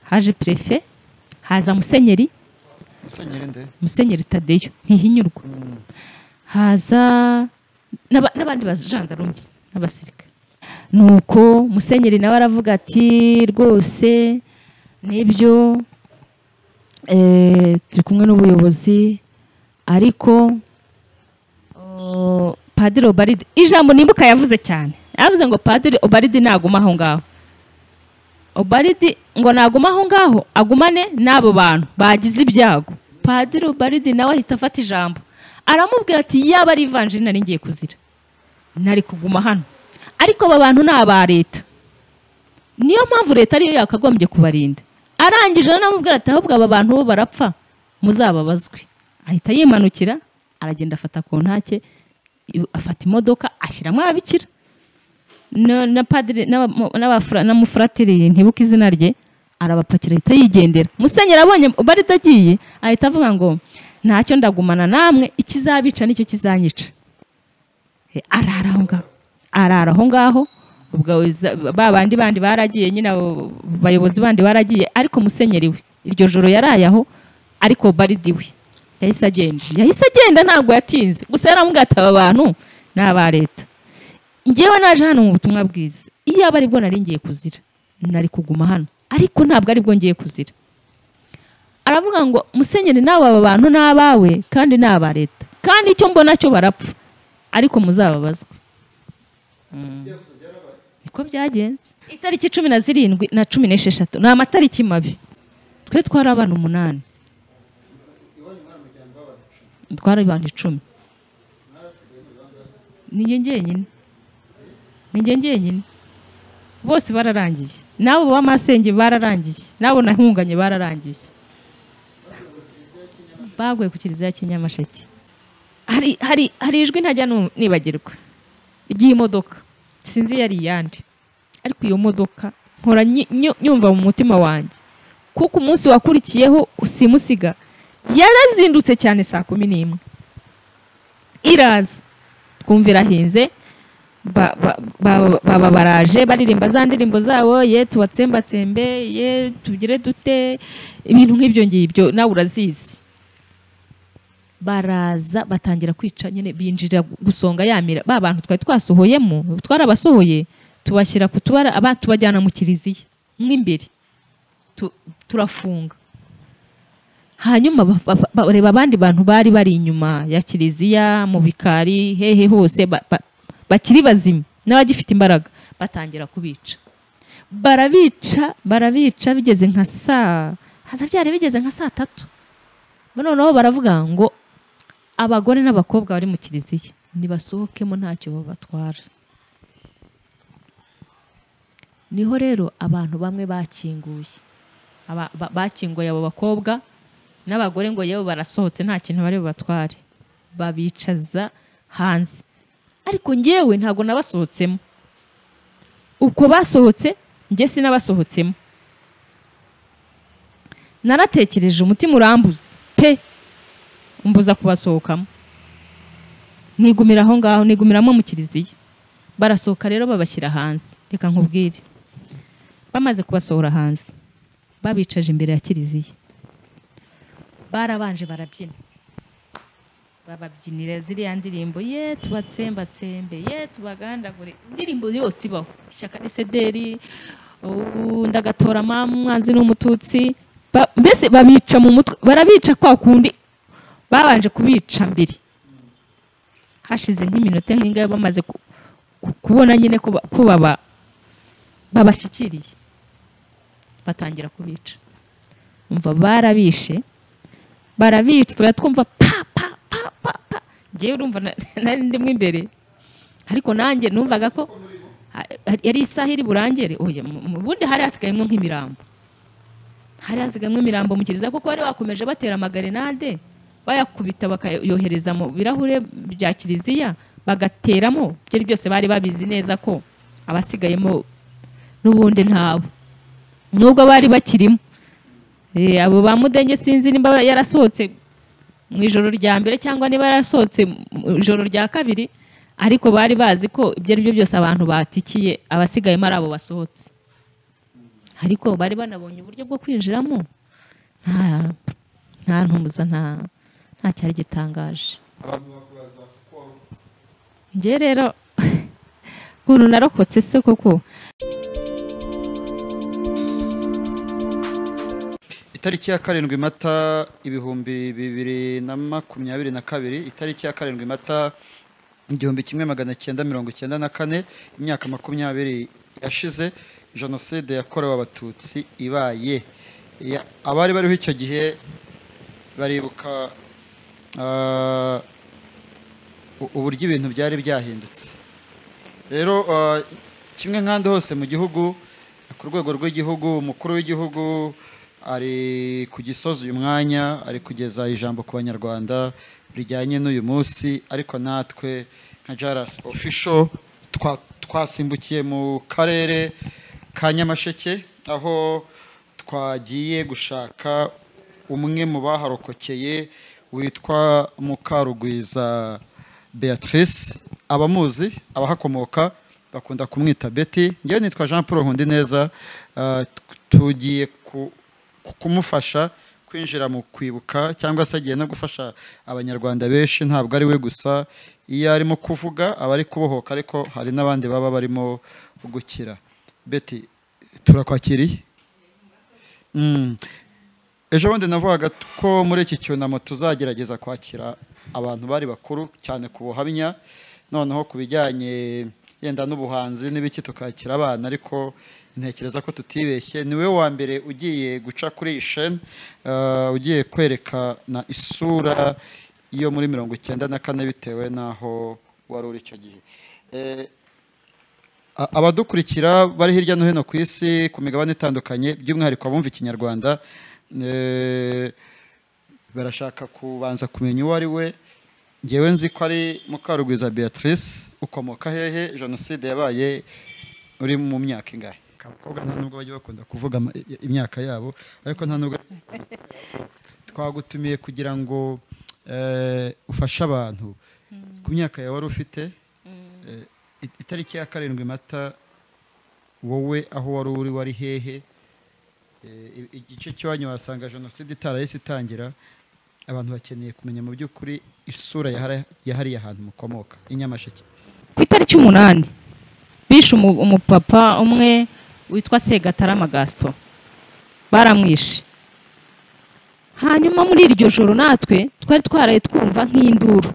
haje perefe haza musenyeri musenyeri nde musenyeri tadeyo ntihinyurwa haza n'aba- n'abandi bajandarume n'abasirikare nuko musenyeri nawe aravuga ati rwose nibyo eh, turi kumwe n'ubuyobozi ariko oh, padiri obaridi ijambo nimbuka yavuze cyane yavuze ngo padiri obaridi naguma aho ngaho obaridi ngo naguma aho ngaho agumane n'abo bantu bagize ibyago padiri obaridi nawe ahita afata ijambo aramubwira ati yaba ari ivanjiri nari ngiye kuzira nari kuguma hano ariko aba bantu ni aba leta niyo mpamvu leta ariyo yakagombye kubarinda arangije aramubwira ati ahubwo aba bantu bo barapfa muzababazwe ahita yimanukira aragenda afata ku ntake yu- afata imodoka ashyiramo ababikira na- na padiri n'aba- n'abafra- n'umufuratiri ntibuka izina rye arabapakira ahita yigendera musenyeri abonye barita agiye ahita avuga ngo ntacyo ndagumana namwe ikizabica nicyo kizanyica Eh, arara aho ngaho arara aho ngaho ubwo za- ba bandi bandi baragiye nyine abo bayobozi bandi baragiye ariko musenyeri we iryo joro yaraye aho ariko baridi we yahise agenda yahise agenda ntabwo yatinze gusa yaramubwira ati aba bantu ni aba leta ngewe naje hano mu butumwa bwiza iyo aba aribwo nari ngiye kuzira nari kuguma hano ariko ntabwo aribwo ngiye kuzira aravuga ngo musenyeri nawe aba bantu ni abawe kandi ni aba leta kandi icyo mbona cyo barapfa ariko muzababazwe Mm. niko byagenze itariki cumi na zirindwi na cumi n'esheshatu ni amatariki mabi twe twari abana umunani twari abantu icumi ninjye njyenyine ninjye njyenyine bose bararangiye n'abo b'amasenge bararangiye n'abo nahunganye bararangiye baguye ku kiliziya ya kinyamasheke hari hari hari ijwi ntajya nu- nibagirwa ry'imodoka sinzi yari iyande ariko iyo modoka nkora nyi- nyu- nyumva mu mutima wanjye kuko umunsi wakurikiyeho usimusiga yarazindutse cyane saa kumi n'imwe iraza twumva irahinze ba- ba- ba- baba baraje baririmba za ndirimbo zabo ye tubatsembatsembe ye tugire dute ibintu nk'ibyo ngibyo nawe urazizi baraza batangira kwica nyine binjira gu- gusonga yamira ba bantu twari twasohoyemo twarabasohoye tubashyira ku tubara aba tubajyana mu kiliziya mo imbere Tu- turafunga hanyuma ba- ba- ba- bareba abandi bantu bari bari inyuma ya kiliziya mu bikari hehe hose ba- ba- bakiri bazima n'abagifite imbaraga batangira kubica barabica barabica bigeze nka saa haza byari bigeze nka saa tatu noneho baravuga ngo abagore n'abakobwa bari mu kiliziya nibasohokemo ntacyo babatwara niho rero abantu bamwe bakinguye Aba- ba- bakinguye abo bakobwa n'abagore ngo yewe barasohotse nta kintu bari bubatware babicaza hanze ariko ngewe ntabwo nabasohotsemo uko basohotse njye sinabasohotsemo naratekereje umutima urambuza pe umbuza kubasohokamo nigumira aho ngaho nigumiramo mu kiliziya barasohoka rero babashyira hanze reka nkubwire bamaze kubasohora hanze babicaje imbere ya kiliziya barabanje barabyina bababyinira ziriya ndirimbo ye tubatsembatsembe ye tubagandagure indirimbo yose ibaho ishyaka risederi ndagatora mama umwanzi n'umututsi Ba- mbese babica mu mutwe barabica kwa kundi babanje kubica mbere hashize nk'iminota nk'ingahe bamaze ku- ku- kubona nyine ko ba- ko baba- babashyikiriye batangira kubica umva barabishe barabica tukaba twumva pa pa pa pa pa ngewe urumva na- nari ndimo imbere ariko nanjye numvaga ko ha- yari isaha iri burangere oya mu- mu bundi hari hasigayemo nk'imirambo hari hasigayemo imirambo mu kiliziya kuko bari bakomeje batera amagarenade bayakubita bakayohereza mu birahure bya kiliziya bagateramo byari byose bari babizi neza ko abasigayemo n'ubundi ntabo nubwo bari bakirimo Eh, abo ba mudenge sinzi niba yarasohotse mu ijoro rya mbere cyangwa niba yarasohotse mu ijoro rya kabiri ariko bari bazi ko ibyo ari byo byose abantu batikiye abasigayemo ari abo basohotse ariko bari banabonye uburyo bwo kwinjiramo nta nta ntumbuza nta nta cyari gitangaje abantu bakubaza kuko warokotse njye rero ukuntu narokotse se koko itariki ya karindwi mata ibihumbi bibiri na makumyabiri na kabiri itariki ya karindwi mata igihumbi kimwe magana cyenda mirongo icyenda na kane imyaka makumyabiri yashize jenoside yakorewe abatutsi ibaye Ya- abari bariho icyo gihe baribuka ah, u- uburyo ibintu byari byahindutse rero ah, kimwe nk'ahandi hose mu gihugu ku rwego rw'igihugu umukuru w'igihugu ari ku gisozi uyu mwanya ari kugeza ijambo ku banyarwanda rijyanye n'uyu munsi ariko natwe nka jarasi ofisho twasimbukiye mu karere ka nyamasheke aho twagiye gushaka umwe mu baharokokeye witwa mukarugwiza beatrice abamuzi abahakomoka bakunda kumwita beti ngewe nitwa jean paul nkundineza ah, t- tugiye ku- ku- kumufasha kwinjira mu kwibuka cyangwa se agiye no gufasha abanyarwanda benshi ntabwo ari we gusa iyo arimo kuvuga aba ari kubohoka ariko hari n'abandi baba barimo gukira beti turakwakiriye Mm. ejo bundi navugaga ko muri iki cyunamo tuzagerageza kwakira abantu bari bakuru cyane ku buhamya noneho ku bijyanye yenda n'ubuhanzi n'ibiki tukakira abana ariko ntekereza ko tutibeshye ni we wa mbere ugiye guca kuri iyi sheni eh, ugiye kwerekana isura yo muri mirongo icyenda na kane bitewe n'aho wari uri icyo gihe Eh, A- abadukurikira bari hirya no hino ku isi ku migabane itandukanye by'umwihariko abumva ikinyarwanda eh, barashaka kubanza kumenya uwo ari we ngewe nzi ko ari mukarugwiza beatrice ukomoka hehe jenoside yabaye uri mu myaka ingahe abakobwa nta nubwo bajya bakunda kuvuga ama- i- imyaka yabo ariko nta nubwo twagutumiye kugira ngo eh, ufashe abantu ku myaka yawe wari ufite Eh, it- itariki ya karindwi mata wowe aho wari uri wari hehe Eh, i- igice cy'iwanyu wasanga jenoside itarahise itangira abantu bakeneye kumenya mu by'ukuri isura yahari- yahariye ahantu mukomoka i nyamasheke ku itariki umunani bishe umu- umupapa umwe witwa segatarama gasito baramwishe hanyuma muri iryo joro natwe twari twaraye twumva nk'induru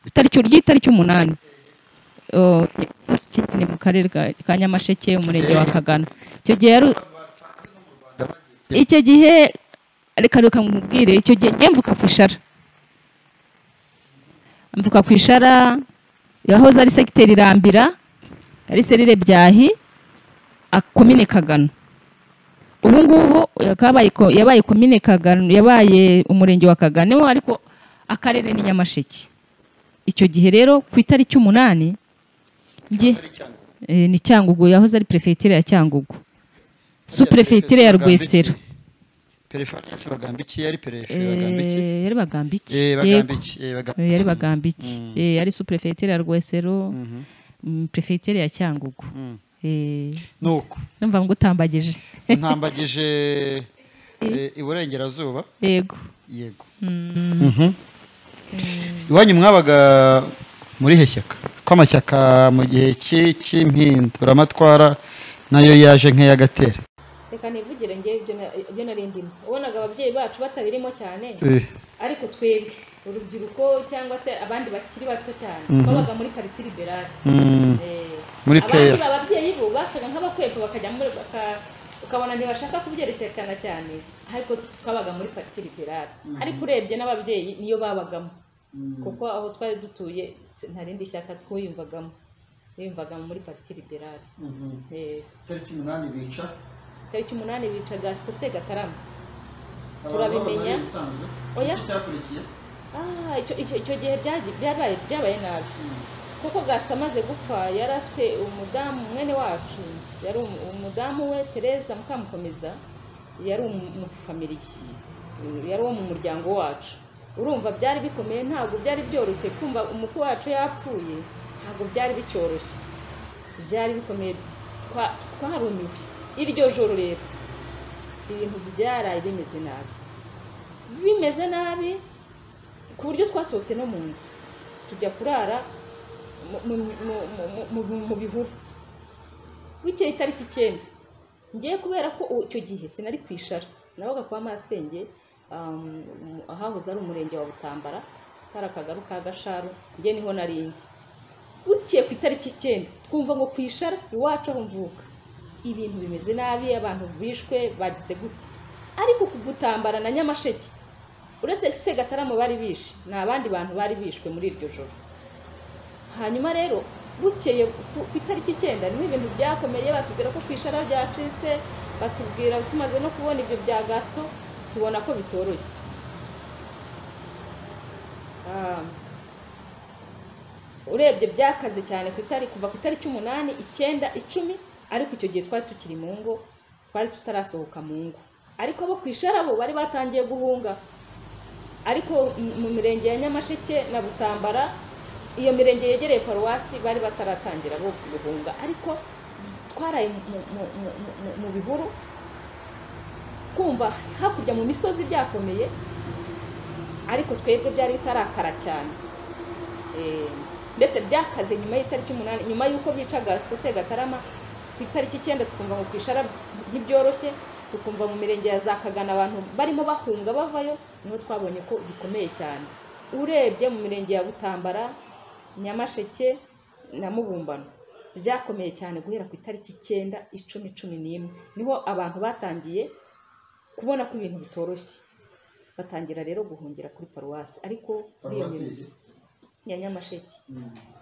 itariki ry'itariki umunani Oh, nyine mu karere ka ka nyamasheke umurenge wa kagana icyo gihe yari icyo gihe reka reka nkubwire icyo gihe njye mvuka ku ishara mvuka ku ishara yahoze ari segiteri irambira ari serire byahi a- komine kagano ubu ngubu yakabaye ko- yabaye komine kagano yabaye umurenge wa kagano ariko akarere ni nyamasheke icyo gihe rero ku itariki umunani njye eh, ni cyangugu yahoze ari perefegitura ya cyangugu superefegitura ya rwesero perefagisi bagambiki yari perefe bagambiki Eh, yari bagambiki Eh, yego bagambiki eh, Eh, bagambiki yari bagambiki Eh, yari superefegitura ya rwesero Mhm. mm, perefegitura ya cyangugu Mm. Eh, nuko numva ngo utambagije ntambagije eh, iburengerazuba yego yego Mhm. iwanyu mwabaga muri he shyaka ko amashyaka mu gihe cy'i- cy'impinduramatwara nayo yaje nk'iy'agatera reka nivugire ngewe ibyo na- ibyo nari ndimo ubonaga ababyeyi bacu batabirimo cyane Eh, ariko twebwe urubyiruko cyangwa se abandi bakiri bato cyane babaga muri pariti liberale mm, Eh, Muri abandi PR. ababyeyi bo basaga nk'abakwepa bakajya muri baka- ukabona ntibashaka kubyerekana cyane ariko twabaga muri pariti liberale ariko urebye n'ababyeyi niyo babagamo kuko aho twari dutuye s- nta rindi shyaka twiyumvagamo biyumvagamo muri pariti liberale Eh, tariki umunani bica gasito segatarama Turabimenya. Oya. Iki cyakurikiye? Ah, icyo icyo icyo gihe byaji- byabaye byabaye nabi kuko gasita amaze gupfa yari afite umudamu mwene wacu yari umu- umudamu we tereza mukamukomeza yari umu- umufamiliye yari uwo mu muryango wacu urumva byari bikomeye ntabwo byari byoroshye kumva umukwe wacu yapfuye ntabwo byari bicyoroshye byari bikomeye twa- twarumiwe iryo joro rero ibintu byaraye bimeze nabi bimeze nabi ku buryo twasohotse no mu nzu tujya kurara mu- mu- mu- mu- mu- mu- mu bihuru bukeye itariki icyenda ngiye kubera ko u- icyo gihe sinari kwishara nabaga kwa masenge um, mu- ahahoze ari umurenge wa butambara kari akagaru ka gasharu njye niho narindi bukeye ku itariki icyenda twumva ngo kwishara iwacu aho mvuka ibintu bimeze nabi abantu bishwe bagize gute ariko ku gutambara na nyamasheke uretse segatarama bari bishe ni abandi bantu bari bishwe muri iryo joro hanyuma rero bukeye ku ku itariki icyenda niho ibintu byakomeye batubwira ko ku ishara ryacitse batubwira tumaze no kubona ibyo bya gasito tubona ko bitoroshye Ah, urebye byakaze cyane ku itariki kuva ku itariki umunani icyenda icumi ariko icyo gihe twari tukiri mu ngo twari tutarasohoka mu ngo ariko abo ku ishara bo bari batangiye guhunga ariko mu- mu mirenge ya nyamasheke na butambara iyo mirenge yegereye paruwasi bari bataratangira bo guhunga ariko twaraye mu- mu- mu- mu- mu- mu bihuru kumva hakurya mu misozi byakomeye ariko twebwe byari bitarakara cyane Eh, mbese byakaze nyuma y'itariki umunani nyuma y'uko bica gasito segatarama ku itariki icyenda tukumva ngo kwishara ntibyoroshye tukumva mu mirenge ya za kagana abantu barimo bahunga bavayo niho twabonye ko bikomeye cyane urebye mu mirenge ya butambara nyamasheke na mubumbano byakomeye cyane guhera ku itariki icyenda icumi cumi n'imwe niho abantu batangiye kubona ko ibintu bitoroshye batangira rero guhungira kuri paruwasi ariko muri iyo mirenge ya nyamasheke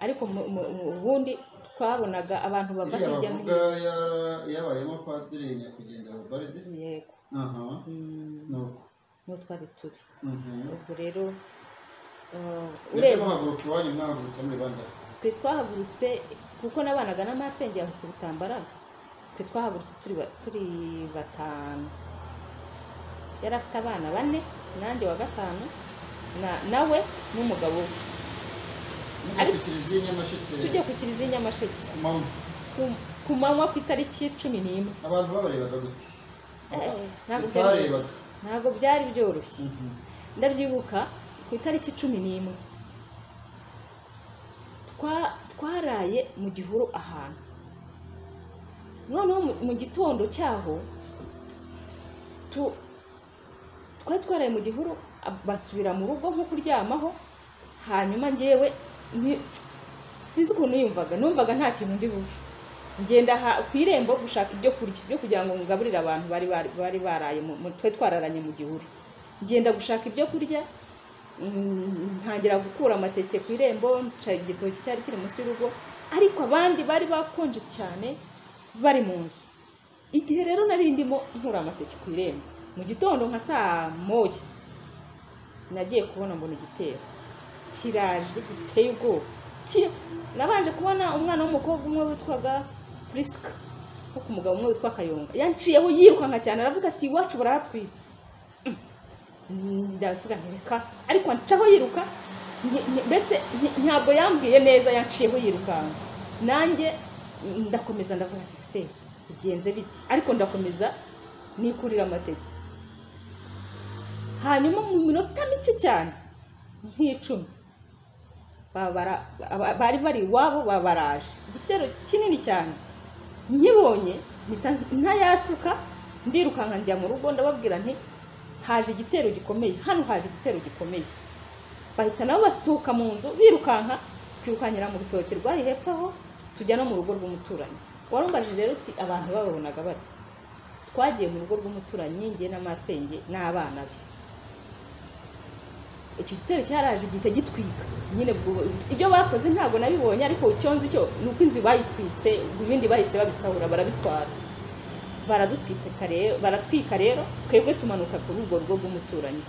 ariko mu- mu- mu- ubundi twabonaga abantu bava iriya hirya no bavuga hino yara- yabayemo padiri nyakwigendera ubaride yego aha Mm, ni uko niho twari turi Mhm. ubwo rero uh, Mwebwe urebye muhaguruka iwanyu mwahagurutse muri bangahe twe twahagurutse kuko n'abanaga n'amasenge yawe ku butambara twe twahagurutse turi ba- turi batanu yari afite abana bane nanjye wa gatanu na- nawe n'umugabo we mujya ku Ariko- kiliziya i nyamasheke tujye ku kiliziya i nyamasheke ku manywa ku- ku manywa ku itariki cumi n'imwe abantu babarebaga gute Eh, ntabwo byari bitarebaga byoroshye. ntabwo byari byoroshye Mhm. ndabyibuka ku itariki cumi n'imwe Twa- twaraye mu gihuru ahantu noneho mu- mu gitondo cyaho tu- twari twaraye mu gihuru ab- basubira mu rugo nko kuryamaho hanyuma ngewe ni- sinzi ukuntu yumvaga numvaga nta kintu ndi bube ngenda ha- ku irembo gushaka ibyo kurya byo kugira ngo ngaburire abantu bari bari- bari baraye mu- mu- twari twararanye mu gihuru ngenda gushaka ibyo kurya mm, ntangira gukura amateke ku irembo nca igitoki cyari kiri munsi y'urugo ariko abandi bari bakonje cyane bari mu nzu igihe rero nari ndimo nkura amateke ku irembo mu gitondo nka saa moya nagiye kubona mbona igitero kiraje giteye ubwoba Ki- nabanje kubona umwana w'umukobwa umwe witwaga purisika wo ku mugabo umwe witwa kayonga yanciyeho yirukanka cyane aravuga ati iwacu barahatwitse ndavuga ntireka ariko ncaho yiruka nge- nge- mbese nge- ntabwo yambwiye neza yanciyeho yirukanka nanjye mm, ndakomeza ndavuga nti se bigenze bite ariko ndakomeza nikurira amateke hanyuma mu minota mike cyane nk'icumi babara aba- bari bari iwabo babaraje igitero kinini cyane nkibonye mpita ntayasuka ndirukanka njya mu rugo ndababwira nti haje igitero gikomeye hano haje igitero gikomeye bahita nabo basuka mu nzu birukanka twirukankira mu rutoki rwari hepfo aho tujya no mu rugo rw'umuturanyi warumbaje rero uti abantu bababonaga bati twagiye mu rugo rw'umuturanyi ngiye n'amasenge n'abana be icyo gitero cyaraje gihita gitwika nyine ubwo- ibyo bakoze ntabwo nabibonye ariko icyo nzi cyo ni uko inzu bayitwitse ibindi bahise babisahura barabitwara baradutwika rero baratwika rero twebwe tumanuka kuri urwo rugo rw'umuturanyi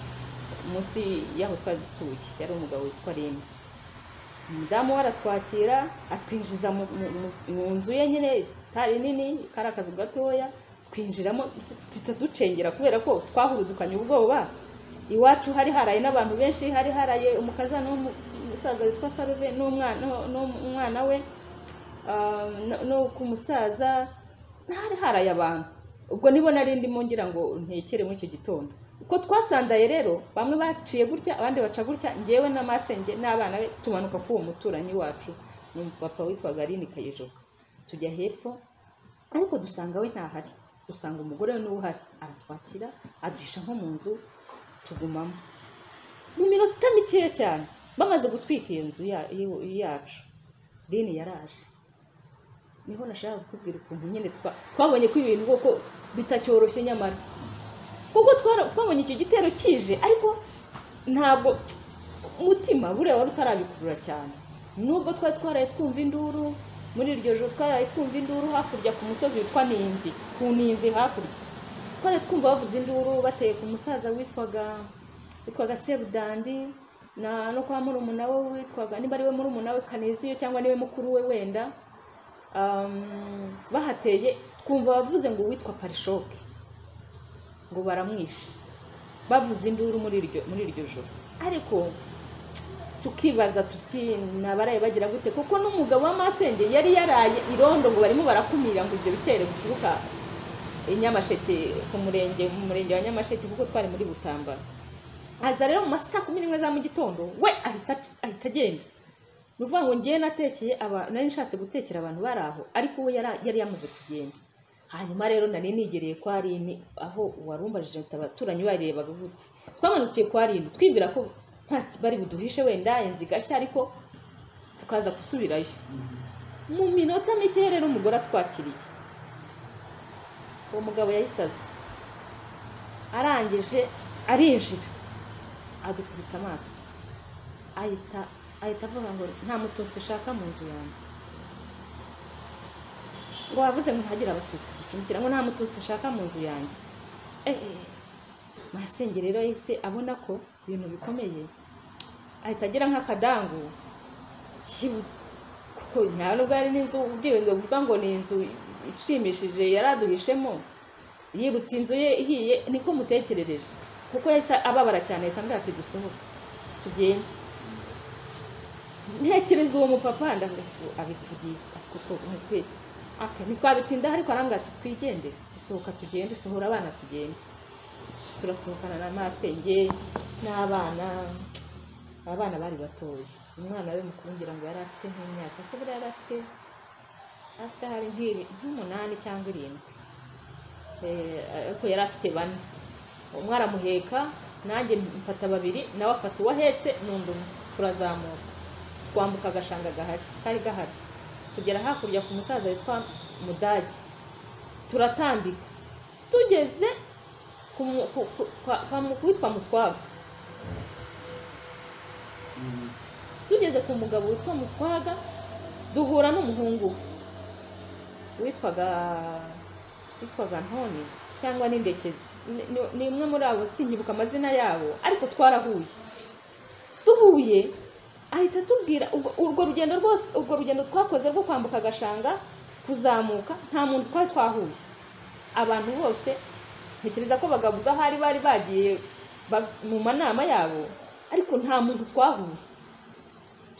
munsi y'aho twari dutuye yari umugabo witwa rimwe umudamu we aratwakira atwinjiza mu- mu- mu- mu nzu ye nyine itari nini kari akazu gatoya twinjiramo duhita ducengera kubera ko twahurudukanye ubwoba iwacu hari haraye n'abantu benshi hari haraye umukaza n'umusaza witwa saruve n'umwana n'umwana we ah, no- no ku musaza hari haraye abantu ubwo nibo nari ndimo ngira ngo ntekere muri icyo gitondo uko twasandaye rero bamwe baciye gutya abandi baca gutya ngewe n'amasenge n'abana be tumanuka k'uwo muturanyi wacu ni umupapa witwaga aline kayijoka tujya hepfo ariko dusanga we ntahari dusanga umugore we niwe uhari aratwakira aduhisha nko mu nzu tugumamo mu minota mikeya cyane bamaze gutwika iyo nzu ya- yiwe- yacu rini yaraje niho nashaka kukubwira ukuntu nyine twa- twabonye ko ibintu koko bitacyoroshye nyamara kuko twara- twabonye icyo gitero kije ariko ntabwo umutima buriya wari utarabikurura cyane nubwo twari twaraye twumva induru muri iryo joro twaraye twumva induru hakurya ku musozi witwa ninzi ku ninzi hakurya twaraye twumva bavuza induru bateye ku musaza witwaga witwaga sebudandi na no kwa murumuna we witwaga niba ari we murumuna we kaneziyo cyangwa niwe mukuru we wenda um, bahateye twumva bavuze ngo uwitwa parishoke ngo baramwishe bavuze induru muri iryo muri iryo joro ariko tukibaza tuti nabaraye bagira gute kuko n'umugabo w'amasenge yari yaraye irondo ngo barimo barakumira ngo ibyo bitero bituruka i nyamasheke ku murenge mu murenge wa nyamasheke kuko twari muri butambara aza rero mu ma saa kumi n'imwe za mu gitondo we ahita ahita agenda ni ukuvuga ngo ngewe natekeye aba nari nshatse gutekera abantu bari aho ariko we yara- yari yamaze kugenda hanyuma rero nari nigereye kwa rini aho uwarumbajije abaturanyi barebaga gute twamanukiye kwa rini twibwira ko nta ki- bari buduhishe wenda inzu igashya ariko tukaza gusubirayo mu minota mike rero umugore atwakiriye uwo mugabo yahise aza arangije arinjira adukubita amaso ahita ahita avuga ngo nta mututsi shaka mu nzu yanjye ngo wavuze ngo ntihagire abatutsi ducumbikira ngo nta mututsi shaka mu nzu yanjye eee masenge rero yahise abona ko ibintu bikomeye ahita agira nk'akadangu kibu- kuko nta nubwo hari n'inzu ubyirinzwe kuvuga ngo ni inzu ishimishije yari aduhishemo yibutse inzu ye ihiye niko mutekerereje kuko yahise ababara cyane ahita ambwira ati dusohoke tugende ntekereza uwo mupapa ndavuga se abivugiye kuko umupira aka ntitwabitindaho ariko arambwira ati twigende dusohoka tugende sohora abana tugende turasohokana na masenge n'abana abana bari batoya umwana we mukuru ngira ngo yari afite nk'imyaka se buriya yari afite afite hari nk'ibi- nk'umunani cyangwa irindwi Eh, ariko yari afite bane umwe aramuheka nanjye mfata babiri nawe afata uwo ahetse n'undi umwe turazamuka twambuka agashanga gahari kari gahari tugera hakurya ku musaza witwa mudage turatambika tugeze ku mu- ku- ku- kwa- kwa mu- witwa muswaga tugeze ku mugabo witwa muswaga duhura n'umuhungu we witwaga witwaga ntoni cyangwa n'indekezi Ni- ni- ni umwe muri abo sinkibuka amazina yabo ariko twarahuye duhuye ahita atubwira ubwo- urwo rugendo rwose urwo rugendo twakoze rwo kwambuka agashanga kuzamuka nta muntu twari twahuye abantu bose ntekereza ko bagavuga ahari bari bagiye ba- mu manama yabo ariko nta muntu twahuye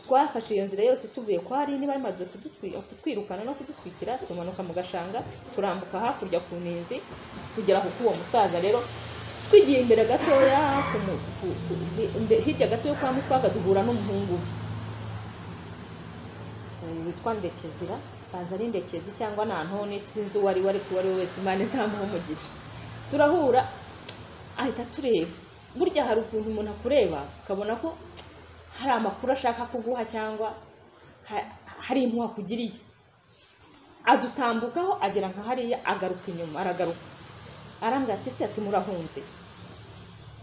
twafashe iyo nzira yose tuvuye kwa hari niba bimaze kudutwi- kutwirukana no kudutwikira tumanuka mu gashanga turambuka hakurya ku ntinzi tugera ku k'uwo musaza rero twigiye imbere gatoya ku mu- ku- ku- hi- imbe- hirya gato yo kwa muswaga duhura n'umuhungu we Eh, witwa ndekezira banza ari ndekezi cyangwa nta ntoni sinzi uwo ari we ariko uwo ari we wese imana izamuha umugisha turahura ahita tureba burya hari ukuntu umuntu akureba ukabona ko hari amakuru ashaka kuguha cyangwa ha- hari impuhwe akugiriye adutambukaho agera nka hariya agaruka inyuma aragaruka arambwira ati ese ati murahunze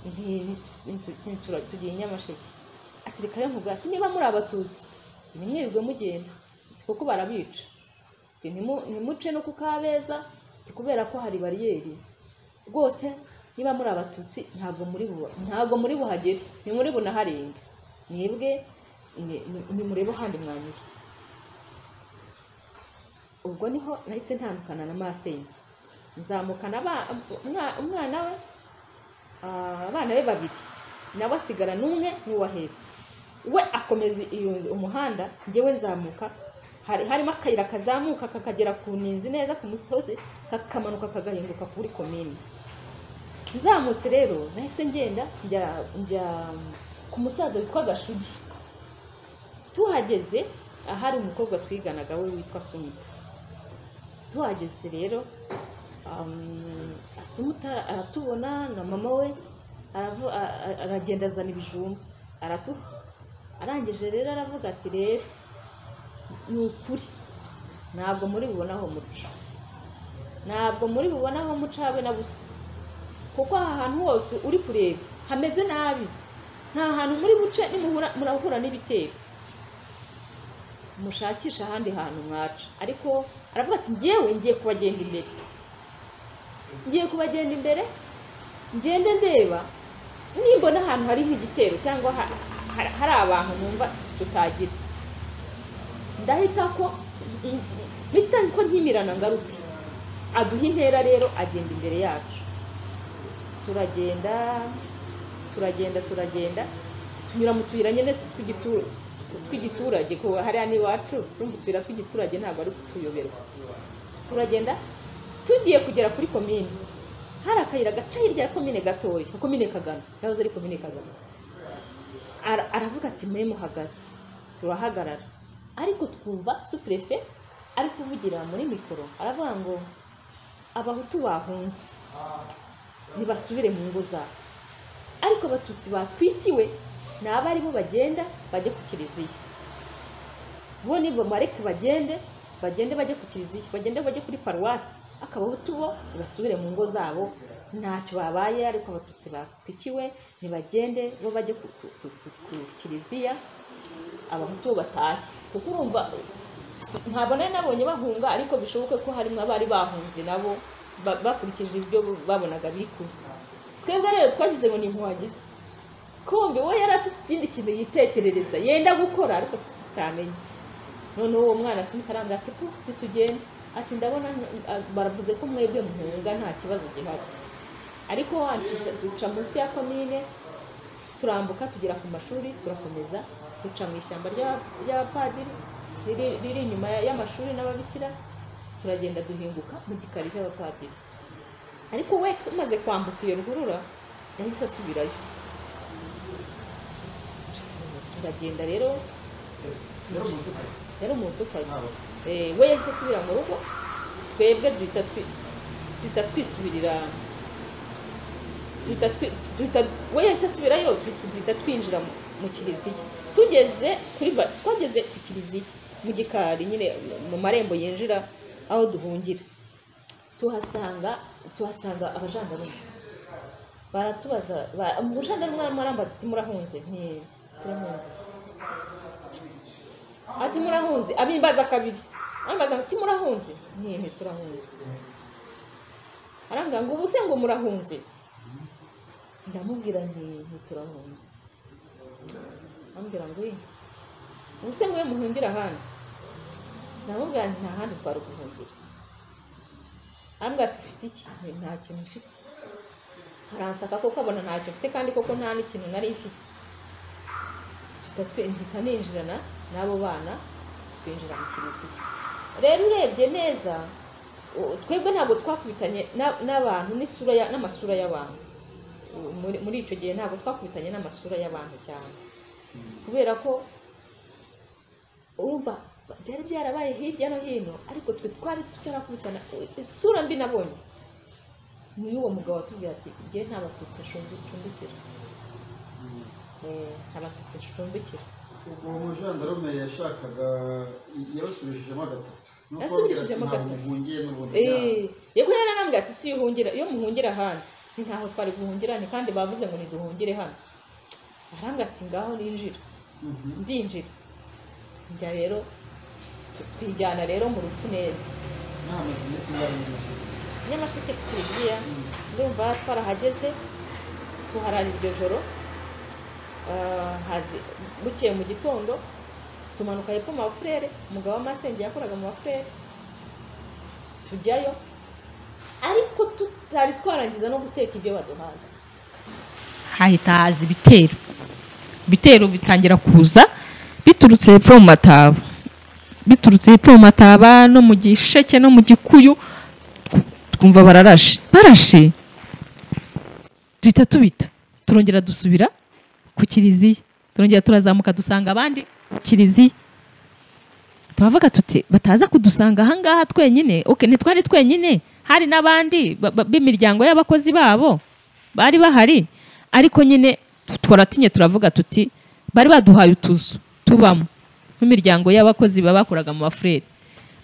nti- nti- nti- tura- tugiye i nyamasheke ati reka rero nkubwira ati niba muri abatutsi nimwirirwe mugenda Ati, kuko barabica Ati, "Nimu- nimuce no ku kabeza Ati, kubera ko hari bariyeri rwose niba muri abatutsi ntabwo muri bu ntabwo muri buhagere ni muri bunaharenge mwebwe ni- ni- nimurebe ahandi mwanyura ubwo niho nahise ntandukana na masenge nzamukana aba- umwa- umwana we ah, abana be babiri nawe asigara n'umwe n'uwahetse we akomeza iyo nzu umuhanda njyewe nzamuka hari harimo akayira kazamuka kakagera ku ninzi neza ku musozi kakamanuka kagahinduka kuri komini nzamutse rero nahise ngenda njya njya ku musaza witwa gashugi tuhageze ahari umukobwa twiganaga we witwa sumu tuhageze rero um, asumuta aratubona na mama we aravu- a- a- aragenda azana ibijumba aratuha arangije rero aravuga ati rero ni ukuri ntabwo muri bubonaho muca ntabwo muri bubonaho muca habe na busa kuko aha hantu hose uri kureba hameze nabi nta hantu muri buce nimuhura murahura n'ibitero mushakisha ahandi hantu mwaca ariko aravuga ati ngewe ngiye kubagenda imbere ngiye kubagenda imbere ngende ndeba nimbona ahantu hari nk'igitero cyangwa ha- ha- hari abantu numva tutagira ndahita ko bita ko nkimirana ngaruke aduha intera rero agenda imbere yacu turagenda turagenda turagenda tunyura mu tuyira nyine si tw'igitu- tw'igiturage kuko hariya n'iwacu urumva utuyira tw'igiturage ntabwo ari kutuyoberwa turagenda tugiye kugera kuri komine hari akayira gaca hirya ya komine gatoya komine kagano yahoze ari komine kagano Ara- aravuga ati mwe muhagaze turahagarara ariko twumva supurefe ari kuvugira muri mikoro aravuga ngo abahutu bahunze ntibasubire mu ngo zabo ariko abatutsi batwikiwe ni abaribo bagenda bajye ku kiliziya bo ni bamareke bagende bagende bajye ku kiliziya bagende bajye kuri paruwasi akabahutu bo ntibasubire mu ngo zabo ntacyo babaye ariko abatutsi batwikiwe ntibagende bo bajye ku ku- ku- ku- ku kiliziya abahutu bo batashye kuko urumva ntabwo nari nabonye bahunga ariko bishoboke ko harimo abari bahunze nabo ba- bakurikije ibyo babonaga biri kuba twebwe rero twagize ngo ni impuhagizi kumbe we yari afite ikindi kintu yitekerereza yenda gukora ariko tutamenye noneho uwo mwana asunika arambwira ati ko titugende ati ndabona ah, baravuze ko mwebwe muhunga nta kibazo gihari ariko wancisha duca munsi ya komine turambuka tugera ku mashuri turakomeza duca mu ishyamba ry'aba- ry'abapadiri riri- riri inyuma ya- y'amashuri n'ababikira turagenda duhinguka mu gikari cy'abapadiri ariko we tumaze kwambuka iyo ruhurura yahise asubirayo turagenda rero yari umutukazi Eh, we yahise asubira mu rugo twebwe duhita twi- duhita twisubirira duhita twi- duhita- we yahise asubirayo twi- duhita twinjira mu- mu kiliziya tugeze kuri ba- twageze ku kiliziya mu gikari nyine mu marembo yinjira aho duhungira tuhasanga tuhasanga abajandarume baratubaza ba- umujandarume arimo arambaza ati murahunze nti turahunze ati murahunze abimbaza kabiri ambaza ati murahunze nti ntiturahunze arambwira ngo ubu se ngo murahunze ndamubwira nti ntiturahunze arambwira ngo "Eh, ubu se mwe muhungira ahandi ndamubwira nti nta handi twari guhungira arambwira ati ufite iki Nti, nta kintu mfite aransaka kuko abona ntacyo mfite kandi koko nta n'ikintu nari mfite Tutatwe- mpita ninjirana n'abo bana twinjira mu kiliziya rero urebye neza u- twebwe ntabwo twakubitanye na- n'abantu n'isura ya- n'amasura y'abantu U- muri- muri icyo gihe ntabwo twakubitanye n'amasura y'abantu cyane kubera ko urumva byari byarabaye hirya no hino ariko twe twari tutarakubitana isura mbi nabonye ni uwo mugabo watubwira ati njye nta batutsi ncumbikira Eh, nta batutsi ncumbikira ubwo umujandarume yashakaga yabasubirishijemo gatatu Yasubirishijemo Ntabwo gatatu. muhungiye n'ubundi Eh, yego yari anambwira ati si yuhungira iyo muhungira ahandi ni ntaho twari guhungira ni kandi bavuze ngo niduhungire hano arambwira ati ngaho ninjira Mhm. ndinjira njya rero tu- twijyana rero mu rupfu neza Nahamaze iminsi ngari mu ijuru. nyamasheke ku kiliziya Mhm. ndumva twarahageze tuharara iryo joro ah, hazi- bukeye mu gitondo tumanuka hepfo mu mafurere umugabo w'amasenge yakoraga mu mafurere tujyayo ariko tutari twarangiza no guteka ibyo baduhaye hahita haza ibitero ibitero bitangira kuza biturutse hepfo mu mataba biturutse hepfo mu mataba no mu gisheke no mu gikuyu tw- twumva bararashe barashe duhita tubita turongera dusubira ku kiliziya turongera turazamuka dusanga abandi ku kiliziya turavuga tuti bataza kudusanga ahangaha twenyine oke ntitwari twenyine hari n'abandi ba- ba- b'imiryango y'abakozi babo bari bahari ariko nyine tu- twaratinye turavuga tuti bari baduhaye utuzu tubamo nk'imiryango y'abakozi baba bakoraga mu bafureri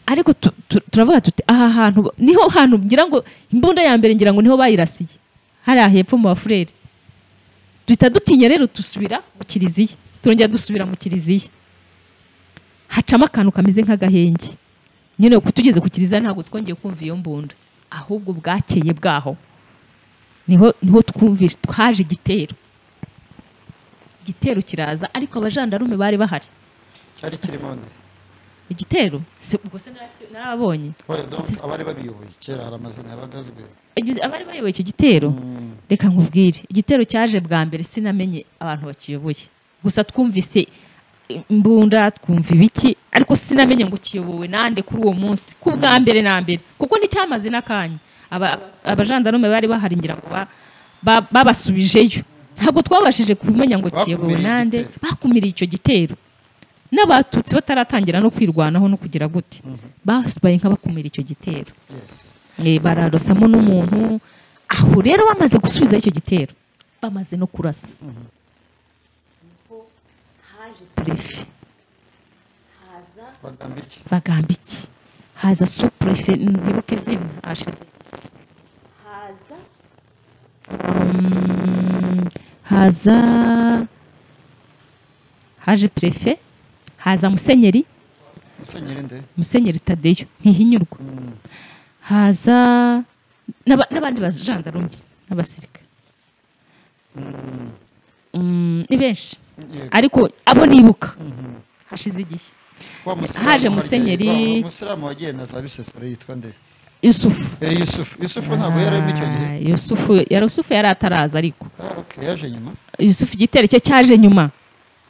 ariko tu- tu- turavuga tuti aha hantu ba- niho hantu ngira ngo imbunda ya mbere ngira ngo niho bayirasiye hariya hepfo mu bafureri duhita dutinya rero dusubira mu kiliziya turongera dusubira mu kiliziya hacamo akantu kameze nk'agahenge nyine uko tugeze ku kiliziya ntabwo twongeye kumva iyo mbunda ahubwo bwakeye bwaho niho niho twumvise twaje igitero igitero kiraza ariko abajandarume bari bahari cyari kirimo nde igitero se ubwo se naraki- narabonye oya donc abari babiyoboye kera hari amazina yabaga azwi Igi- abari bayoboye icyo gitero reka nkubwire igitero cyaje bwa mbere sinamenye abantu bakiyoboye gusa twumvise imbunda twumva ibiki ariko sinamenye ngo kiyobowe nande kuri uwo munsi ku bwa mbere na mbere kuko nticyamaze n'akanya Aba- abajandarume bari bahari ngira ngo ba- ba- babasubijeyo ntabwo twabashije kumenya ngo kiyobowe Bakumiriye nande igitero. bakumiriye icyo gitero n'abatutsi bataratangira no kwirwanaho no kugira gute babaye nk'abakumira icyo gitero yes Eh, bararasamo n'umuntu aho rero bamaze gusubiza icyo gitero bamaze no kurasa haje purefe haza bagamba iki bagamba iki haza supurefe ntibuke izina ashize haza Mm, haza haje purefe haza musenyeri musenyeri nde musenyeri tadeyo ntihinyurwa haza n'aba- n'abandi bajandarume n'abasirikare Mm, ni benshi Yego. ariko abo nibuka hashize igihe Wa musilamu Haje wagiye- musenyeri. wa musilamu wagiye na za bisesero yitwa nde yusufu Eh, yusufu yusufu ntabwo yari arimo icyo gihe Ah, yusufu yari yusufu yari ataraza ariko Ah, okay, yaje nyuma yusufu igitero cye cyaje nyuma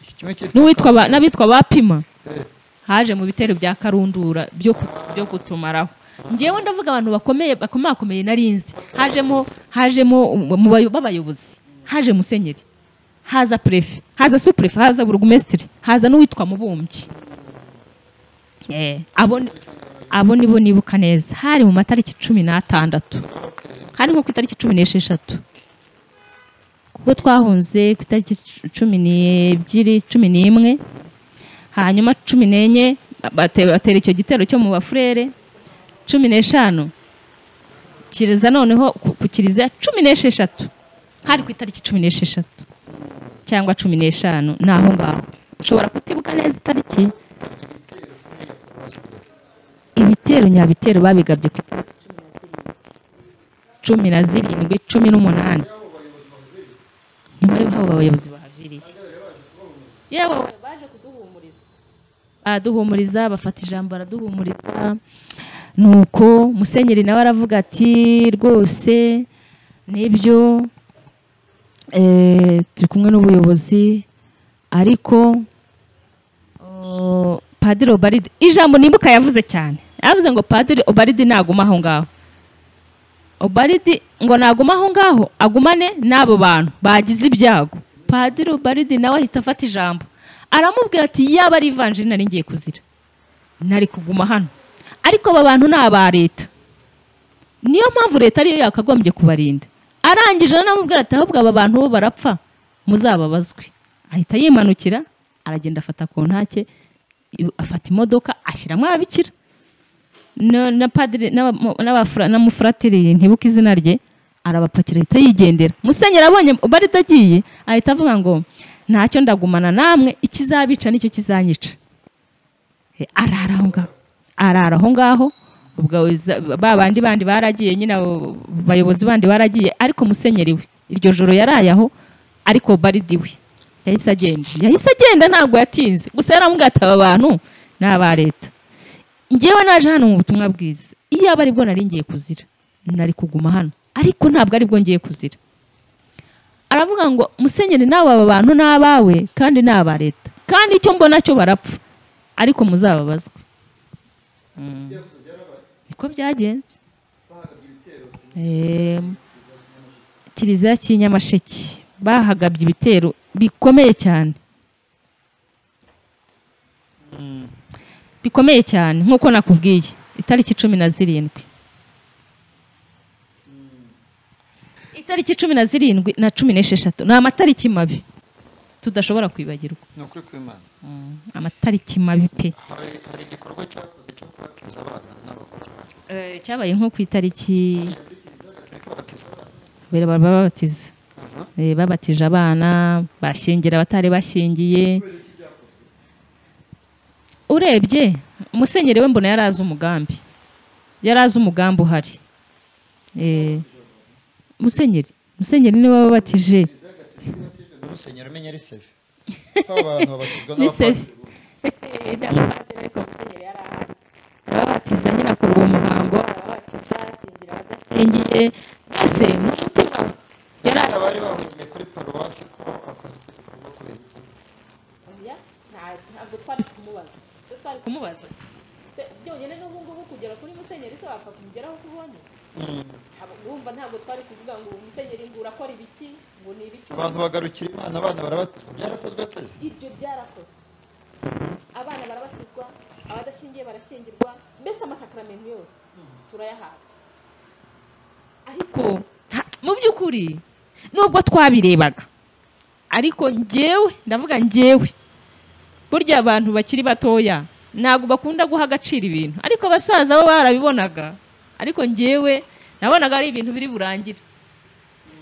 Iki kimwe cyitwa n'uwitwa ba- n'abitwa bapima Eh, haje mu bitero bya karundura byo ku- byo kutumaraho ngewe ndavuga abantu bakomeye bakomakomeye narinzi hajemo hajemo um- mu bayo- b'abayobozi haje musenyeri haza prefe haza suprefe haza burugumesitiri haza n'uwitwa mubumbyi Eh, abo ni- abo nibo nibuka neza hari mu matariki cumi n'atandatu hari nko ku itariki cumi n'esheshatu kuko twahunze ku itariki cu- cumi n'ebyiri cumi n'imwe hanyuma cumi n'enye bate- batera icyo gitero cyo mu bafurere cumi n'eshanu kiriza noneho ku- ku kiriziya cumi n'esheshatu hari ku itariki cumi n'esheshatu cyangwa cumi n'eshanu ni aho ngaho ushobora kutibuka neza itariki ibitero nyabitero babigabye ku itariki cumi na zirindwi cumi n'umunani nyuma y'uko abo bayobozi bahaviriye yewe baje kuduhumuriza baraduhumuriza bafata ijambo baraduhumuriza nuko musenyeri nawe aravuga ati rwose nibyo eh, turi kumwe n'ubuyobozi ariko oh, padiri obaride ijambo nimbuka yavuze cyane yavuze ngo padiri obaride naguma aho ngaho obaridi ngo naguma aho ngaho agumane n'abo bantu bagize ibyago padiri obaridi nawe ahita afata ijambo aramubwira ati yaba ari ivanjiri nari ngiye kuzira nari kuguma hano ariko aba bantu ni aba leta niyo mpamvu leta ariyo yakagombye kubarinda arangije anamubwira ati ahubwo aba bantu bo barapfa muzababazwe ahita yimanukira aragenda afata kontake afata imodoka ashyiramo ababikira na na padiri n'aba- n'abafra- n'umufuratiri ntibuka izina rye arabapakira ahita yigendera musenyeri abonye ubari agiye ahita avuga ngo ntacyo ndagumana namwe ikizabica nicyo kizanyica Eh, arara aho ngaho arara aho ngaho ubwo za- ba bandi bandi baragiye nyine abo bayobozi bandi baragiye ariko musenyeri we iryo joro yaraye aho ariko baridi we yahise agenda yahise agenda ntabwo yatinze gusa yaramubwira ati aba bantu ni aba leta ngewe naje hano mu butumwa bwiza iyo aba aribwo nari ngiye kuzira nari kuguma hano ariko ntabwo aribwo ngiye kuzira aravuga ngo musenyeri nawe aba bantu ni abawe kandi ni aba leta kandi icyo mbona cyo barapfa ariko muzababazwe ibyavuze byarabaye niko byagenze bahagabye ibitero Eh, kiliziya cy'i nyamasheke bahagabye ibitero bikomeye cyane bikomeye cyane nk'uko nakubwiye itariki cumi na zirindwi itariki cumi na zirindwi na cumi n'esheshatu ni amatariki mabi tudashobora kwibagirwa ni ukuri kw'imana Mm, amatariki mabi pe hari hari igikorwa cyakoze cyo kubatiza abana n'abagore Eh, cyabaye nko ku itariki mbere baba babatiza Eh, babatije abana bashyingira abatari bashyingiye urebye umusenyeri we mbona yari azi umugambi yari azi umugambi uhari Eh, musenyeri musenyeri niwe wabatije musenyeri umenya ari seve ko abantu babatizwa ni n'abapadiri sevi n'abapadiri ariko musenyeri yari ahari arabatiza nyine akora uwo muhango arabatiza ashyingira abadashyingiye mbese mu mutima we yari Hari ahari abari bahungiye kuri paruwasi ko akoze icyo gikorwa kubera ibitero. oya nta- ntabwo twari kumubaza se twari kumubaza Se byonyine n'ubu ngubu kugera kuri musenyeri se wapfa kumugeraho uko ubonye Abo- urumva ntabwo twari kuvuga ngo musenyeri ngo urakora ibiki ngo ni ibiki abantu bagarukira imana abana barabatizwa byarakozwe se ibyo byarakozwe abana barabatizwa abadashingiye barashyingirwa mbese amasakaramentu yose turayahabwa ariko ko nta- mu by'ukuri nubwo twabirebaga ariko njyewe ndavuga njyewe burya abantu bakiri batoya ntabwo bakunda guha agaciro ibintu ariko abasaza bo barabibonaga ariko njyewe nabonaga ari ibintu biri burangire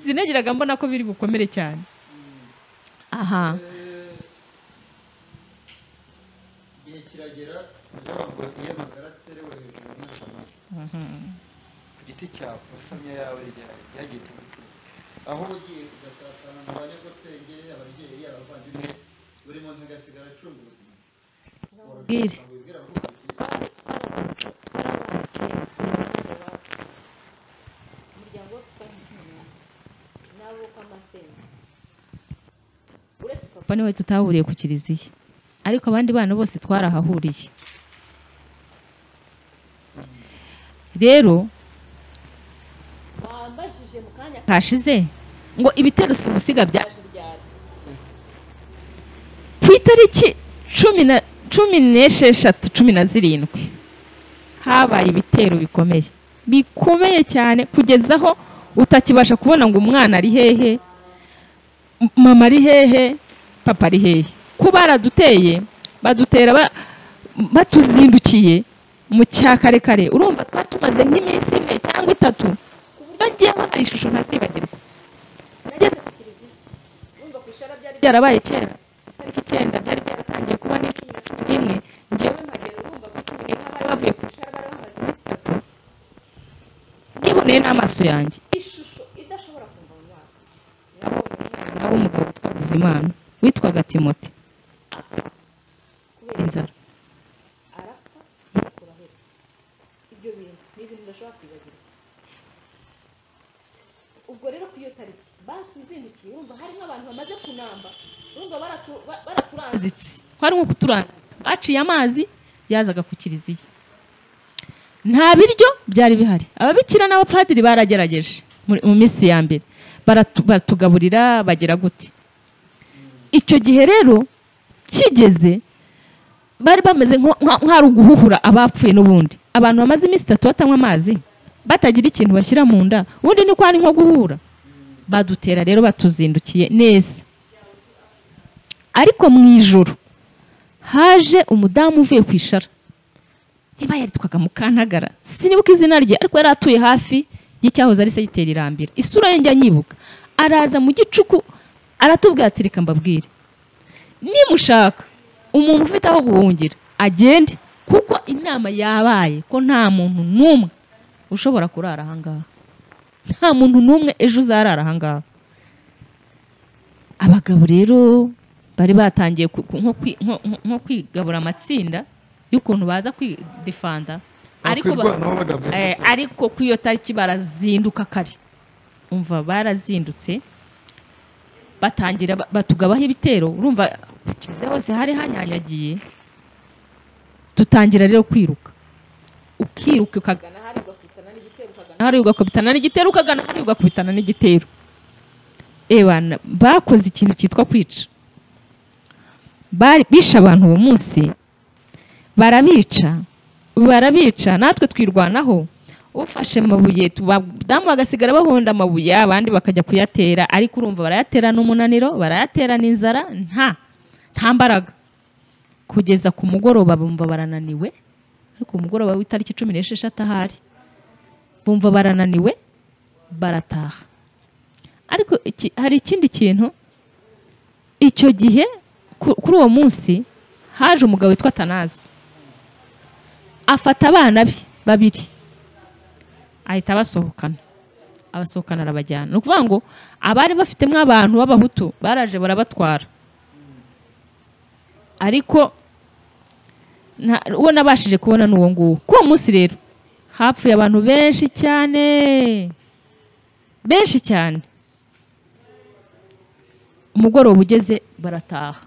sinagiraga mbona ko biri bukomere cyane aha igihe kiragera ntabwo iyo amagara aterewe hejuru n'asamari ku giti cyawe isamya yawe rya- ryageze ibiti aho uba ugiye ugatatana na ba nyagosenge ababyeyi abavandimwe buri muntu agasigara acunga ubuzima bwire wibwira ngo ubu- umuryango wose utanga ikimenyetso nawe uko amasenge uretse papa papa niwe tutahuriye ku kiliziya ariko abandi bana bose twarahahuriye rero wambajije mu kanya kashize ngo ibitero simusiga bya kaje ryari ku itariki cumi na cumi n'esheshatu cumi na zirindwi habaye ibitero bikomeye bikomeye cyane kugeza aho utakibasha kubona ngo umwana ari hehe m- mama ari hehe papa ari hehe ko baraduteye badutera ba- batuzindukiye mu cya karekare urumva twari tumaze nk'iminsi ine cyangwa itatu ku buryo ngewe hari ishusho ntazibagirwa nageze ku kiliziya urumva ku ishara byari byarabaye kera tariki icyenda byari byaratangiye kuba ni cumi na cumi n'imwe njyewe byamagera urumva ko cumi n'imwe nk'abari abari bavuye bavuye ku ishara bari bamaze iminsi itatu niboneye n'amaso yanjye ishusho idashobora kumva mu maso naho umugabo witwa Bizimana witwaga Timote kubera inzara arapfa kurahera ibyo bintu ni ibintu udashobora kwibagirwa ubwo rero ku iyo tariki batuzindukiye urumva hari nk'abantu bamaze kunamba urumva baratu- ba- baraturanze turanzitse kwari nko kuturanzika baciye amazi yazaga ku kiliziya nta biryo byari bihari ababikira n'abapadiri baragerageje muri- mu minsi ya mbere Baratu- baratugaburira bagira gute icyo gihe rero kigeze bari bameze nko- nka- nk'ari uguhuhura abapfuye n'ubundi abantu bamaze iminsi itatu batanywa amazi batagira ikintu bashyira mu nda ubundi ni kwari nko guhura badutera rero batuzindukiye neza ariko mu ijoro haje umudamu uvuye ku ishara niba yaritwaga mukantagara sinibuka izina rye ariko yari atuye hafi y'icyahoze ari segiteri irambira isura ye njya nyibuka araza mu gicuku aratubwira ati reka mbabwire nimushaka umuntu ufite aho guhungira agende kuko inama yabaye ko nta muntu n'umwe ushobora kurara ahangaha nta muntu n'umwe ejo uzarara ahangaha abagabo rero bari batangiye ku- ku- nko kwi- nko- nko- nko kwigabura amatsinda y'ukuntu baza kwidefanda ariko ba- Bakwirwanaho bagabwe. Eh, ariko kuri iyo tariki barazinduka kare umva barazindutse batangira ba- batugabaho ibitero urumva kiliziya hose hari hanyanyagiye dutangira rero kwiruka ukiruka ugana ukagana hariya ugakubitana n'igitero ukagana hariya ugakubitana n'igitero ukagana hariya ugakubitana n'igitero ebana bakoze ikintu cyitwa kwica Bari- bishe abantu uwo munsi barabica barabica natwe twirwanaho ufashe amabuye abadamu bagasigara bahonda amabuye abandi bakajya kuyatera ariko urumva barayaterana umunaniro barayaterana inzara nta nta mbaraga kugeza ku mugoroba bumva barananiwe ariko umugoroba w'itariki cumi n'esheshatu ahari bumva barananiwe barataha ariko iki- hari ikindi kintu icyo gihe ku- kuri uwo munsi haje umugabo witwa tanazi afata abana be babiri ahita abasohokana abasohokana arabajyana ni ukuvuga ngo abari bafitemo abantu b'abahutu baraje barabatwara ariko nta- uwo nabashije kubona ni uwo nguwo kuri uwo munsi rero hapfuye abantu benshi cyane benshi cyane umugoroba ugeze barataha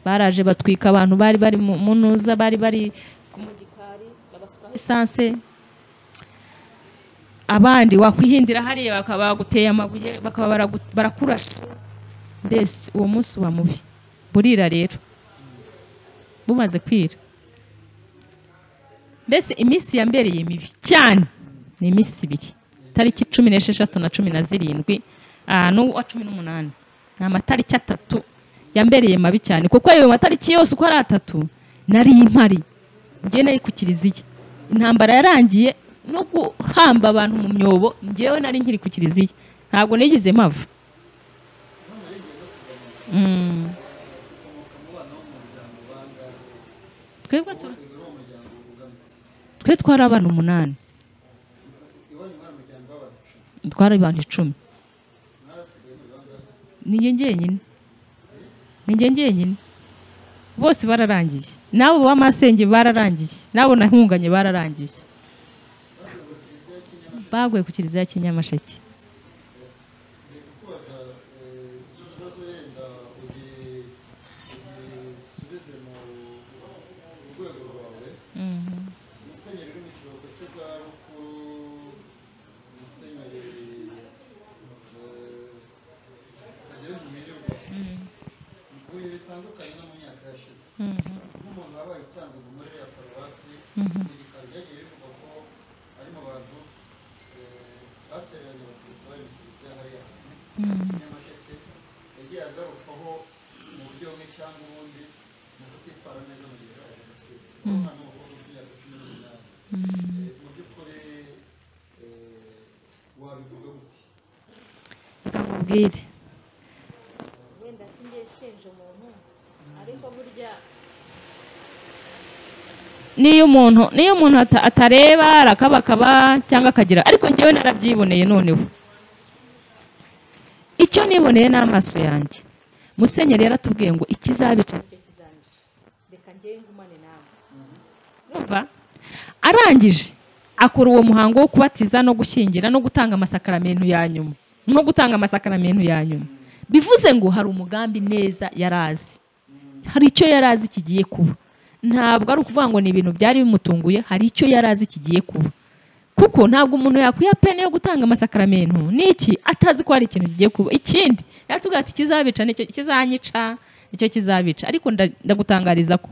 baraje batwika abantu bari bari mu mu ntuza bari bari ku mu gikari babasukaho esanse abandi wakwihindira hariya bakaba baguteye amabuye bakaba baragu- barakurashe mbese uwo munsi uba mubi burira rero bumaze kwira mbese iminsi yambereye mibi cyane ni iminsi ibiri tariki cumi n'esheshatu na cumi na zirindwi ah, n'uwa cumi n'umunani ni amatariki atatu yambereye mabi cyane kuko ayo matariki yose uko ari atatu nari impari njyewe nari ku kiliziya intambara yarangiye no guhamba abantu mu myobo njyewe nari nkiri ku kiliziya ntabwo nigeze mpava Mm. twebwe tura twe twari abana umunani twari abantu icumi ninjye njyenyine ninjye njyenyine bose bararangiye n'abo b'amasenge bararangiye n'abo nahunganye bararangiye baguye ku kiliziya ya kinyamasheke yagiye agarukaho mu buryo bumwe cyangwa ubundi mu kutitwara neza mu gihe cya jenoside umwana w'umukobwa w'imyaka cumi n'umunani Eh, mu by'ukuri eh, wabivuga gute reka nkubwire wenda sinjye shenje umuntu ariko burya n'iyo umuntu n'iyo umuntu ata- atareba arakabakaba cyangwa akagira ariko njyewe narabyiboneye noneho icyo niboneye n'amaso yanjye musenyeri yaratubwiye ngo ikizabica nicyo kizanjye reka njyewe ngumane nawe urumva arangije akora uwo muhango wo kubatiza no gushyingira no gutanga amasakaramentu ya nyuma no gutanga amasakaramentu ya nyuma bivuze ngo hari umugambi neza yari azi hari icyo yari azi kigiye kuba ntabwo ari ukuvuga ngo ni ibintu byari bimutunguye hari icyo yari azi kigiye kuba kuko ntabwo umuntu yakwiha pene yo gutanga amasakaramentu n'iki atazi ko hari ikintu kigiye kuba ikindi yatubwira ati kizabica nicyo kizanyica nicyo kizabica ariko nda- ndagutangariza ko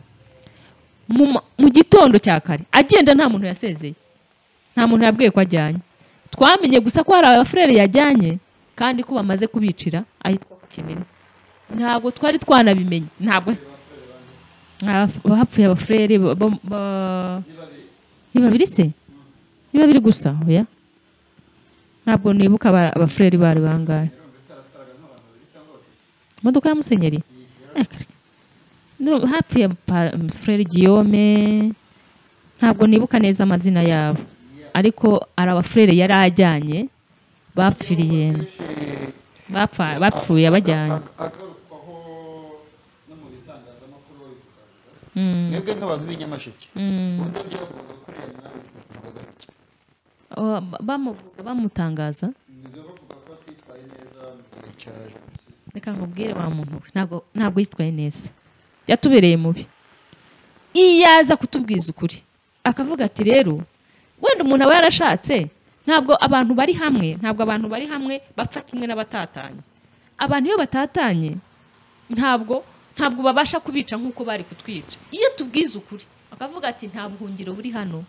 mu ma- mu gitondo cya kare agenda nta muntu yasezeye nta muntu yabwiye ko ajyanye twamenye gusa ko hari abafurere yajyanye kandi ko bamaze kubicira ahitwa ku kinini ntabwo twari twanabimenye ntabwo Aba- abapfuye abafurere ba- ba- ba- ni babiri se ni babiri gusa oya ntabwo nibuka aba- abafurere bari bangahe imodoka ya musenyeri Eh, kare. No, hapfuye pa- frere giyome ntabwo nibuka neza amazina yabo ariko hari abafurere yari ajyanye bapfiriye bapfa- bapfuye abajyanye Ag- agarukwaho no mu bitangazamakuru babivugaga Mm, mwebwe nk'abantu b'inyamasheke mm. ubundi byavugaga kuri iyo mwami bavugaga gutya Oh, ba- bamuvuga bamutangaza nibyo bavuga ko atitwaye neza mu gihe cya jenoside reka nkubwire wa muntu we ntabwo ntabwo yitwaye neza yatubereye mubi iyo aza kutubwiza ukuri akavuga ati rero wenda umuntu aba yarashatse ntabwo abantu bari hamwe ntabwo abantu bari hamwe bapfa kimwe n'abatatanye abantu iyo batatanye ntabwo ntabwo babasha kubica nk'uko bari kutwica iyo tubwize ukuri akavuga ati nta buhungiro buri hano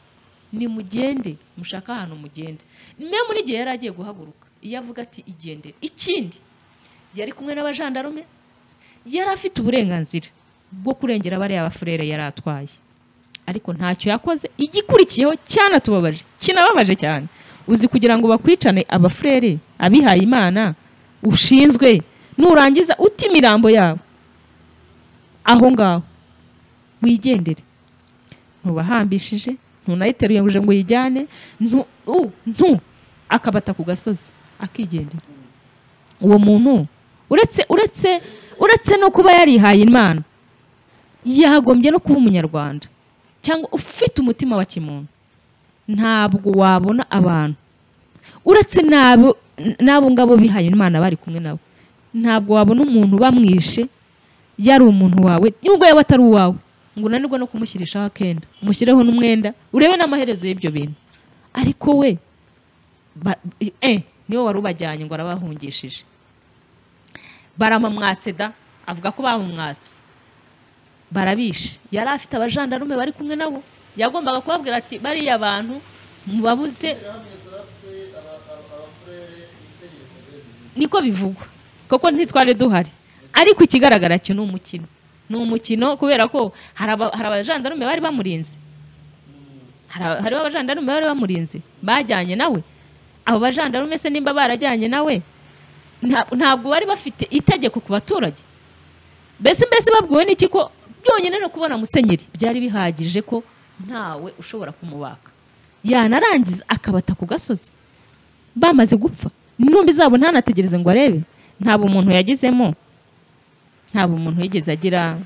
nimugende mushaka ahantu mugende memu n'igihe yari agiye guhaguruka iyo avuga ati igendere ikindi yari kumwe n'abajandarume yari afite uburenganzira bwo kurengera bariya bafurere yari atwaye ariko ntacyo yakoze igikurikiyeho cyanatubabaje kinababaje cyane uzi kugira ngo bakwicane abafurere abihaye imana ushinzwe nurangiza uta imirambo yabo aho ngaho wigendere ntubahambishije ntunayiteruye ngo uje ngo uyijyane ntu u- ntu akabata ku gasozi akigendera uwo muntu uretse uretse uretse no kuba yarihaye imana yagombye no kuba umunyarwanda cyangwa ufite umutima wa kimuntu ntabwo wabona abantu uretse n'abo n'abo ngabo bihaye imana bari kumwe nabo ntabwo wabona umuntu bamwishe yari umuntu wawe nubwo yaba atari uwawe ngo unanirwe no kumushyirishaho akenda umushyireho n'umwenda urebe n'amaherezo y'ibyo bintu ariko we ba- eh niwe wari ubajyanye ngo arabahungishije baramumwatse da avuga ko bamumwatse barabishe yari afite abajandarume bari kumwe nabo yagombaga kubabwira ati bariya bantu mubabuze niko bivugwa kuko ntitwari duhari ariko ikigaragara cyo ni umukino ni umukino kubera ko hari aba- hari abajandarume bari bamurinze hari aba- hariho abajandarume bari bamurinze bajyanye nawe abo bajandarume se nimba barajyanye nawe nta- ntabwo bari bafite itegeko ku baturage mbese mbese babwiwe n'iki ko byonyine no kubona musenyeri byari bihagije ko ntawe ushobora kumubaka yanarangiza akabata ku gasozi bamaze gupfa intumbi zabo ntanategereze ngo arebe ntabwo umuntu yagizemo ntabwo umuntu yigeze agira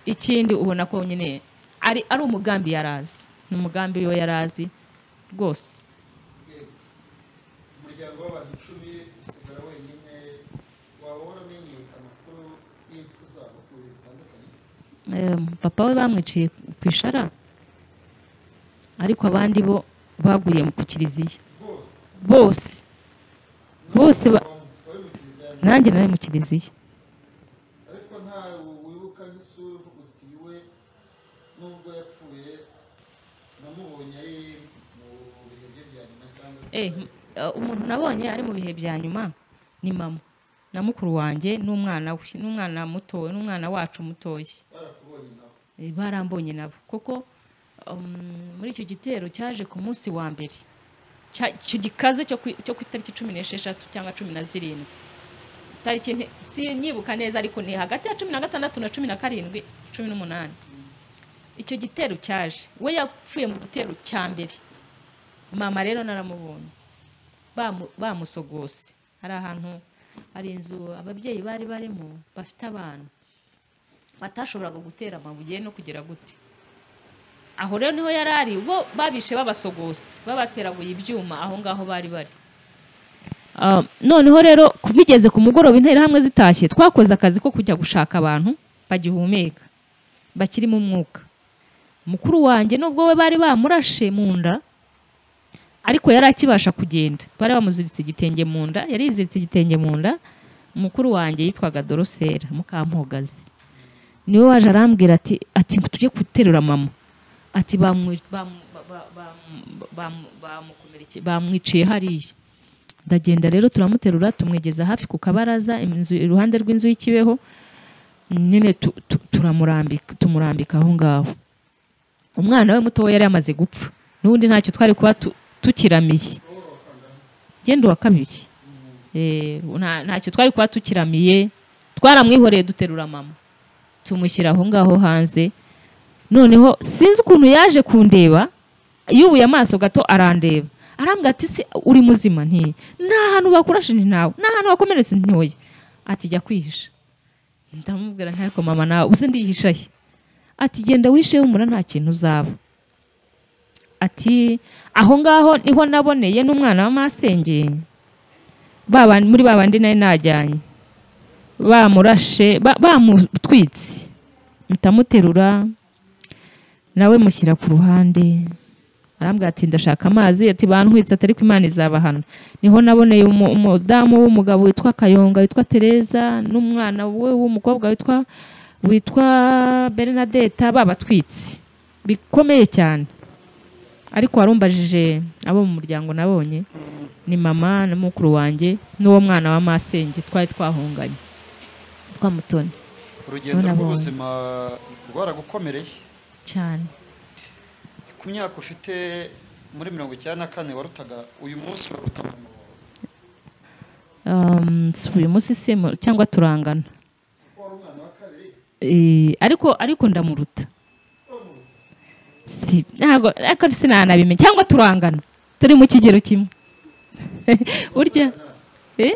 ikindi ubona ko nyine ari ari umugambi yari azi ni umugambi we yari azi rwose umuryango w'abantu icumi usigara wenyine waba waramenyereka amakuru y'impfu zabo ku bintu bitandukanye Em, papa we bamwiciye ku ishara ariko abandi bo baguriye mu ku kiliziya bose bose bose ba- wari mu kiliziya nanjye nari mu kiliziya ariko nta wibuka nk'isura uvuga uti we nubwo yapfuye namubonye ari mu bihe bye bya nyuma cyangwa se Eh, m- eh, umuntu nabonye ari mu bihe bya nyuma ni mama na mukuru wanjye n'umwana we n'umwana muto n'umwana wacu mutoya barakubonye nawe Eh, barambonye nabo kuko um, muri icyo gitero cyaje ku munsi wa mbere Cya- icyo gikaze cyo ku cyo ku itariki cumi n'esheshatu cyangwa cumi na zirindwi tariki nti- sinyibuka neza ariko ni hagati ya cumi na gatandatu na cumi na karindwi cumi n'umunani icyo gitero cyaje we yapfuye mu gitero cya mbere mama rero naramubonye bamu- bamusogose hari ahantu hari inzu ababyeyi bari barimo bafite abana batashoboraga gutera amabuye no kugira gute aho rero niho yari ari bo babishe babasogose babateraguye ibyuma aho ngaho bari bari Ah, noneho rero bigeze ku mugoroba interahamwe zitashye twakoze akazi ko kujya gushaka abantu bagihumeka bakirimo umwuka mukuru wanjye nubwo we bari bamurashe mu nda ariko yari akibasha kugenda bari bamuziritse igitenge mu nda yari yiziritse igitenge mu nda mukuru wanjye yitwaga dorosera mukampogazi niwe waje arambwira ati ati ngo tujye guterura mama ati bamwi- bamu- ba- ba- bamu- bamukomerekeye- bamwiciye hariya ndagenda rero turamuterura tumwegeza hafi ku kabaraza inzu iruhande rw'inzu y'ikibeho nyine tu- tu- turamurambika tumurambika aho ngaho umwana we muto we yari yamaze gupfa n'ubundi ntacyo twari kuba tu- tukiramiye genda uwa kabiri Eh, nta- ntacyo twari kuba tukiramiye twaramwihoreye duterura mama tumushyira aho ngaho hanze noneho sinzi ukuntu yaje kundeba yubuye amaso gato arandeba arambwira ati se uri muzima nti nta hantu bakurashije ntawe nta hantu wakomeretse ntoya ati jya kwihisha ndamubwira nti ariko mama nawe uzi ndihisha he ati genda wishe humura nta kintu uzaba ati aho ngaho niho naboneye n'umwana wa masenge ba bandi- muri ba bandi nari najyanye bamurashe ba- bamutwitse mpita muterura nawe mushyira ku ruhande arambwira ati ndashaka amazi ati bantwitse atari ko imana izabahana niho naboneye umu- umudamu w'umugabo witwa kayonga witwa tereza n'umwana we w'umukobwa witwa witwa bernadette babatwitse bikomeye cyane ariko warumbajije abo mu muryango nabonye ni mama na mukuru wanjye n'uwo mwana wa masenge twari twahunganye twamutoni urugendo None rw'ubuzima rwaragukomereye cyane ku myaka ufite muri mirongo icyenda na kane warutaga uyu munsi uraruta mama wawe Um, si uyu munsi simu cyangwa turangana wari umwana wa kabiri Eh, ariko ariko ndamuruta si ntabwo ariko sinanabimenya cyangwa turangana turi mu kigero kimwe urya eh?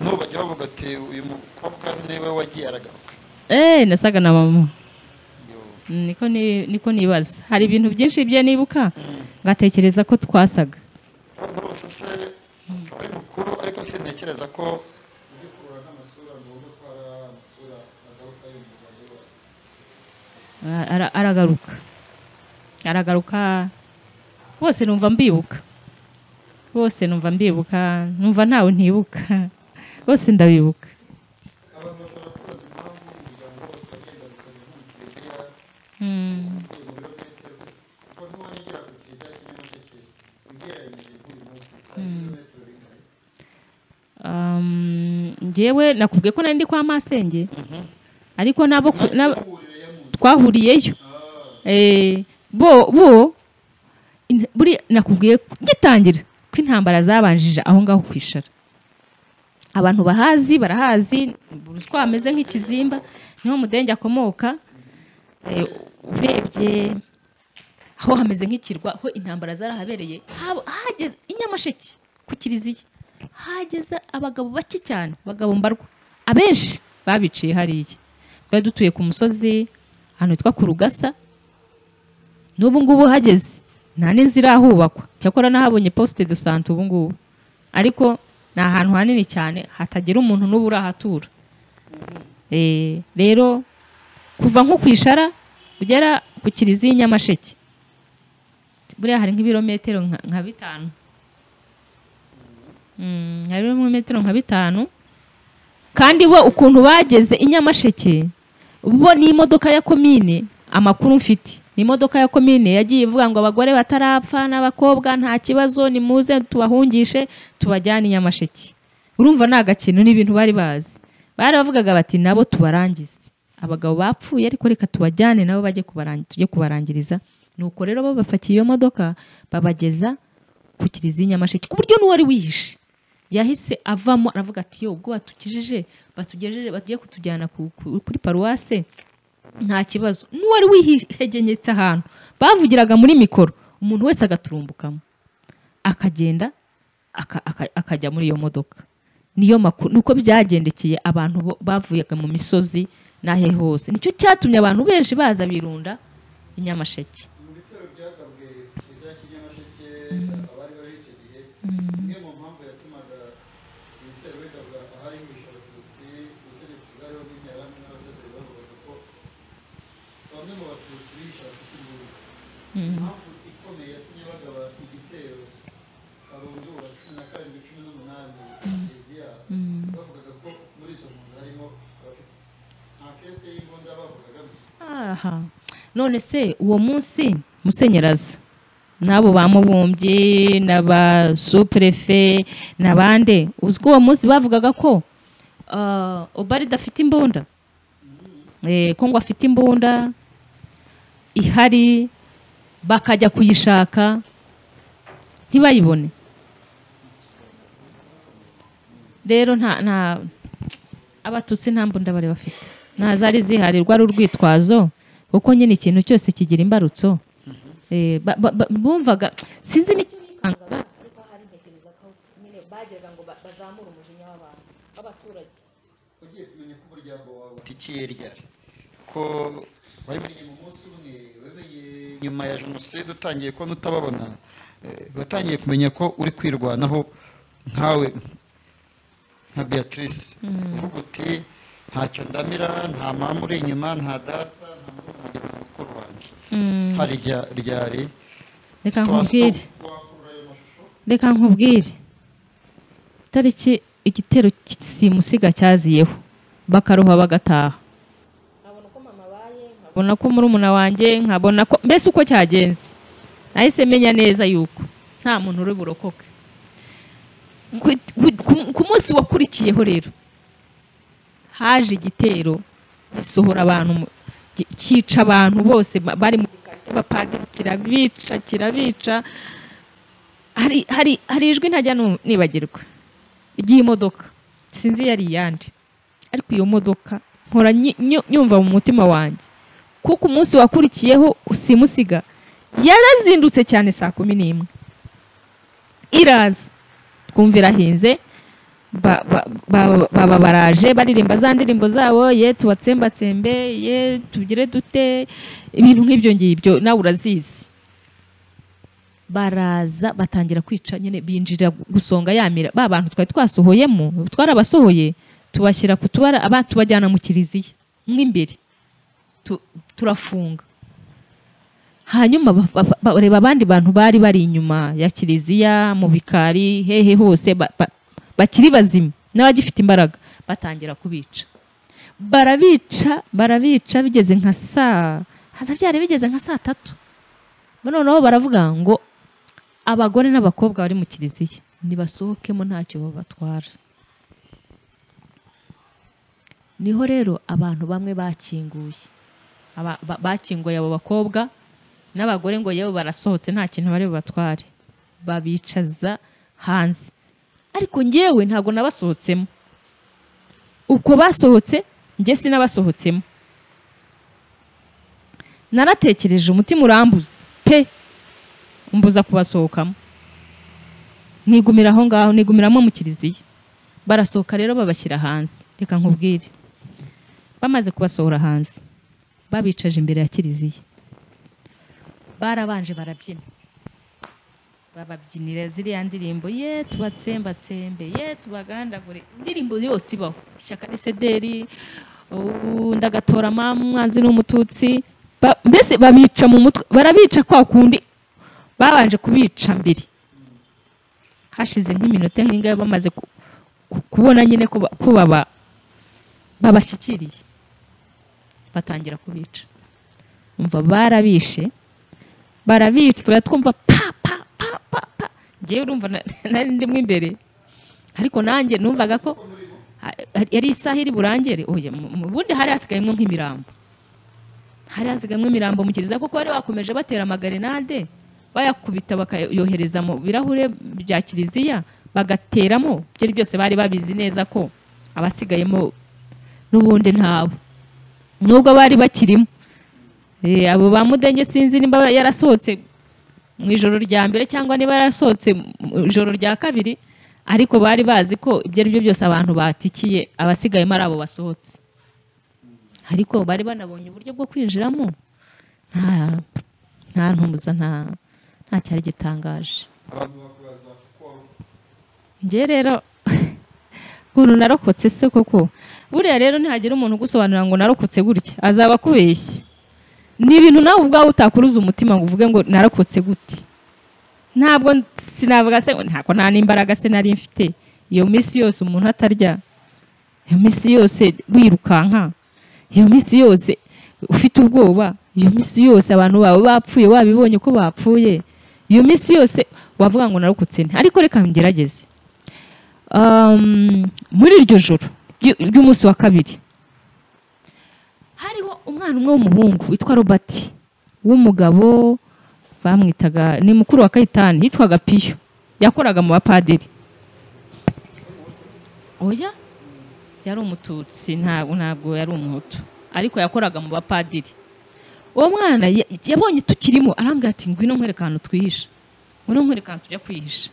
nubajya bavuga ati uyu mukobwa niwe wagiye aragaruka Eh, nasaga na mama Yo. niko ni- niko nibaza hari ibintu byinshi bye nibuka ngatekereza ko twasaga rwose se akaba ari mukuru ariko sintekereza ko Ara- ara- aragaruka aragaruka bose numva mbibuka bose numva mbibuka numva ntawe ntibuka bose ndabibuka abantu bashobora kubaza impamvu umuryango wose wagenda bikagera mu kiliziya Mm, uvuye mu birometero gusa kuko ntiwongera ku kiliziya kinyamusheke ugereranyije nk'uyu munsi hari ibirometero bingana um, njyewe nakubwiye ko nari ndi kwa masenge ariko nabo ku- nab- ihuriro ya munsi twahuriyeyo Eh, bo bo in- buri nakubwiye gitangira ko intambara zabanjije aho ngaho kwishara abantu bahazi barahazi ruswa ameze nk'ikizimba niho mudenge akomoka Eh, urebye aho hameze nk'ikirwa aho intambara zarahabereye haba- hageze inyamasheke ku kiliziya hageze abagabo bake cyane abagabo mbarwa abenshi babiciye hariya twari dutuye ku musozi ahantu hitwa ku rugasa n'ubu ngubu hageze nta n'inzu irahubakwa cyakora nahabonye posite do sante ubu ngubu ariko ni ahantu hanini cyane hatagira umuntu n'ubu urahatura Eh, rero kuva nko ku ishara ugera ku kiliziya i nyamasheke buriya hari nk'ibirometero nka nka bitanu Mm, hari ibirometero nka bitanu kandi bo ukuntu bageze i nyamasheke bo ni imodoka ya komine amakuru mfite ni imodoka ya komine yagiye ivuga ngo abagore batarapfa n'abakobwa nta kibazo nimuze tubahungishe tubajyane i nyamasheke urumva ni agakino ni ibintu bari bazi baravugaga bati nabo tubarangize abagabo bapfuye ariko reka tubajyane nabo bajye kubarangi- tujye kubarangiriza nuko rero bo bapakiye iyo modoka babageza ku kiliziya i nyamasheke ku buryo n'uwari wihishe yahise avamo aravuga ati yo ubwo batukijije batugejeje bagiye kutujyana ku- ku- kuri paruwase nta kibazo n'uwari wihegenyetse ahantu bavugiraga muri mikoro umuntu wese agaturumbukamo akagenda aka- aka- akajya muri iyo modoka niyo makuru nuko byagendekeye abantu bo- bavuyaga mu misozi n'ahe hose nicyo cyatumye abantu benshi baza birunda i nyamasheke mu bitero byagabwe ku kiliziya kinyamusheke abari bari icyo gihe imwe mu mpamvu yatumaga ibitero bigabwa ahari hihishe abatutsi ubutegetsi bwariho bw'interahamwe n'abasederi bavugaga ko bamwe mu batutsi bihishe bafite imbunda impamvu ikomeye yatumye bagaba igitero karundura cumi na karindwi cumi n'umunani kiliziya bavugaga ko muri izo mpunzi harimo abafite nta kese y'imbunda bavugagamo aha none se uwo munsi musenyeraza n'abo ba mubumbyi n'aba supurefe n'abande uzi ko uwo munsi bavugaga ko ah, obaride afite imbunda Eh, ko ngo afite imbunda ihari bakajya kuyishaka ntibayibone rero nta nta abatutsi nta mbunda bari bafite nta zari zihari rwari urwitwazo kuko nyine ikintu cyose kigira imbarutso Eh, ba- ba- ba- bumvaga sinzi n'icyo bikangaga ariko hari ntekereza ko nyine bageraga ngo ba- bazamure umujinya w'abantu w'abaturage ugiye kumenya ko umuryango wawe utikiye ryari ko wabimenye mu munsi umwe wamenye nyuma ya jenoside utangiye kubona utababona eh, watangiye kumenya ko uri kwirwanaho nkawe nka beatrice uvuga uti ntacyo ndamira nta mama uri inyuma nta data hari rya ryari reka nkubwire reka nkubwire itariki igitero simusiga cyaziyeho bakaruha bagataha nkabona uko mama abaye nkabona nkabona ko murumuna wanjye nkabona ko mbese uko cyagenze nahise menya neza yuko nta muntu uri burokoke Ku- ku- ku- ku munsi wakurikiyeho rero haje igitero gisohora abantu mu- ki- cyica abantu bose ba- bari mu gikari cy'abapadiri kirabica kirabica hari hari hari ijwi ntajya nu- nibagirwa ry'imodoka sinzi yari iyande ariko iyo modoka mpora nyi- nyu- nyumva mu mutima wanjye kuko umunsi wakurikiyeho usimusiga yarazindutse cyane saa kumi n'imwe iraza twumva irahinze ba- ba- ba- baba baraje baririmba za ndirimbo zabo ye tubatsembatsembe ye tugire dute ibintu nk'ibyo ngibyo nawe urazizi baraza batangira kwica nyine binjira gusonga yamira ba bantu twari twasohoyemo twarabasohoye tubashyira ku tubara aba tubajyana mu kiliziya mo imbere Tu- turafunga hanyuma ba- ba- ba- bareba abandi bantu bari bari inyuma ya kiliziya mu bikari hehe hose ba- ba- bakiri bazima n'abagifite imbaraga batangira kubica barabica barabica bigeze nka saa haza byari bigeze nka saa tatu noneho baravuga ngo abagore n'abakobwa bari mu kiliziya nibasohokemo ntacyo babatwara niho rero abantu bamwe bakinguye Aba- ba- bakinguye abo bakobwa n'abagore ngo yewe barasohotse nta kintu bari bubatware babicaza hanze ariko ngewe ntabwo nabasohotsemo uko basohotse njye sinabasohotsemo naratekereje umutima urambuze pe umbuza kubasohokamo nigumira aho ngaho nigumiramo mu kiliziya barasohoka rero babashyira hanze reka nkubwire bamaze kubasohora hanze babicaje imbere ya kiliziya barabanje barabyina bababyinira ziriya ndirimbo ye tubatsembatsembe ye tubagandagure indirimbo yose ibaho ishyaka risederi ubu ndagatora mama umwanzi n'umututsi Ba- mbese babica mu mutwe barabica kwa kundi babanje kubica mbere hashize nk'iminota nk'ingahe bamaze ku- ku- kubona nyine ko ba- ko baba- babashyikiriye batangira kubica umva barabishe barabica tukaba twumva pa pa pa pa pa ngewe urumva na- nari ndimo imbere ariko nanjye numvaga ko ha- yari isaha iri burangere oya mu- mu bundi hari hasigayemo nk'imirambo hari hasigayemo imirambo mu kiliziya kuko bari bakomeje batera amagarenade bayakubita bakayohereza mu birahure bya kiliziya bagateramo byari byose bari babizi neza ko abasigayemo n'ubundi ntabo nubwo bari bakirimo Eh, abo ba mudenge sinzi niba yarasohotse mu ijoro rya mbere cyangwa niba yarasohotse mu ijoro rya kabiri ariko bari bazi ko ibyo ari byo byose abantu batikiye abasigayemo ari abo basohotse ariko bari banabonye uburyo bwo kwinjiramo nta nta ntumbuza nta nta cyari gitangaje abantu bakubaza kuko wavutse. njye rero ukuntu narokotse se koko buriya rero nihagira umuntu ugusobanurira ngo narokotse gutya azaba akubeshye ni ibintu nawe ubwawe utakuruza umutima ngo uvuge ngo narokotse gute ntabwo sinavuga se ntabwo nta n'imbaraga se nari mfite iyo minsi yose umuntu atarya iyo minsi yose wirukanka iyo minsi yose ufite ubwoba iyo minsi yose abantu bawe bapfuye wabibonye ko bapfuye iyo minsi yose wavuga ngo narokotse nte ariko reka ngerageze Um, muri iryo joro ry- ry'umunsi wa kabiri hariho umwana umwe w'umuhungu witwa robert w'umugabo bamwitaga ni mukuru wa kayitani yitwaga piyo yakoraga mu bapadiri oya yari umututsi ntabwo ntabwo yari umuhutu ariko yakoraga mu bapadiri uwo mwana ya- yabonye tukirimo arambwira ati ngwino nkwereka ahantu twihisha ngwino nkwereka ahantu tujya kwihisha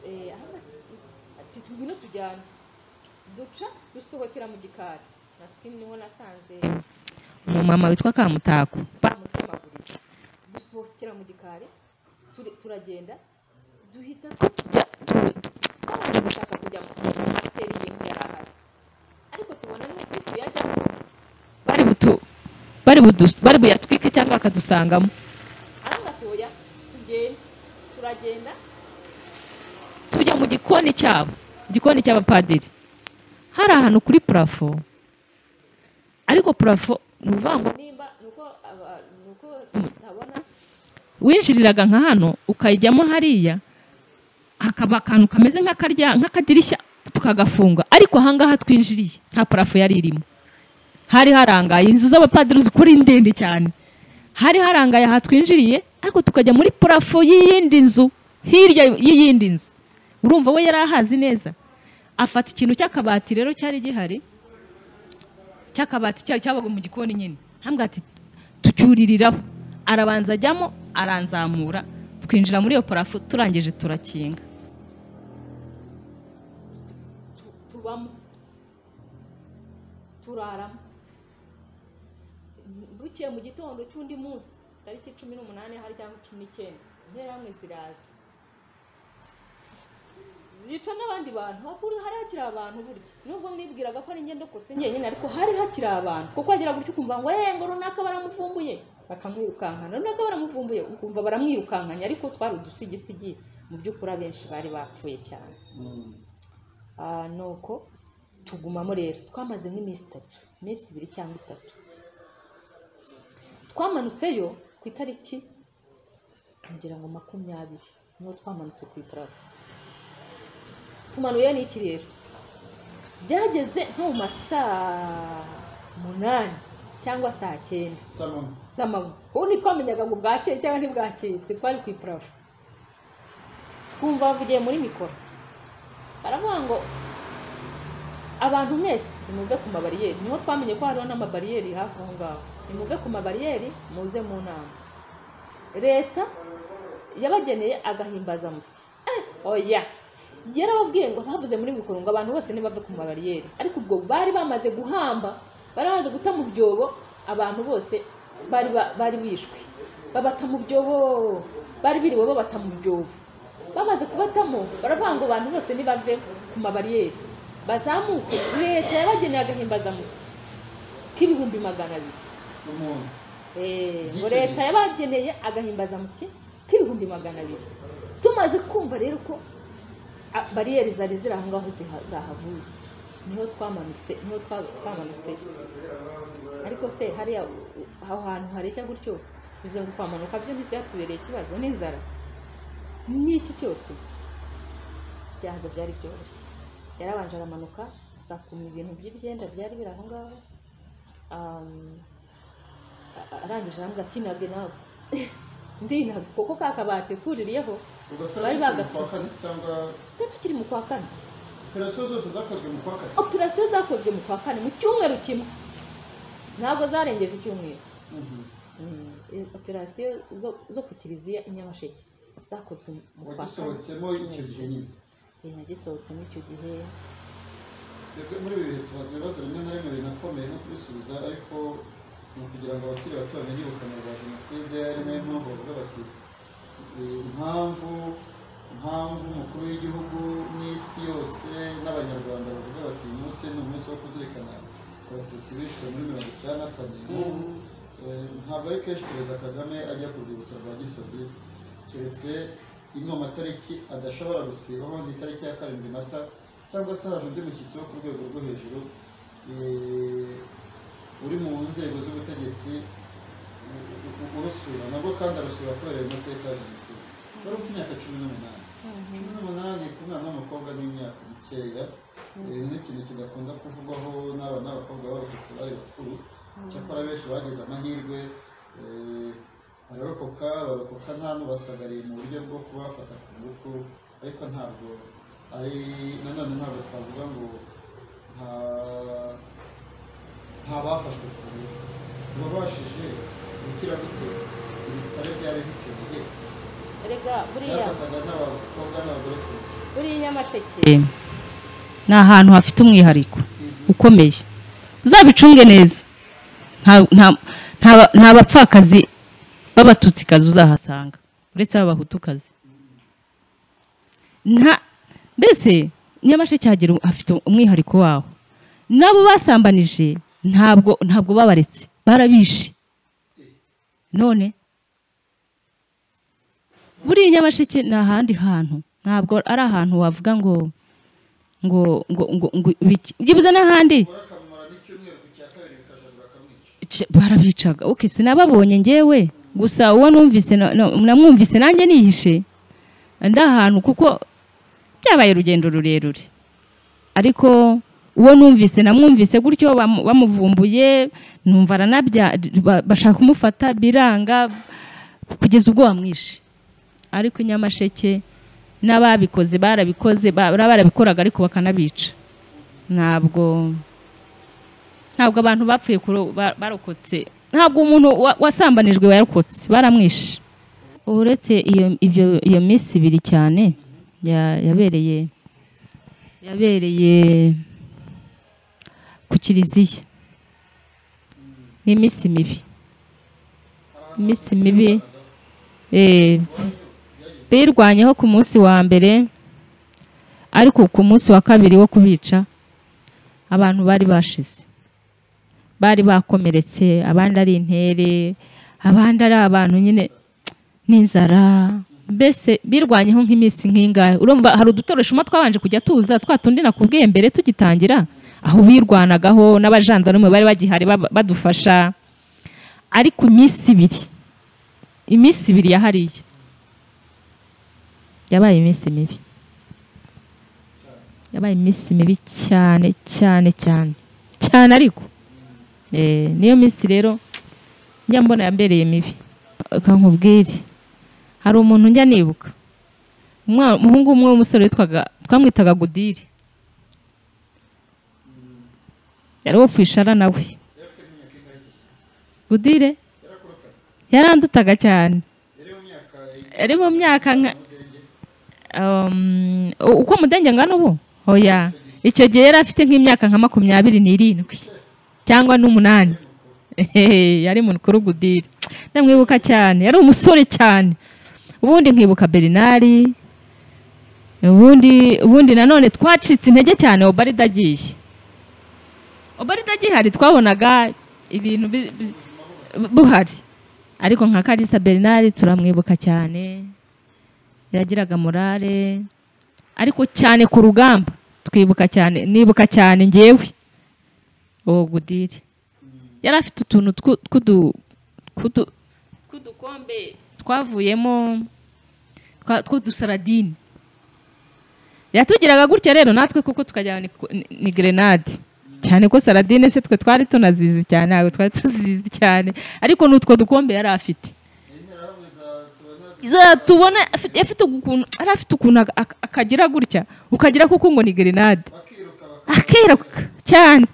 eh, aho ati ati ngwino tujyane duca dusohokera mu gikari nasikimu niho nasanze umumama witwa kamutako bamutemaguriye dusohokera mu gikari turi- turagenda duhita ko tujya tu- twabanje gushaka kujya mu pasiteri y'inzu yari ahari ariko tubona n'uko tuyajyamo bari butu bari budu bari buyatwike cyangwa bakadusangamo aravuga ati oya tugende turagenda tujya mu gikoni cyabo igikoni cy'abapadiri hari ahantu kuri purafo ariko purafo ni ukuvuga ngo nimba ni uko aba- ni uko ntabona winjiriraga nka hano ukajyamo hariya hakaba akantu kameze nk'akarya nk'akadirishya tukagafunga ariko ahangaha twinjiriye nta parafo yari irimo hari harangaye inzu z'abapadiri zikora ndende cyane hari harangaye aha twinjiriye ariko tukajya muri parafo y'iyindi nzu hirya y'iyindi nzu urumva we yari ahazi neza afata ikintu cy'akabati rero cyari gihari cy'akabati cyari cyabaga mu gikoni nyine hambwa ati tucyuririraho arabanza ajyamo aranzamura twinjira muri iyo parafo turangije turakinga tu- tubamo turaramo bukeye mu gitondo cy'undi munsi tariki cumi n'umunani hari cyangwa cumi n'icyenda interahamwe ziraza zica n'abandi bantu hakuru hari hakiri abantu burya nubwo mwibwiraga ko ari ngendo kotse njyenyine ariko hari hakiri abantu kuko hagera gutyo ukumva ngo eee ngo runaka baramuvumbuye bakamwirukankana runaka baramuvumbuye ukumva baramwirukankanya ariko twari udusigisigi mu by'ukuri abenshi bari bapfuye cyane Ah, nuko tugumamo rero twamaze nk'iminsi itatu iminsi ibiri cyangwa itatu twamanutseyo ku itariki ngira ngo makumyabiri niho twamanutse ku iparafu tumanuye n'iki rero byageze nko mu masaa munani cyangwa saa cyenda z'amanywa ubu ntitwamenyaga ngo bwakeye cyangwa ntibwakeye twe twari ku iparafu twumva bavugiye muri mikoro baravuga ngo abantu mwese nimuve ku mabariyeri niho twamenye ko hariho n'amabariyeri hafi aho ngaho nimuve ku mabariyeri muze mu nama leta yabageneye agahimbazamusyi Eh, oya yarababwiye ngo bavuze muri mikoro ngo abantu bose ntibave ku mabariyeri ariko ubwo bari bamaze guhamba bari bamaze guta mu byobo abantu bose bari ba- bari bishwe babata mu byobo bari biriwe babata mu byobo bamaze kubatamo baravuga ngo abantu bose nibave ku mabariyeri bazamuke leta yabageneye agahimbazamusyi k'ibihumbi magana abiri Eh, ngo leta yabageneye agahimbazamusyi k'ibihumbi magana abiri tumaze kumva rero ko a- bariyeri zari ziri aho ngaho ziha- zahavuye niho twamanutse niho twa- twamanutseyo ariko se hariya u- aho hantu hareshya gutyo bize ngo kwamanuka byo ntibyatubereye ikibazo n'inzara n'iki cyose byahaga byari byoroshye yarabanje aramanuka asakuma ibintu by'ibyenda byari biri aho ngaho um, a- arangije aravuga ati nage nawe ndinaga kuko ka kabati kuririyeho Bari bagatose. twari tukiri mu kwa kane operasiyo zose zakozwe mu kwa kane operasiyo zakozwe mu kwa kane mu cyumweru kimwe ntabwo zarengeje icyumweru Mm, eh, operasiyo zo zo ku kiliziya i nyamasheke zakozwe mu- mu kwa kane wagisohotsemo icyo gihe nyine Eh, nagisohotsemo icyo gihe Twebwe muri ibi bihe tubaza ibibazo bimwe na bimwe binakomeye no kubisubiza ariko ni ukugira ngo abakiri bato bamenye ubukana bwa jenoside ari nayo mpamvu bavuga bati "Eh, impamvu impamvu umukuru w'igihugu n'isi yose n'abanyarwanda bavuga bati uyu munsi ni umunsi wo kuzirikana abatutsi bishwe muri mirongo icyenda na kane n'ubu Eh, ntabwo ari kenshi perezida kagame ajya ku rwibutso rwa gisozi keretse imwe mu matariki adashobora gusibaho n'itariki ya karindwi mata cyangwa se haje undi mushyitsi wo ku rwego rwo hejuru eh, uri mu nzego z'ubutegetsi u- u- urusura nabwo kandi arusura kubera ayo mateka ya jenoside wari ufite imyaka cumi n'umunani cumi n'umunani ku mwana w'umukobwa n'imyaka mikeya ibi ni ikintu kidakunda kuvugwaho n'aba n'abakobwa b'abatutsi bari bakuru cyakora benshi bagize amahirwe eh, bararokoka barokoka nta n'ubasagariye mu buryo bwo kubafata ku ngufu ariko ntabwo ari nanone ntabwo twavuga ngo nta nta bafashwe ku ngufu ntibabashije gukira gute ibisare byari bikeye erega buriya byafataga n'abakobwa n'abagore ku ngufu buriya i nyamasheke ni ahantu hafite umwihariko ukomeye uzabicunge neza nta- nta- nta- nta bapfakazi b'abatutsikazi uzahasanga uretse b'abahutukazi nta mbese nyamasheke hagira hafite umwihariko wawo n'abo basambanije ntabwo ntabwo babaretse barabishe none buriya nyamasheke ni ahandi hantu ntabwo ari ahantu wavuga ngo ngo ngo ngo ngo biki- byibuze n'ahandi Ce- barabicaga ok sinababonye ngewe gusa uwo numvise na- na- namwumvise nanjye nihishe ndi ahantu kuko byabaye urugendo rurerure ariko uwo numvise namwumvise gutyo bamu- bamuvumbuye numva aranabya ba- bashaka kumufata biranga kugeza ubwo bamwishe ariko i nyamasheke n'ababikoze barabikoze ba- bari barabikoraga ariko bakanabica ntabwo ntabwo abantu bapfuye kuro- ba- barokotse ntabwo umuntu wa- wasambanijwe warokotse baramwishe uretse iyo ibyo iyo minsi ibiri cyane ya- yabereye yabereye ku kiliziya ni iminsi mibi iminsi mibi eh, birwanyeho ku munsi wa mbere ariko ku munsi wa kabiri wo kubica abantu bari bashize bari bakomeretse abandi ari intere abandi ari abantu nyine n'inzara mbese birwanyeho nk'iminsi nk'ingahe urumva hari udutoreshuma twabanje kujya tuza twa tundi nakubwiye mbere tugitangira aho birwanagaho n'abajandarume bari bagihari baba- badufasha ariko iminsi ibiri iminsi ibiri yahariye yabaye iminsi mibi yabaye iminsi mibi cyane cyane cyane cyane ariko Eh, niyo minsi rero njya mbona yambereye mibi reka nkubwire hari umuntu njya nibuka Umwa- umuhungu umwe w'umusore witwaga twamwitaga godire yari uwo kwishara nawe godire yarandutaga cyane yari mu myaka nka Um, uko mudenge angana ubu oya icyo gihe yari afite nk'imyaka nka makumyabiri n'irindwi cyangwa n'umunani Ehehe, yari mukuru gudire ndamwibuka cyane yari umusore cyane ubundi nkibuka berinari ubundi ubundi nanone twacitse intege cyane obarida agiye obarida agihari twabonaga ibintu bi- bi- buhari ariko nka karisa berinari turamwibuka cyane yagiraga morale ariko cyane ku rugamba twibuka cyane nibuka cyane ngewe uwo gudire yari afite utuntu twu- tw'udu- tw'udu- tw'udukombe twavuyemo twa- tw'udusaradine yatugiraga gutya rero natwe kuko tukajyana ni- ni- ni gerenade cyane ko saradine se twe twari tunazizi cyane ntabwo twari tuzizi cyane ariko n'utwo dukombe yari afite za tubona afite afite ukuntu ari afite ukuntu aka- aka- akagira gutya ukagira kuko ngo ni grenade akiruka cyane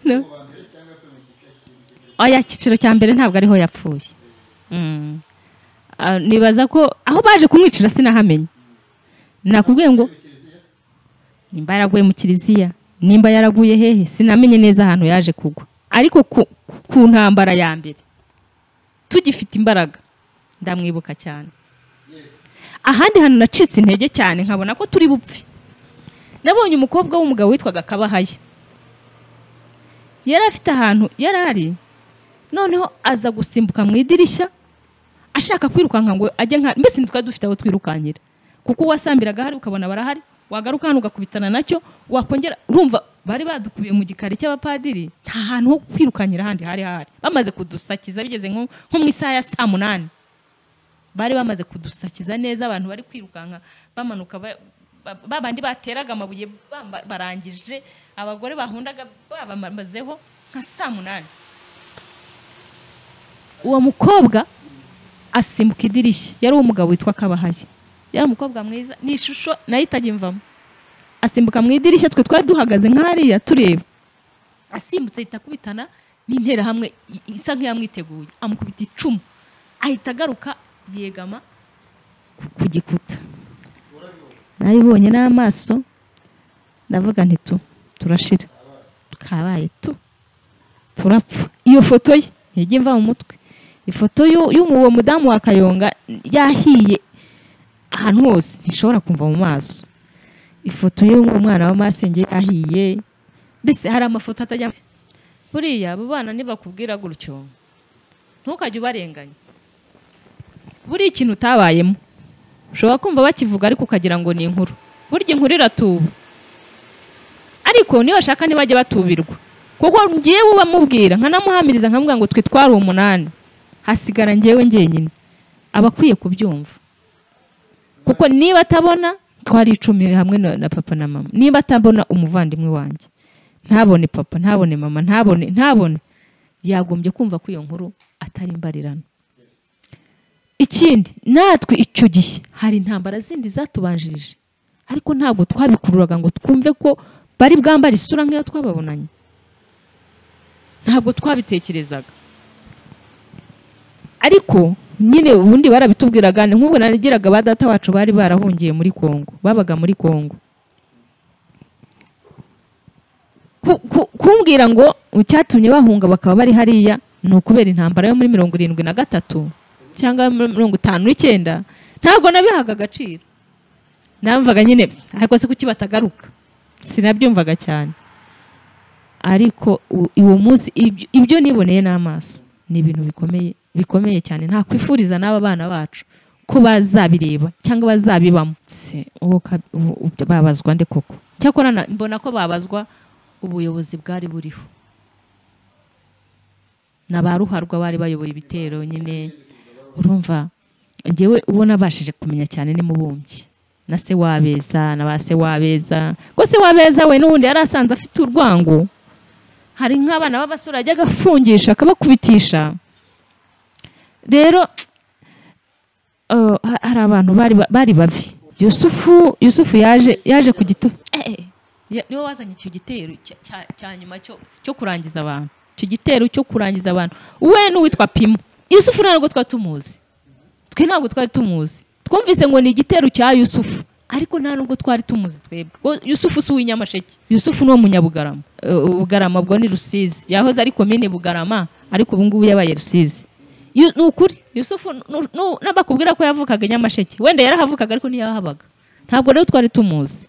No. oya icyiciro cya mbere ntabwo ariho yapfuye Mm. Ah, nibaza ko aho baje kumwicira sinahamenya nakubwiye ngo nimba yaraguye mu kiliziya nimba yaraguye hehe sinamenye neza ahantu yaje kugwa ariko ku- ku- ku ntambara ya mbere tugifite imbaraga ndamwibuka cyane ahandi hantu nacitse intege cyane nkabona ko turi bupfe nabonye umukobwa w'umugabo witwaga kabahaya yari afite ahantu yari ari noneho aza gusimbuka mu idirishya ashaka kwirukanka ngo ajye nka mbese ntitwari dufite aho twirukankira kuko uwasambiraga ahari ukabona barahari wagaruka hano ugakubitana nacyo wakongera urumva bari badukubiye mu gikari cy'abapadiri nta hantu ho kwirukankira ahandi hari hari bamaze kudusakiza bigeze nko nko mu isaha ya saa munani bari bamaze kudusakiza neza abantu bari kwirukanka bamanuka ba- ba- ba bandi bateraga amabuye bamba- barangije abagore bahundaga babamazeho nka saa munani uwo mukobwa asimbuka idirishya yari umugabo witwa kabahaye yari umukobwa mwiza ni ishusho nayo itajya imvamo asimbuka mu idirishya twe twari duhagaze nk'hariya tureba asimbutse ahita akubitana n'interahamwe i- isa nk'iyamwiteguye amukubita icumu ahita agaruka yegama ku- ku gikuta nabibonye n'amaso ndavuga nti tu turashira kabaye tu turapfa iyo foto ye ntijya imva mu mutwe ifoto y'u- y'uwo mudamu wa kayonga yahiye ahantu hose ntishobora kumva mu maso ifoto y'uwo mwana wa masenge yahiye mbese hari amafoto atajya buriya abo bana ntibakubwira gutyo ntukajye ubarenganya buriya ikintu utabayemo ushobora kumva bakivuga ariko ukagira ngo ni inkuru burya inkuru iratuba ariko niyo bashaka ntibajye batubirwa kuko ngewe ubamubwira nkanamuhamiriza nkamubwira ngo twitware umunani hasigara ngewe ngenyine aba akwiye kubyumva kuko niba atabona twari icumi hamwe na na papa na mama niba atabona umuvandimwe wanjye ntabone papa ntabone mama ntabone ntabone yagombye kumva ko iyo nkuru atari imbarirano ikindi natwe icyo gihe hari intambara zindi zatubanjirije ariko ntabwo twabikururaga ngo twumve ko bari bwambara isura nk'iyo twababonanye ntabwo twabitekerezaga ariko nyine ubundi barabitubwiraga ni nk'ubwo nagiraga ba data wacu bari barahungiye muri kongo babaga muri kongo Ku- ku- kumbwira ngo icyatumye bahunga bakaba bari hariya ni ukubera intambara yo muri mirongo irindwi na gatatu cyangwa muri mirongo itanu n'icyenda ntabwo nabihaga agaciro namvaga nyine ariko se kuki batagaruka sinabyumvaga cyane ariko u- uwo munsi ibyo- ibyo niboneye n'amaso ni ibintu bikomeye bikomeye cyane ntakwifuriza n'aba bana bacu ko bazabireba cyangwa bazabibamo Se, uwo ka- ubu- ubu- babazwa nde koko cyakora na- mbona ko babazwa ubuyobozi bwari buriho na ba ruharwa bari bayoboye ibitero nyine urumva ngewe uwo nabashije kumenya cyane ni mubumbyi na se wabeza na ba se wabeza ko se wabeza we n'ubundi yari asanze afite urwango hari nk'abana b'abasore ajya agafungisha akabakubitisha rero eh, ha- hari abantu bari ba- bari babi yusufu yusufu yaje yaje ku gito Eh, eh, ya- niwe wazanye icyo gitero cya- cya- cya nyuma cyo cyo kurangiza abantu icyo gitero cyo kurangiza abantu we n'uwitwa pimo yusufu ntabwo twari tumuzi twe ntabwo twari tumuzi twumvise ngo ni igitero cya yusufu ariko nta nubwo twari tumuzi twebwe Ko yusufu si uw'inyamasheke yusufu ni uwo munyabugarama Eh, bugarama bwo ni rusizi yahoze ari komine bugarama ariko ubu ngubu yabaye rusizi Yu- ni ukuri yusufu nu- nu- n'abakubwira ko yavukaga i nyamasheke wenda yarahavukaga ariko ntiyahabaga ntabwo rero twari tumuzi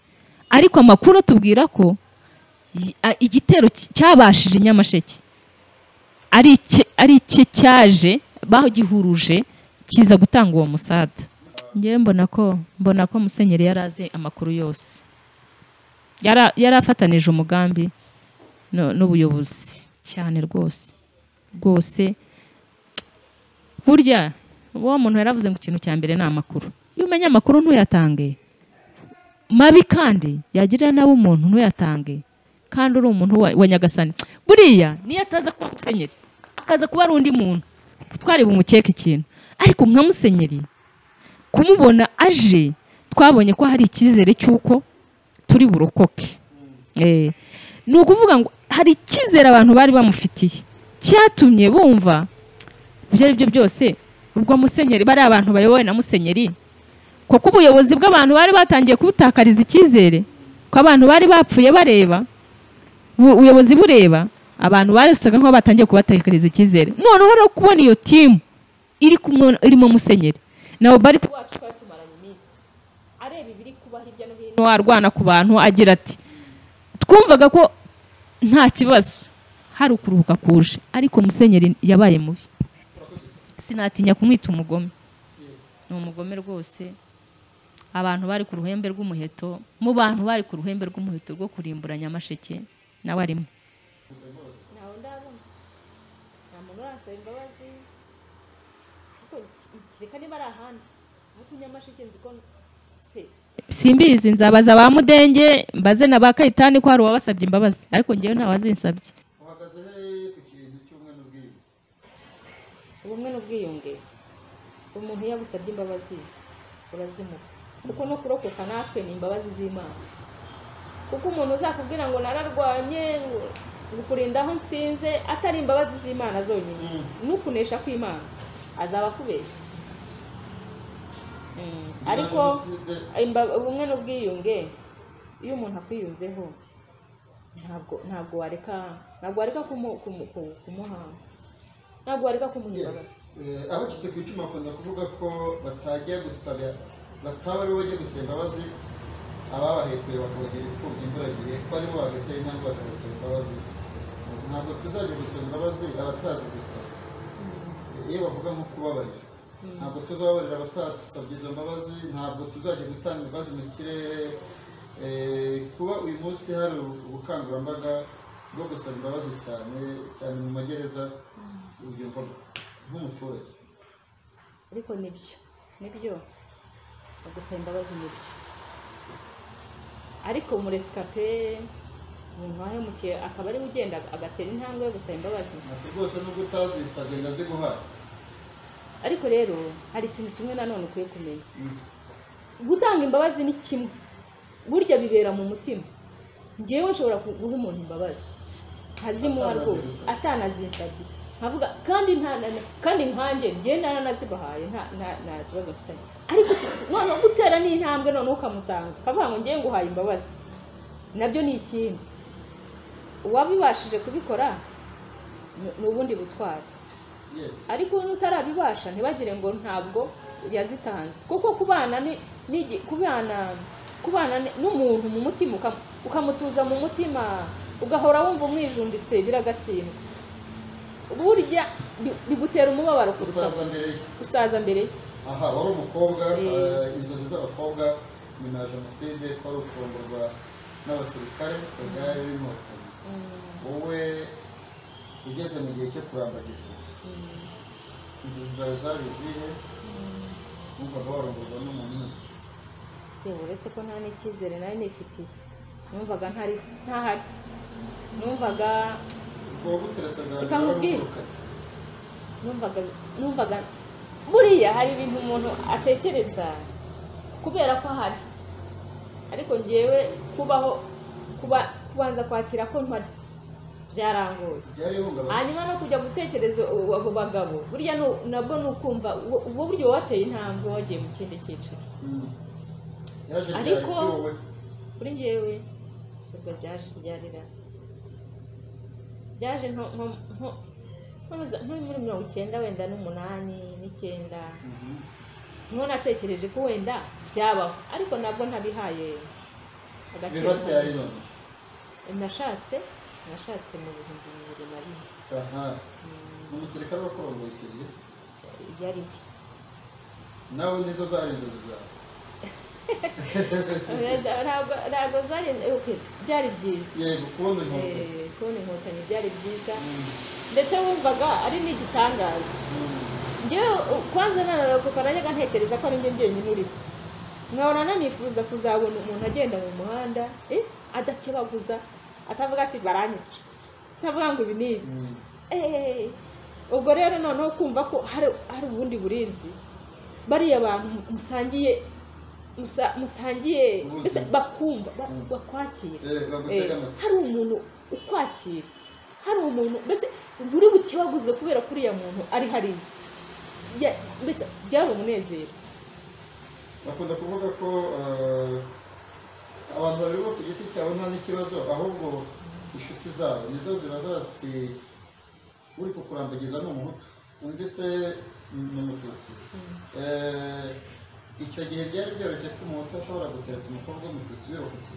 ariko amakuru atubwira ko y- a- igitero cy- cyabashije i nyamasheke ari iki- ari iki cyaje bagihuruje kiza gutanga uwo musada ngewe mbona ko mbona ko musenyeri yari azi amakuru yose Yara- yari afatanije umugambi no- n'ubuyobozi cyane rwose rwose burya uwo muntu yaravuze ngo ikintu cya mbere ni amakuru iyo umenya amakuru ntuyatange mabi kandi yagirira nabi umuntu ntuyatange kandi uri umuntu wa, wa nyagasani buriya niyo ataza kuba musenyeri akaza kuba ari undi muntu twari bumukeke ikintu ariko nka musenyeri kumubona aje twabonye ko hari icyizere cy'uko turi burokoke Eh, ni ukuvuga ngo hari icyizere abantu bari bamufitiye cyatumye bumva ibyo ari byo byose ubwo musenyeri bariya abantu bayobowe na musenyeri kuko ubuyobozi bw'abantu bari batangiye kubutakariza icyizere ko abantu bari bapfuye bareba bu- ubuyobozi bureba abantu basaga nk'aho batangiye kubatakariza icyizere noneho rero kubona iyo timu iri kumwe irimo musenyeri na obarit wacu twari tumaranye iminsi areba ibiri kuba hirya no hino arwana ku bantu agira ati twumvaga ko nta kibazo hari ukuruhuka kuje ariko musenyeri yabaye mubi sinatinya kumwita umugome ni umugome rwose abantu bari ku ruhembe rw'umuheto mu bantu bari ku ruhembe rw'umuheto rwo kurimbura nyamasheke nawe arimo ntawe ndabona nta muntu uransaba imbabazi ariko ki- kereka niba ari ahandi ariko i nyamasheke nzi ko se simbizi nzabaza ba mudenge mbaze na ba kayitani ko hari uwabasabye imbabazi ariko ngewe ntawazinsabye uhagaze ku kintu cy'umwe n'ubwiyunge ubumwe n'ubwiyunge umuntu iyo agusabye imbabazi urazimuha kuko no kurokoka natwe ni imbabazi z'imana kuko umuntu uzakubwira ngo nararwanye ngo ngo kurinda aho nsinze atari imbabazi z'imana zonyine n'ukunesha kw'imana azaba akubeshye Mm, ariko imba- ubumwe n'ubwiyunge iyo umuntu akwiyunzeho ntabwo ntabwo wareka ntabwo wareka kumu- kumu- kumu- kumuhanga ntabwo wareka kumuha imbabazi abacitse ku icumu bakunda kuvuga ko batajya gusaba bataba aribo bajya gusaba imbabazi ababahekuye bakabagira imfubyi imburagihe ko aribo bagatera intambwe bakabasaba imbabazi ntabwo tuzajya gusaba imbabazi abatazi gusaba iyo bavuga nko kubabarira ntabwo tuzababarira abatadusabye izo mbabazi ntabwo tuzajya gutanga imbabazi mu kirere Eh, kuba uyu munsi hari ubukangurambaga bwo gusaba imbabazi cyane cyane mu magereza ubyumva gute? nk'umuturage ariko nibyo nibyo gusaba imbabazi nibyo ariko umuresikape umuntu wahemukiye akaba ariwe ugenda agatera intambwe yo gusaba imbabazi ati rwose nubwo utazisabye ndaziguhaye ariko rero hari ikintu kimwe nanone ukwiye kumenya gutanga imbabazi ni kimwe burya bibera mu mutima ngewe nshobora ku- guha umuntu imbabazi nkazimuha rwose Atanazinsabye. atanazinsabye nkavuga kandi nta na- kandi nkanjye ngewe naranazibahaye nta nta- nta kibazo mfitanye ariko noneho gutera n'intambwe noneho ukamusanga ukavuga ngo ngewe nguhaye imbabazi nabyo ni ikindi uwabibashije kubikora ni- ni ubundi butwari yes ariko n'utarabibasha ntibagire ngo ntabwo yazitanze kuko kubana ni ni igi- kubana kubana ni- n'umuntu mu mutima ukam- ukamutuza mu mutima ugahora wumva umwijunditse biragatsindwa burya bi- bigutera umubabaro kuruta gusaza mbere ye gusaza mbere ye aha wari umukobwa Eh. eh, inzozi z'abakobwa nyuma ya jenoside kwari ukurongorwa n'abasirikare ku igare n'inkotanyi Mm, wowe ugeze mu gihe cyo kurambagizwa mm, inzozi zawe zari izihe mm. wumvaga warongorwa n'umuntu umwe yewe uretse ko nta n'icyizere nari nifitiye numvaga ntari ntahari numvaga ubwo buteretse bwa mbere Ukamubwira. waramugurukanye numvaga numvaga buriya hari ibintu umuntu atekereza kubera ko ahari ariko ngewe kubaho kuba kubanza kwakira ko mpari byarangoye ryari ihungabana hanyuma no kujya gutekereza u- abo bagabo burya nu- nabwo ni ukumva ubwo- ubwo buryo uba wateye intambwe wagiye mu kindi cyiciro Mm. yaje ryari Ariko- kuri wowe kuri ngewe ubwo byaje ryarira byaje nko nko- nko- nko muri mirongo icyenda wenda n'umunani n'icyenda Mhm. niho natekereje ko wenda byabaho ariko nabwo ntabihaye agaciro biba ryari none nashatse nashatse mu bihumbi bibiri na rimwe aha Mm, ni umusirikare wakurongoye icyo gihe yari nawe nizo zari inzozi zawe ntabwo ntabwo zari okay, byari byiza yego kubona inkotanyi Eh, kubona inkotanyi byari byiza Mm. ndetse wumvaga ari n'igitangaza Mm. ngewe u- kwanza nararokoka najyaga ntekereza ko ari njye njyenyine uriho nkabona nanifuza kuzabona umuntu agenda mu muhanda eh, adakebaguza atavuga ati baranyica atavuga ngo ibi ni ibi Mm. Eh, ubwo rero noneho kumva ko hari hari ubundi burinzi bariya bantu musangiye musa- musangiye Ubuzima. bakumva ba- Mm. bakwakira Eh, Eh, bagutega amatwi hari umuntu ukwakira hari umuntu mbese nturi bukibaguzwe kubera ko uriya muntu ari hariya Ya- mbese byari umunezero bakunda kuvuga ko eh, abantu babivuga ku giti cyabo nta n'ikibazo ahubwo inshuti zabo nizo ziba zaziti uri kukurambagiza ni umuhutu ndetse ni umututsi Eh, icyo gihe byari byoroshye ko umuhutu ashobora gutereta umukobwa w'umututsi birokotse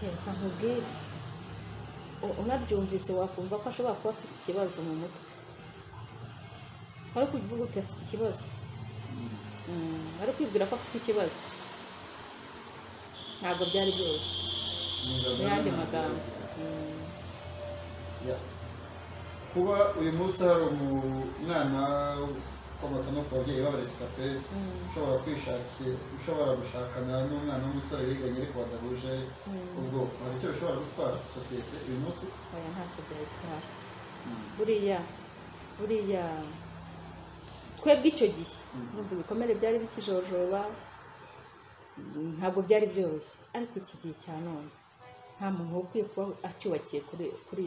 reka nkubwire u- unabyumvise wakumva ko ashobora kuba afite ikibazo mu mutwe ari kuvuga uti afite ikibazo Mm, ari kwibwira ko afite ikibazo ntabwo byari byoroshye mu yandi magambo Mm, Ya. kuba uyu munsi hari umwana ukomoka no ku babyeyi b'abaresikape mm, ushobora kwishakira ushobora gushakana n'umwana w'umusore biganye ariko badahuje mm. ubwoko hari icyo bishobora gutwara sosiyete uyu munsi oya ntacyo byari bitwara buriya buriya twebwe icyo gihe Mm. nubwo ibikomere byari bikijojoba mm, ntabwo byari byoroshye ariko iki gihe cya none nta muntu ukwiye kuba acyubakiye kuri kuri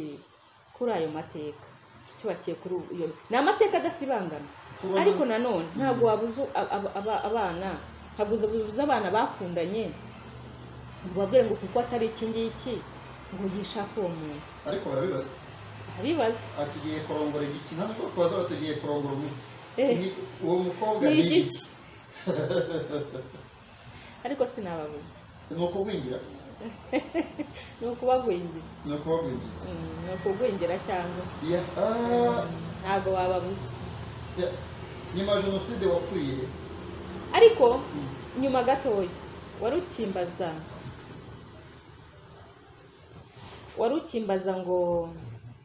kuri ayo mateka acyubakiye kuri iyo ni amateka adasibangana Kuba- ariko nanone ntabwo wabuza ab- ab- aba- abana ntabwo wabuza abana bakundanye ngo ubabwire ngo kuko atari iki ngiki ngo yishake uwo muntu ariko barabibaza abibaza ati ugiye kurongora igiki ntabwo bwo kubaza bati ugiye kurongora umuti Eh. Ni- uwo mukobwa ni ni igiki ariko sinababuza ni ukugwingira ni ukubagwingiza ni ukubagwingiza Mm, ni ukugwingira cyangwa Ya- ah, ntabwo wababuza Ya- nyuma ya jenoside wapfuye he? ariko nyuma gatoya wari ukimbaza wari ukimbaza ngo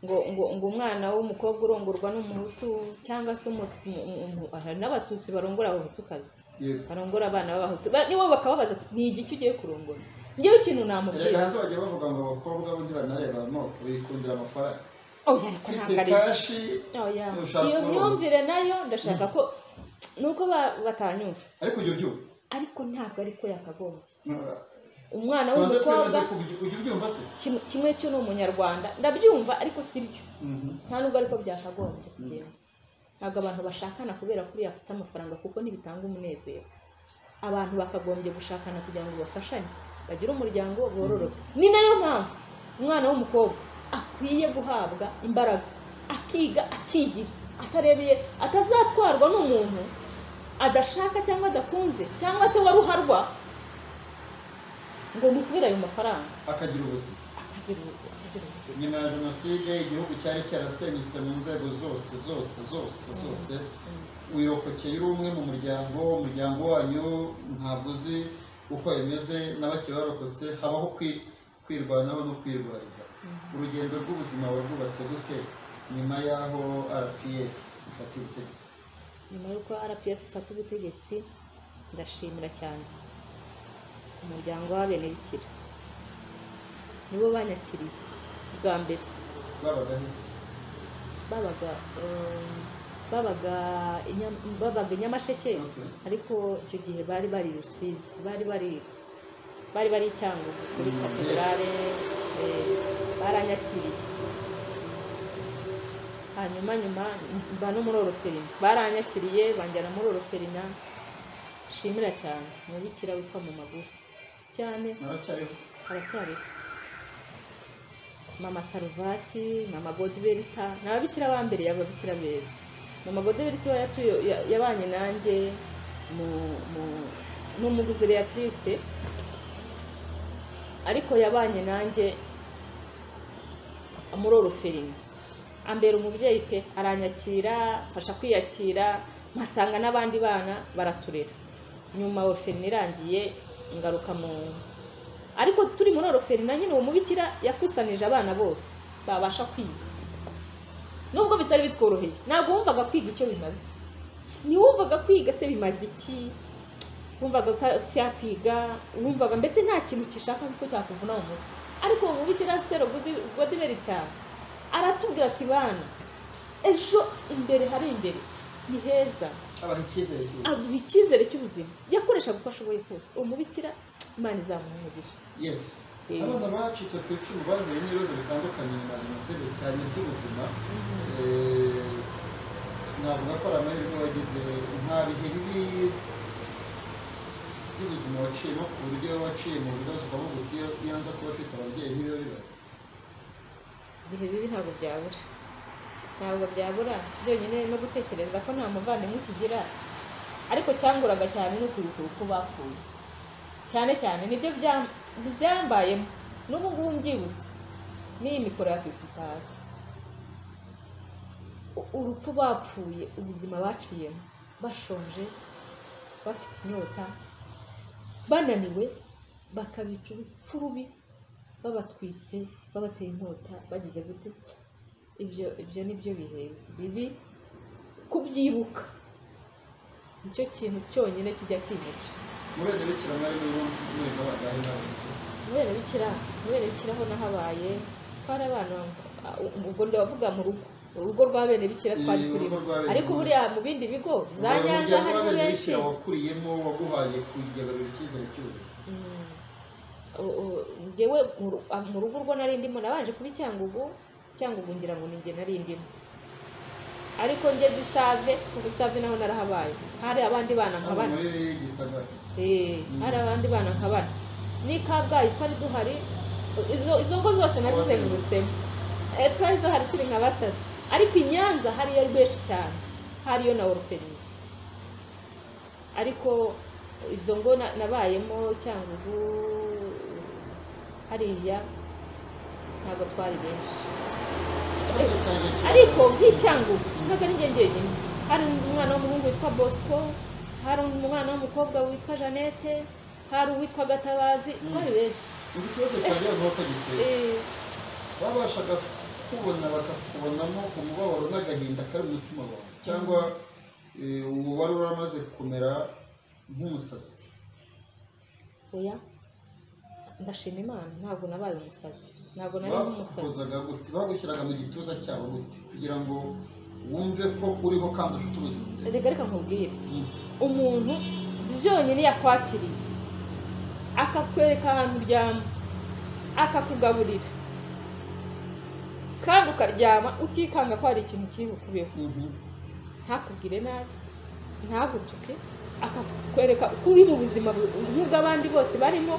ngo ngo ngo umwana w'umukobwa urongorwa n'umuhutu cyangwa se umu- umu- umu- hari n'abatutsi barongora abahutukazi Yego. barongora abana b'abahutu Ba- nibo bakababaza ati ni igiki ugiye kurongora ngewe ikintu erega namubwira hanze bagiye bavuga ngo abakobwa bo ntibanareba no bikundira amafaranga oya ariko ufite ntabwo ari iki kashi oya ushaka iyo kurongora. myumvire nayo ndashaka ko nuko ba- batanyumva ariko ujya ubyumva ariko ntabwo ariko yakagombye No, umwana tubanze twemeze w'umukobwa ko ujya ujya ubyumva se kimwe- kimwe cyo ni umunyarwanda ndabyumva ariko si byo Mhm. nta nubwo ariko byakagombye kugenda ntabwo abantu bashakana kubera ko uriya afite amafaranga kuko ntibitanga umunezero abantu bakagombye gushakana kugira ngo bafashanye bagire umuryango bororoke ni nayo mpamvu umwana w'umukobwa akwiye guhabwa imbaraga akiga akigira atarebeye atazatwarwa n'umuntu adashaka cyangwa adakunze cyangwa se waruharwa ngo mukubere ayo mafaranga akagira ubuzima akagira ubu- akagira ubuzima nyuma ya jenoside igihugu cyari cyarasenyutse mu nzego zose zose zose zose wirokokeye uri umwe mu muryango umuryango wanyu ntabwo uzi uko bimeze n'abake barokotse habaho kwi- kwirwanaho no kwirwariza urugendo rw'ubuzima warwubatse gute nyuma y'aho rpf ifata ubutegetsi nyuma y'uko rps ifata ubutegetsi ndashimira cyane umuryango w'abenebikira nibo banyakiriye bwa mbere babaga he babaga um, babaga i Nyam- babaga i nyamasheke Okay. ariko icyo gihe bari bari i rusizi bari bari bari bari i cyangugu kuri Mm. katedrale eh, baranyakiriye hanyuma nyuma mba no muri oroferina baranyakiriye banjyana muri oroferina nshimira cyane umubikira witwa mu magusi cyane naracyariho aracyariho mama saruvati mama godiberita ni ababikira ba mbere y'ababikira beza mama godiberita iwa yatuye ya- yabanye nanjye mu mu ni umuguziriyatrice ariko yabanye nanjye muri oroferina ambera umubyeyi pe aranyakira mfasha kwiyakira mpasanga n'abandi bana baraturera nyuma oroferina irangiye ngaruka mu ariko turi muri oroferina nyine uwo mubikira yakusanije abana bose babasha kwiga nubwo bitari bitworoheye ntabwo wumvaga kwiga icyo bimaze ntiwumvaga kwiga se bimaze iki wumvaga utakwiga wumvaga mbese nta kintu gishaka ko cyakuvuna mu mutwe ariko uwo mubikira sero godiberita aratubwira ati bana ejo imbere hari imbere ni heza abaha icyizere cy'ubuzima aduha icyizere cy'ubuzima yakoreshaga uko ashoboye kose uwo mubikira imana izamuha umugisha yes Eh. abana bacitse ku icumu bahuye n'ibibazo bitandukanye nyuma ya jenoside cyane by'ubuzima Eh, navuga ko ari amahirwe wagize nta bihe bibi by'ubuzima waciyemo ku buryo waciye mu bibazo ukavuga uti iyo iyo nza kuba afite ababyeyi nibiba bibaye ibihe bibi ntabwo byabura ntabwo byabura byonyine no gutekereza ko nta muvandimwe ukigira ariko cyanguraga cyane ni ukwibuka uko bapfuye cyane cyane nibyo byam- byambayemo n'ubu ngubu mbyibutse n'iyi mikoro yakwifata hasi U- urupfu bapfuye ubuzima baciyemo bashonje bafite inyota bananiwe bakabica urupfu rubi babatwitse babateye inkota bagize gute ibyo ibyo ni byo bihe bibi kubyibuka nicyo kintu cyonyine kijya kinyica murenge bikira mwari muri muri babagahe n'abayobozi kubera bikira kubera bikiraho nahabaye twari abana uh, ubwo ndavuga mu rugo urugo rwa bene bikira twari Eh, urugo turimo rwa bene ariko bikira. buriya mu bindi bigo za nyanza umuryango harimo w'ababyeyi benshi bikira wakuriyemo waguhaye kugarura icyizere cy'ubuzima Mm. U- u- ngewe mu ru- a- mu rugo urwo nari ndimo nabanje kuba icyangugu icyangugu ngira ngo ninjye nari ndimo ariko ngeze isave kuko isave naho narahabaye hari abandi bana nka hano bane muri gisagara Eh, hari abandi bana nka bane n'i kabgayi twari duhari izo izo ngo zose nazizengurutsemo Eh, twari duhari turi nka batatu ariko i nyanza hariyo benshi cyane hariyo na oruferi ariko izo ngo na- nabayemo cyangugu hariya ntabwo twari benshi ikibazo cyanjye ariko nk'icyangugu ntabwo ari njye njyenyine hari umwana w'umuhungu witwa bosco hari umwana w'umukobwa witwa jeannette hari uwitwa gatabazi twari benshi ubu ikibazo cyanjye bavuga giteye Eh, babashaga kukubona bakakubonamo umubabaro n'agahinda kari mu mutima wawe cyangwa eh, ubu wari uramaze kumera nk'umusazi oya ndashima imana ntabwo nabaye umusazi ntabwo nari nk'umusazi bakuzaga gute bagushyiraga mu gituza cyawe gute kugira ngo wumve ko uriho kandi ufite ubuzima imbere reka reka nkubwire Mm. umuntu byonyine yakwakiriye akakwereka ahantu uryama akakugaburira kandi ukaryama utikanga ko hari ikintu kiri bukubeho Mhm. ntakubwire nabi ntagutuke akakwereka uko uri mu buzima bu- nk'ubw'abandi bose barimo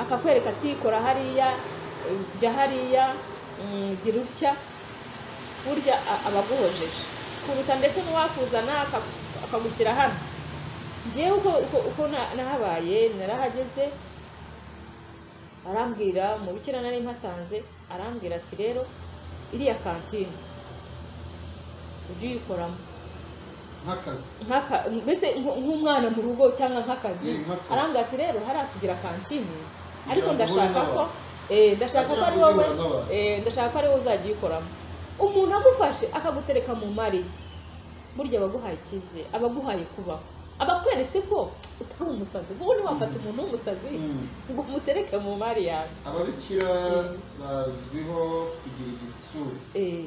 akakwereka ati kora hariya eh, jya hariya mm, gira utya burya a- aba aguhojeje kuruta ndetse n'uwakuzana aka- akagushyira hano ngewe uko uko- uko na- nahabaye narahageze arambwira umubikira nari mpasanze arambwira ati rero iriya kantine ujye uyikoramo nk'akazi nk'aka- mbese nk- nk'umwana mu rugo cyangwa nk'akazi Eh, nk'akazi. arambwira ati rero hariya tugira kantine ariko Kugira ngo uhure ndashaka ko n'abantu. eh, ndashaka ko ari Kugira ngo wowe uhure n'abantu. eh, ndashaka ko ari wowe uzajya uyikoramo umuntu agufashe akagutereka mu mariye burya abaguhaye icyizere abaguhaye kubaho abakweretse ko utari umusazi ubundi wafata umuntu w'umusazi Mm. ngo umutereke mu mari yawe ababikira Mm. bazwiho kugira igitsure Eh,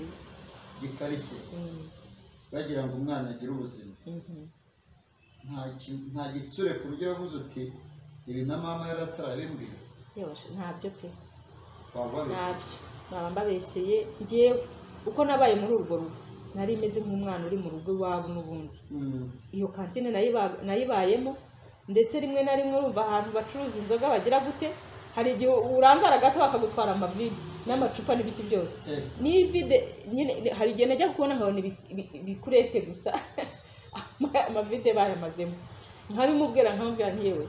gikarishye mm, bagira ngo umwana agire ubuzima mhm. nta ki- nta gitsure ku buryo yavuze uti ibi na mama yari atarabimbwira Yoshe, ntabyo pe waba wabizi ntabyo nkaba mbabeshyeye ngewe uko nabaye muri urwo rugo nari meze nk'umwana uri mu rugo iwabo n'ubundi Mm. iyo kantine nayiba- nayibayemo ndetse rimwe na rimwe urumva ahantu bacuruza inzoga bagira gute hari igihe urangara gato bakagutwara amavide n'amacupa n'ibiki byose Eh, n'ivide nyine hari igihe najya kubona nkabona ibi- ibi- ibikurete gusa amavide bayamazemo nkabimubwira nkamubwira nti yewe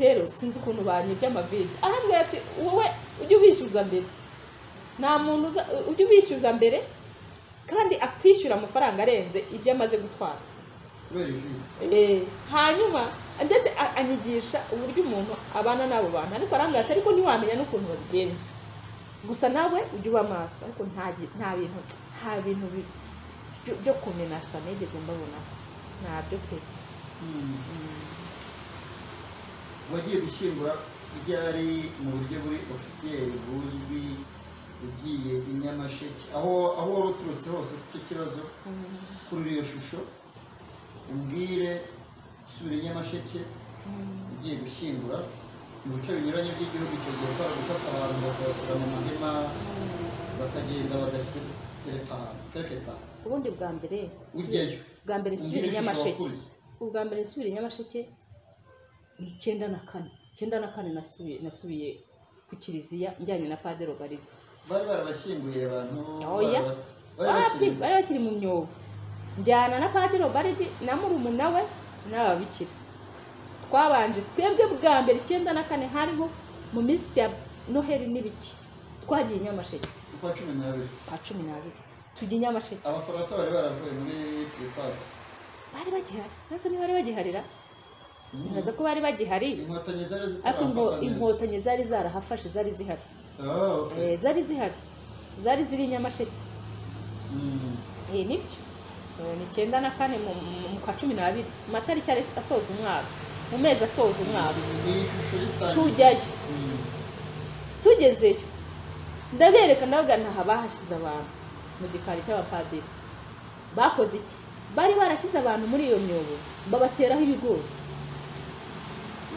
rero sinzi ukuntu banyibye amavide arambwira ati wowe ujye ubishyuza mbere nta muntu uza ujye ubishyuza mbere kandi akwishyura amafaranga arenze ibyo amaze gutwara kubera ivide Eh, hanyuma ndetse a- anyigisha uburyo umuntu abana n'abo bantu ariko arambwira ati ariko ntiwamenya n'ukuntu babigenza gusa nawe ujye uba maso ariko nta gi- nta bintu nta bintu bi- byo- byo kumenasa nigeze mbabonaho ntabyo pe Mm. Mm. wagiye gushyingura byari mu buryo buri ofisiyeri buzwi ugiye i nyamasheke aho aho wari uturutse hose si cyo kibazo Mm. kuri iyo shusho umbwire usubira i nyamasheke Mm. ugiye gushyingura mu bice binyuranye by'igihugu icyo gihe twari gufata abantu bakabashyira mu mahema bakagenda bagatereka ahantu tereka ubundi bwa mbere Ujyayo. subi- bwa mbere subira i Umbwire nyamasheke ishusho ubwa mbere subira i nyamasheke ni icyenda na kane icyenda na kane nasubiye nasubiye ku kiliziya njyanye na padiri obaride bari barabashyinguriye abantu Oya. barabata- bari bari bakiri- bari bakiri mu myobo njyana na padiri obaridi na murumuna we n'ababikira twabanje twebwe bwa mbere icyenda na kane hariho mu minsi ya noheli n'ibiki twagiye i nyamasheke ukwa cumi n'abiri kwa cumi n'abiri tujya i nyamasheke abafaransa bari baravuye muri tiripasi bari bagihari ntazi niba bari bagiharira ntazi ko bari bagihari inkotanyi zari ariko inko- zitarafata neza inkotanyi zari zarahafashe zari zihari Ah, okay. Eh, zari zihari zari ziri i nyamasheke Mm. iyi ni byo Eh, ni icyenda na kane mu mu- mu kwa cumi n'abiri mu matariki ari- asoza umwaka mu mezi asoza umwaka iyi shusho y'isangiza Tujyayo. Mm. tugezeyo ndabereka ndabwira ntaha bahashyize abantu mu gikari cy'abapadiri bakoze iki bari barashyize abantu muri iyo myobo babateraho ibigori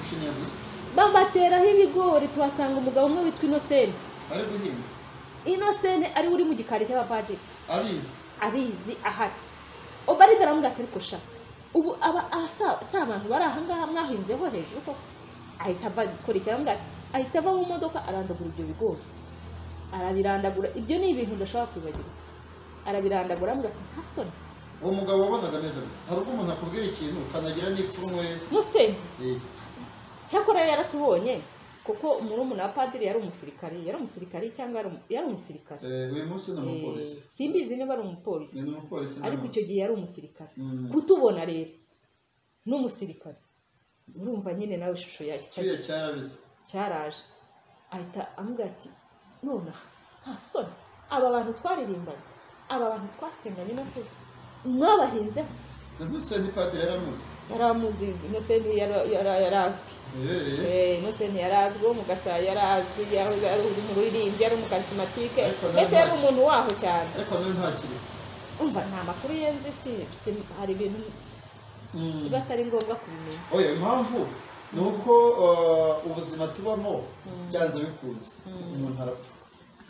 Ushiniye gusa babateraho ibigori tuhasanga umugabo umwe witwa inosene ari guhinga inosene ari we uri mu gikari cy'abapadiri abizi abizi ahari obaride aramubwira ati ariko sha ubu aba asa si abantu bari aha ngaha mwahinzeho hejuru koko ahita ava gukora iki aramubwira ati ahita ava mu modoka arandagura ibyo bigori arabirandagura ibyo ni ibintu ndashobora kwibagirwa arabirandagura aramubwira ati nka soni uwo mugabo wabonaga ameze gute hari ubwo umuntu akubwira ikintu ukanagira n'ipfunwe museni eh, cyakora yaratubonye kuko murumuna wa padiri yari umusirikare yari umusirikare cyangwa yari umu- yari umusirikare uyu munsi ni umupolisi Eh, simbizi niba ari umupolisi ni umupolisi ni ariko umu- icyo gihe yari umusirikare Mm. kutubona rero n'umusirikare urumva nyine nawe ishusho yashyize cyuya cyarabize cyaraje ahita amubwira ati none aha nta soni aba bantu twaririmbanye aba bantu twasenganye no se mwabahinzeho naguse ni padiri yaramuze yari amuzi inosenti yara- yara- yari azwi Eh, eh. Eh, inosenti yari azwi uwo mu gasabo yari azwi yari yari uri mu ruririmbyi yari mu karitsimatike Ariko nta mbese yari ntacyo. umuntu waho cyane ariko nawe ntakiri umva nta makuru yenzi si- si- hari ibintu Mm. biba atari ngombwa kubimenya oya impamvu ni uko uh, ubuzima tubamo byanze bikunze umuntu arapfa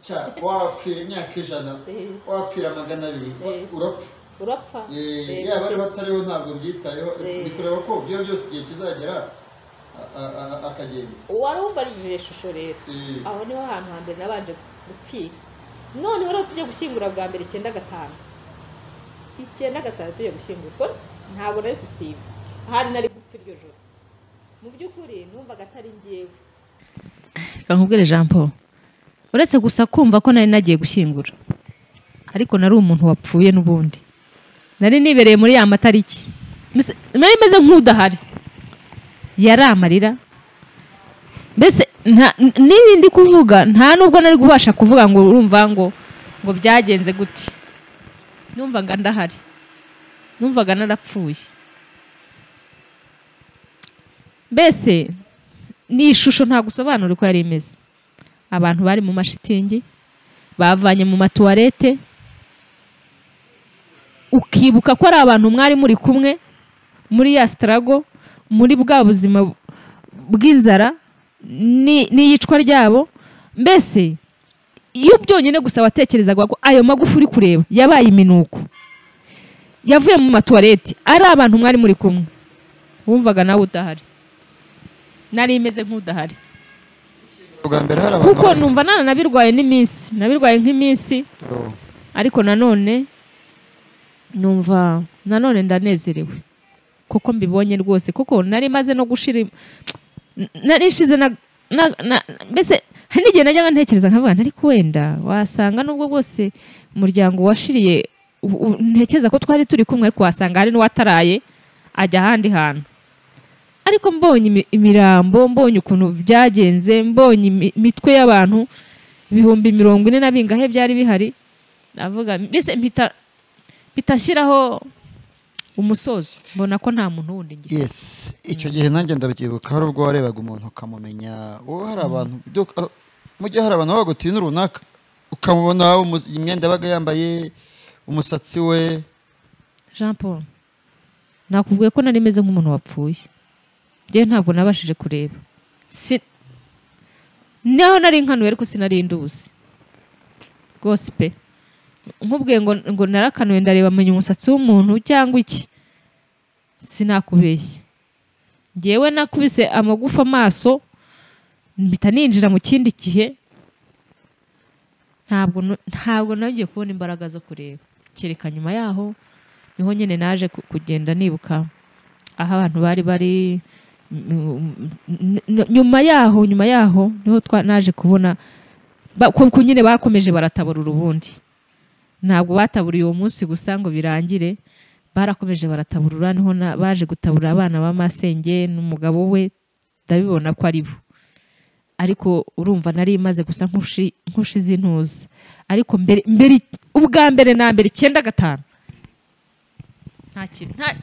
Cya- wapfira imyaka ijana Eh, wapfira magana abiri wa- Eh. urapfa urapfa Eh, Eh, yaba ari batariho ntabwo byitayeho Eh. ni kureba ko ibyo byose igihe kizagera a- a- a- akagenda wari umbarije shusho rero Eh, aho niho hantu hambere nabanje gupfira noneho rero tujye gushyingura bwa mbere icyenda gatanu icyenda gatanu tujye gushyingura ko ntabwo nari gusiba ahari nari gupfa iryo joro mu by'ukuri numvaga atari ngewe reka nkubwire jean paul uretse gusa kumva ko nari nagiye gushyingura ariko nari umuntu wapfuye n'ubundi nari nibereye muri ya matariki Mbese- nari meze nk'udahari yari amarira mbese nta- n- n'ibindi kuvuga nta nubwo nari kubasha kuvuga ngo urumva ngo ngo byagenze gute numvaga ndahari numvaga narapfuye mbese ni ishusho nta gusobanura uko yari imeze abantu bari mu mashitingi bavanye mu matuwarete ukibuka ko ari abantu mwari muri kumwe muri ya sitarago muri bwa buzima bw'inzara ni- n'iyicwa ryabo mbese iyo byonyine gusa watekerezaga ko ayo magufa uri kureba yabaye iminuko yavuye mu matuwarete ari abantu mwari muri kumwe wumvaga nawe udahari nari imeze nk'udahari bwa mbere hari abantu kuko numva nana nabirwaye n'iminsi nabirwaye nk'iminsi bari- ariko nanone numva nanone ndanezerewe kuko mbibonye rwose kuko nari maze no gushira im- nari nshize na na- na- mbese hari n'igihe najyaga ntekereza nkavuga nti, ariko wenda wasanga nubwo bwose umuryango washiriye u- u- ntekereza ko twari turi kumwe ariko wasanga hari n'uwataraye ajya ahandi hantu ariko mbonye imi- imirambo mbonye ukuntu byagenze mbonye imi- imitwe y'abantu ibihumbi mirongo ine na bingahe byari bihari navuga mbese mpita mpita nshyiraho umusozo mbona ko nta muntu wundi ngira yes icyo gihe nanjye ndabyibuka hari ubwo warebaga umuntu ukamumenya wowe hari abantu duk- ar- mu gihe hari abantu baba bagutuye ibintu runaka ukamubona umu- imyenda yabaga yambaye umusatsi we jean paul nakubwiye ko nari meze nk'umuntu wapfuye njyewe ntabwo nabashije kureba Si- naho nari nkanuye ariko sinari nduzi rwose pe nkubwiye ngo ngo narakanuye ndareba menya umusatsi w'umuntu cyangwa iki sinakubeshya ngewe nakubise amagufa amaso mpita ninjira mu kindi gihe ntabwo nu- ntabwo nongeye kubona imbaraga zo kureba kereka nyuma yaho niho nyine naje ku- kugenda nibuka aho abantu bari bari mm, mm, nyuma yaho nyuma yaho niho twa- naje kubona ba- ko ko nyine bakomeje baratabura urubundi ntabwo bataburiye uwo munsi gusa ngo birangire barakomeje barataburura niho na- baje gutabura abana ba masenge n'umugabo we ndabibona ko ari bo ariko urumva nari imaze gusa nk'ushi- nk'ushize intuza ariko mbere mbere ubwa mbere na mbere icyenda gatanu nta kintu nta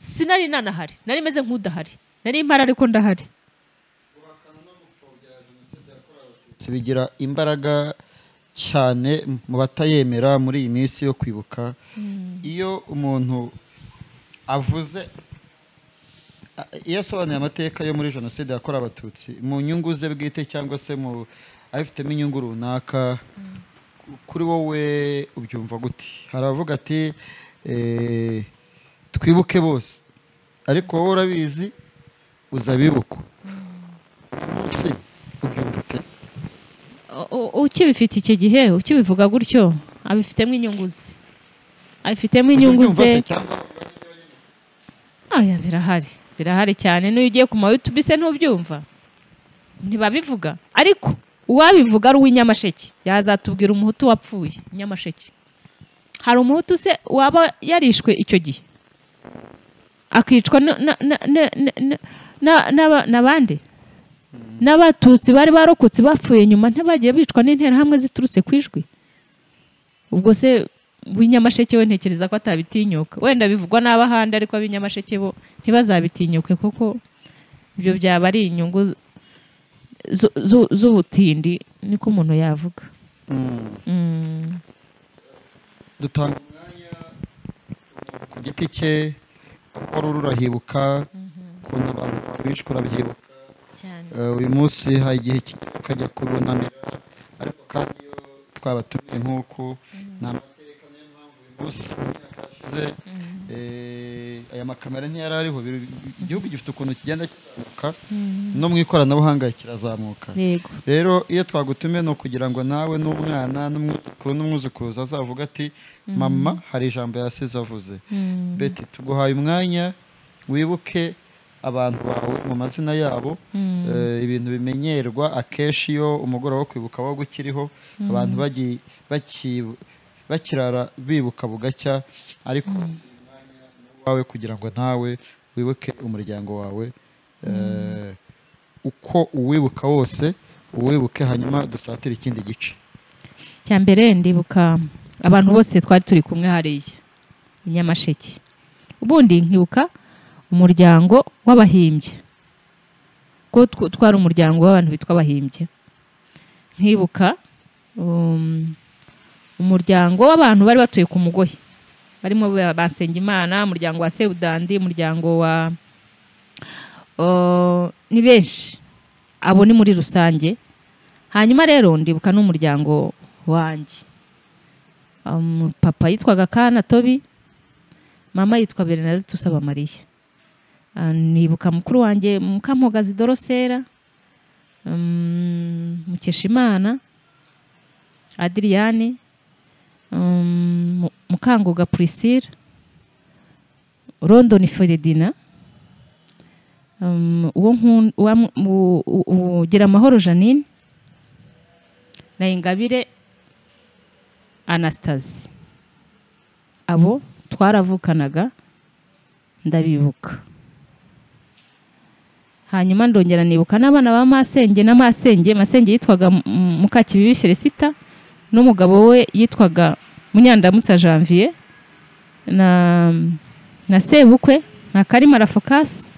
sinari nanahari nari meze nk'udahari nari impara ariko ndahari bigira imbaraga cyane mu batayemera muri iyi minsi yo kwibuka iyo umuntu avuze a- iyo asobanuye amateka yo muri jenoside yakorewe abatutsi mu nyungu ze bwite cyangwa se mu abifitemo inyungu runaka kuri wowe ubyumva gute haravuga ati eh, twibuke bose ariko wowe urabizi uzabibukwa umunsi ubyumva ute U- u- ukibifite icyo gihe ukibivuga gutyo abifitemo inyungu ze abifitemo inyungu Ubyumva se ze cyangwa aya birahari birahari cyane n'uyo ugiye ku ma youtube se ntubyumva ntibabivuga ariko uwabivuga ari uw'inyamasheke yazatubwira umuhutu wapfuye nyamasheke hari umuhutu se waba yarishwe icyo gihe akicwa na- na- na- na- na- na- na- n'aba- n'abandi n'abatutsi bari barokotse bapfuye nyuma ntibagiye bicwa n'interahamwe ziturutse ku ijwi ubwo se w'inyamasheke we ntekereza ko atabitinyuka wenda bivugwa n'abahanda ariko ab'inyamasheke bo ntibazabitinyuke kuko ibyo byaba ari inyungu zu- zu- z'ubutindi niko umuntu yavuga Mm. dutanga umwanya umuntu ku giti cye wari ururahibuka ukuntu abantu bari bishwe urabyibuka Eh, uyu munsi hari igihe kigera ukajya kurunamira ariko kandi iyo twabatumiye nk'uku ni amateka niyo mpamvu uyu munsi mu myaka yashize eh, aya makamera ntiyari ariho Bi- bi- igihugu gifite ukuntu kigenda kizamuka no mu ikoranabuhanga kirazamuka yego rero iyo twagutumiye ni ukugira ngo nawe n'umwana n'umwuzukuru n'umwuzukuruza azavuga ati mama hari ijambo yasize avuze beti tuguhaye umwanya wibuke abantu bawe mu mazina yabo Eh, ibintu bimenyerwa akenshi iyo umugoroba wo kwibuka wo ukiriho abantu bagi- baki- bakirara bibuka bugacya ariko wawe kugira ngo nawe wibuke umuryango wawe Eh, uko uwibuka wose uwibuke hanyuma dusatire ikindi gice cya mbere ndibuka abantu bose twari turi kumwe hariya i nyamasheke ubundi nkibuka umuryango w'abahimbye ko tw- twari umuryango w'abantu bitwa abahimbye nkibuka um, umuryango w'abantu bari batuye ku mugoyi barimo ba- ba Nsengimana umuryango wa Seudandi umuryango wa Oh, ni benshi abo ni muri rusange hanyuma rero ndibuka n'umuryango wanjye Um, papa yitwaga kana tobi mama yitwa bernadette usaba mariya Ah, nibuka mukuru wanjye mukamugazi dorosera um, mukeshimana adiriyane um, Mu- mukanguga priscille rondoni feredina um, uwo nkun- uwa mu- u- u- u- gira amahoro janine na ingabire anastasi abo twaravukanaga ndabibuka hanyuma ndongera nibuka n'abana ba masenge na masenge masenge yitwaga M- M- mukakibibi felicita n'umugabo we yitwaga munyandamutsa janvier na, na sebukwe na karimara focasi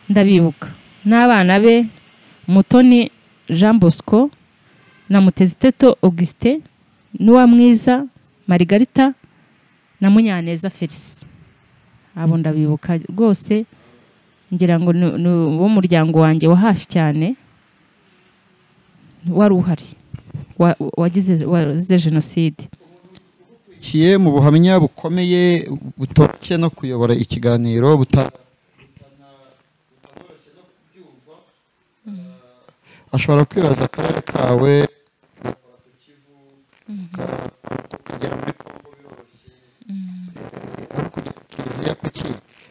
ndabibuka n'abana be mutoni jean bosco na muteziteto augustin n'uwamwiza marigarita na munyaneza felisi abo ndabibuka rwose ngira ngo ni ni uwo muryango wanjye wa hafi cyane wari uhari wa- wagize wazize jenoside kiye mu buhamya bukomeye butoroshye no kuyobora ikiganiro buta- ashobora kwibaza akarere kawe kugera muri kongo biroroshye Eh, aho kujya ku kiliziya kuki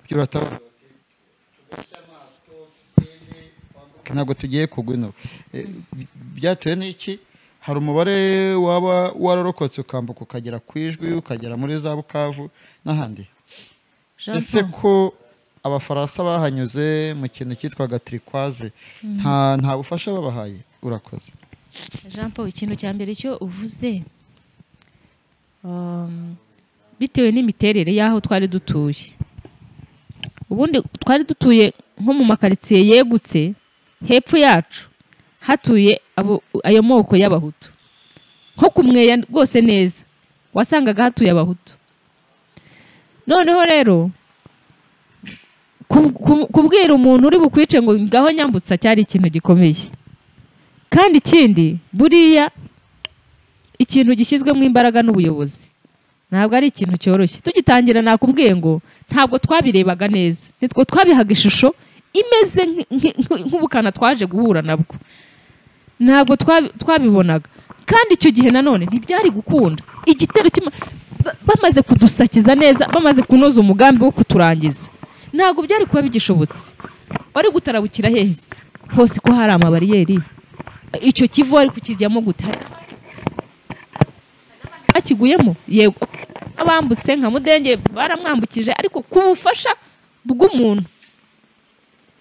ibyo uratabaza bati, tugashya amato tugende twambuke, ntabwo tugiye kugwa ino Eh, by- byatewe n'iki hari umubare waba wararokotse ukambuka ukagera ku ijwi ukagera muri za bukavu n'ahandi ese ko abafaransa bahanyuze mu kintu cyitwaga tirikwaze nta nta bufasha babahaye urakoze jean paul ikintu cya mbere cyo uvuze um, bitewe n'imiterere y'aho twari dutuye ubundi twari dutuye nko mu makaritsiye yegutse hepfo yacu hatuye abo- ayo moko y'abahutu nko ku mweya rwose neza wasangaga hatuye abahutu noneho rero ku- ku- kubwira umuntu uri bukwice ngo ngaho nyambutsa cyari ikintu gikomeye kandi ikindi buriya ikintu gishyizwemo imbaraga n'ubuyobozi ntabwo ari ikintu cyoroshye tugitangira nakubwiye ngo ntabwo twabirebaga neza nitwo twabihaga ishusho imeze nk- nk- nk- nk'ubukana twaje guhura nabwo ntabwo twabi- twabibonaga kandi icyo gihe nanone ntibyari gukunda igitero kima- ba- bamaze kudusakiza neza bamaze kunoza umugambi wo kuturangiza ntabwo byari kuba bigishobotse wari gutarabukira hehise hose ko hari amabariyeri icyo kivu wari kukijyamo gute Hari n'abandi- bakiguyemo yego abambutse nka mudenge baramwambukije ariko ku bufasha bw'umuntu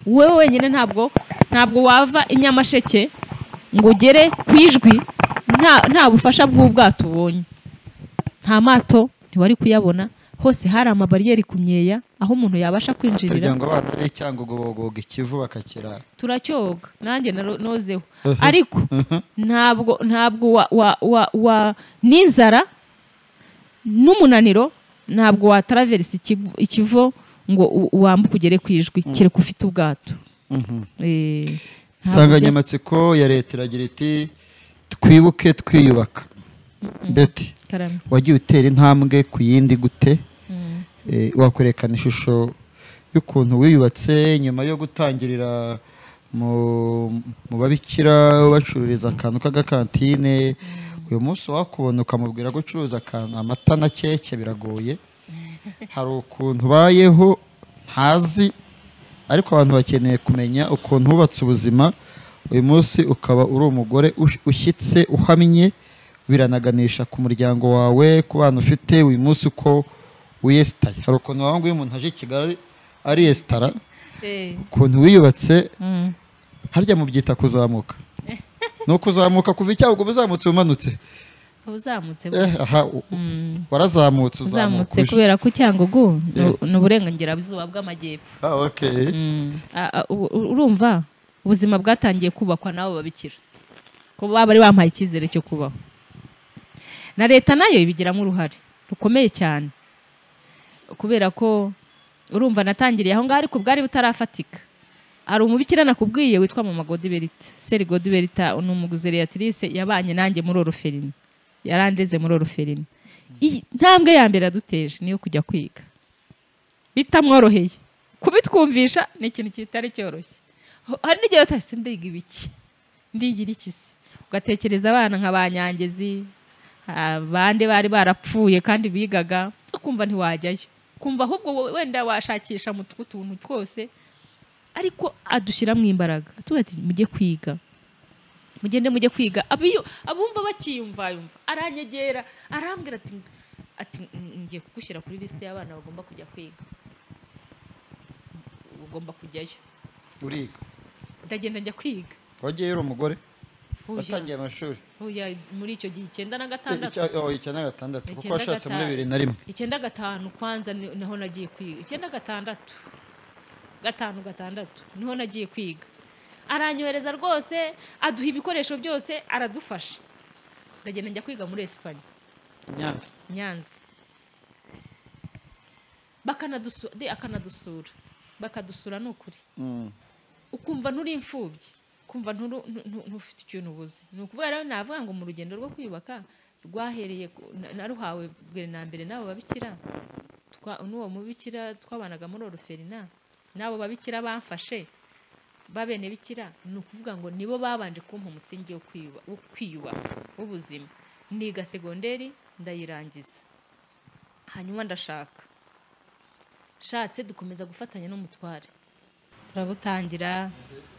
wowe wenyine ntabwo ntabwo wava i nyamasheke ngo ugere ku ijwi nta nta bufasha bw'ubwato ubonye nta mato ntiwari kuyabona hose hari amabariyeri ku myeya aho umuntu yabasha kwinjirira kugira ngo abana b'icyangwa ikivu bakakirara turacyoga nanjye naro- nozeho ariko ntabwo ntabwo wa, wa, wa, wa n'inzara n'umunaniro ntabwo wataraverisa ikivu- ikivo ngo u- wambuke ugere ku ijwi kereka ufite ubwato Eh, ntabwo bya- insanganyamatsiko ya leta iragira iti twibuke twiyubaka beti karame wagiye utera intambwe ku yindi gute Eh, wakwerekana ishusho y'ukuntu wiyubatse nyuma yo gutangirira mu mu babikira bacururiza akantu k'agakantine uyu munsi wakubona ukamubwira ko ucuruza akantu amata na keke biragoye hari ukuntu ubayeho ntazi ariko abantu bakeneye kumenya ukuntu wubatse ubuzima uyu munsi ukaba uri umugore ush- ushyitse uhamye biranaganisha ku muryango wawe ku bana ufite uyu munsi uko wiyesitaye hari ukuntu wawe nguyu umuntu aje i kigali ariyesitara ukuntu wiyubatse harya mubyita kuzamuka ni ukuzamuka kuva icyaha ubwo uzamutse umanutse uzamutse eh, aha u- warazamutse uzamuka uzamutse uje. kubera ko cyangugu ni uburengerazuba bw'amajyepfo Ah, okay. Mm. A- a- u- u- urumva ubuzima bwatangiye kubakwa n'abo babikira ko baba bari bampaye icyizere cyo kubaho na leta nayo ibigiramo uruhare rukomeye cyane kubera ko urumva natangiriye aho ngaho ariko bwari butarafatika hari umubikira nakubwiye witwa mama godiberita seri godiberita ni umuguzeriyatirice yabanye nanjye muri oroferine yarandeze muri oroferine Iyi ntambwe ya mbere yaduteje niyo kujya kwiga bitamworoheye kubitwumvisha ni ikintu kitari cyoroshye Ho- hari n'igihe utahise ndiga ibiki ndigira iki se ugatekereza abana nka ba nyangezi abandi bari barapfuye kandi bigaga ukumva ntiwajyayo kumva ahubwo wo- wenda washakisha mu tw- tuntu twose ariko adushyiramo imbaraga atubwira ati mujye kwiga mugende mujye kwiga abiyo abumva bakiyumva yumva aranyegera arambwira ati ati "Mm, ngiye kugushyira kuri lisite y'abana bagomba kujya kwiga ugomba kujyayo uriga ndagenda njya kwiga wagiye uri umugore Oya, watangiye amashuri oya, muri icyo gihe icyenda na gatandatu Icya- oh, icyenda na gatandatu kuko Icyenda washatse muri gatanu. bibiri na rimwe icyenda gatanu kwanza ni- niho nagiye kwiga icyenda gatandatu gatanu gatandatu niho nagiye kwiga aranyohereza rwose aduha ibikoresho byose aradufasha ndagenda njya kwiga muri esipanye nyanza bakanadusu- de- akanadusura bakadusura ni ukuri Mm. ukumva nturi imfubyi ukumva nturu- ntu- ntu- ntufite ikintu ubuze ni ukuvuga rero navuga ngo mu rugendo rwo kwiyubaka rwahereye ku- na- naruhawe bwa na mbere n'abo babikira twa- n'uwo mubikira twabanaga muri oroferina n'abo babikira bamfashe babene bikira ni ukuvuga ngo nibo babanje kumpa umusingi wo kwiyuba- wo kwiyubaka w'ubuzima niga segonderi ndayirangiza hanyuma ndashaka shatse dukomeza gufatanya n'umutware turabutangira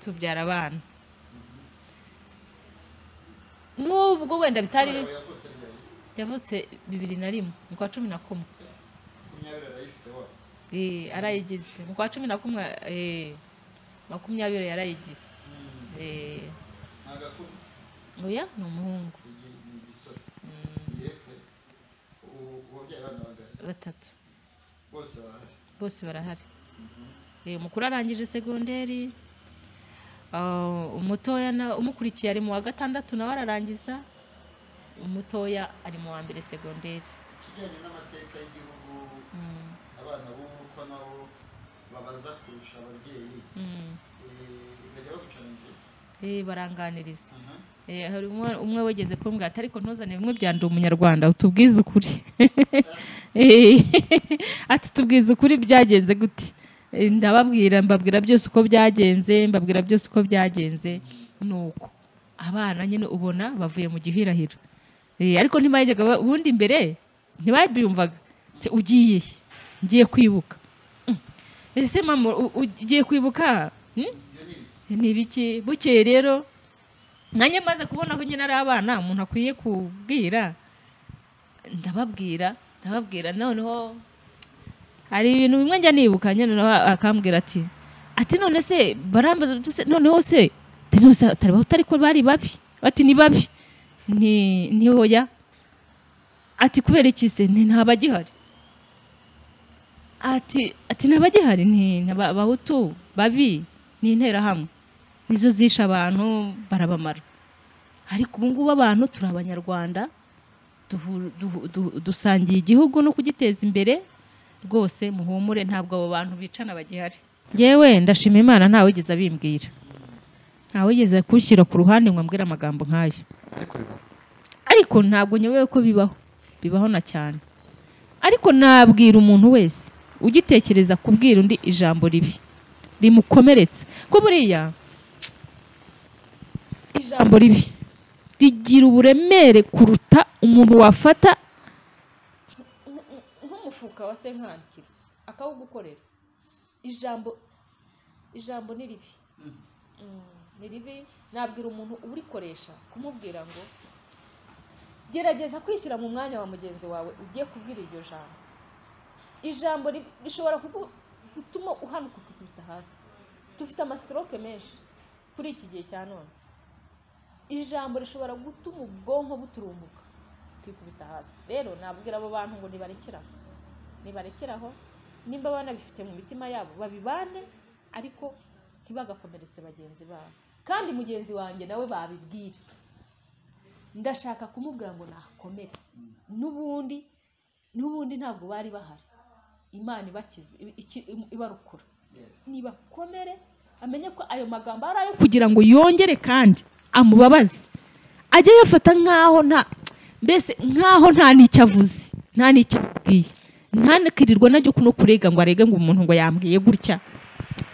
tubyara abana n'ubwo wenda bitari yavutse bibiri na rimwe mu kwa cumi na kumwe Eh, arayigize mu kwa cumi na kumwe eh, makumyabiri yarayigize Eh, oya ni umuhungu batatu bose barahari Eh, umukuru arangije segonderi ah, umutoya na- umukurikiye ari mu wa gatandatu nawe ararangiza umutoya ari mu wa mbere segonderi kijyanye n'amateka y'igihugu abana b'ubu ko nabo babaza kurusha ababyeyi Mm. bajya bagucanije Eh, baranganiriza Eh, hari umwe- umwe wegeze kumbwira ati ariko ntuzane bimwe byanduye umunyarwanda utubwize ukuri Eh, ati tubwize ukuri byagenze gute Eh, ndababwira mbabwira byose uko byagenze mbabwira byose uko byagenze nuko abana nyine ubona bavuye mu gihirahiro Eh, ariko ntibajyaga ba- ubundi mbere ntibabyumvaga se ugiye he? ngiye kwibuka Mm. ese mama u- u- ugiye kwibuka Mm? ni ibiki bukeye rero nanjye maze kubona ko nyine ari abana umuntu akwiye kubwira ndababwira ndababwira noneho hari ibintu bimwe njya nibuka nyine nawe akambwira ati ati none se barambaza se noneho se utari ko bari babi bati ni babi nti ntihoya ati kubera iki se nti ntabagihari ati ati ntabagihari ni ni aba- abahutu babi ni interahamwe nizo zishe abantu barabamara ariko ubu ngubu abantu turi abanyarwanda duhu- duhu- duhu- dusangiye igihugu no kugiteza imbere rwose muhumure ntabwo abo bantu bicana bagihari yewe ndashima imana ntawigeze abimbwira ntawigeze kunshyira ku ruhande ngo ambwire amagambo nk'ayo ariko bibaho ariko ntabwo nyobewe ko bibaho bibaho na cyane ariko nabwira umuntu wese ugitekereza kubwira undi ijambo ribi rimukomeretse ko buriya ijambo ribi rigira uburemere kuruta umuntu wafata nk'umufuka wa senkantire akawugukorera ijambo ijambo ni ribi Mm, ni ribi nabwira umuntu urikoresha kumubwira ngo gerageza kwishyira mu mwanya wa mugenzi wawe ugiye kubwira iryo jambo ijambo ribi- rishobora kugu- gutuma uhanuka ukikubita hasi dufite amasitoroke menshi kuri iki gihe cya none ijambo rishobora gutuma ubwonko buturumbuka kwikubita hasi rero nabwira abo bantu ngo nibarekeraho nibarekeraho nimba banabifite mu mitima yabo babibane ariko ntibagakomeretse bagenzi babo kandi mugenzi wanjye nawe babibwire ndashaka kumubwira ngo nakomere n'ubundi n'ubundi ntabwo bari bahari imana ibakize iki- ibarukura nibakomere amenye ko ayo magambo ari ayo kugira ngo yongere kandi amubabaze ajye yafata nk'aho nta mbese nk'aho nta n'icyo avuze nta n'icyo amubwiye ntanakirirwe najya kuno kurega ngo arege ngo umuntu ngo yambwiye gutya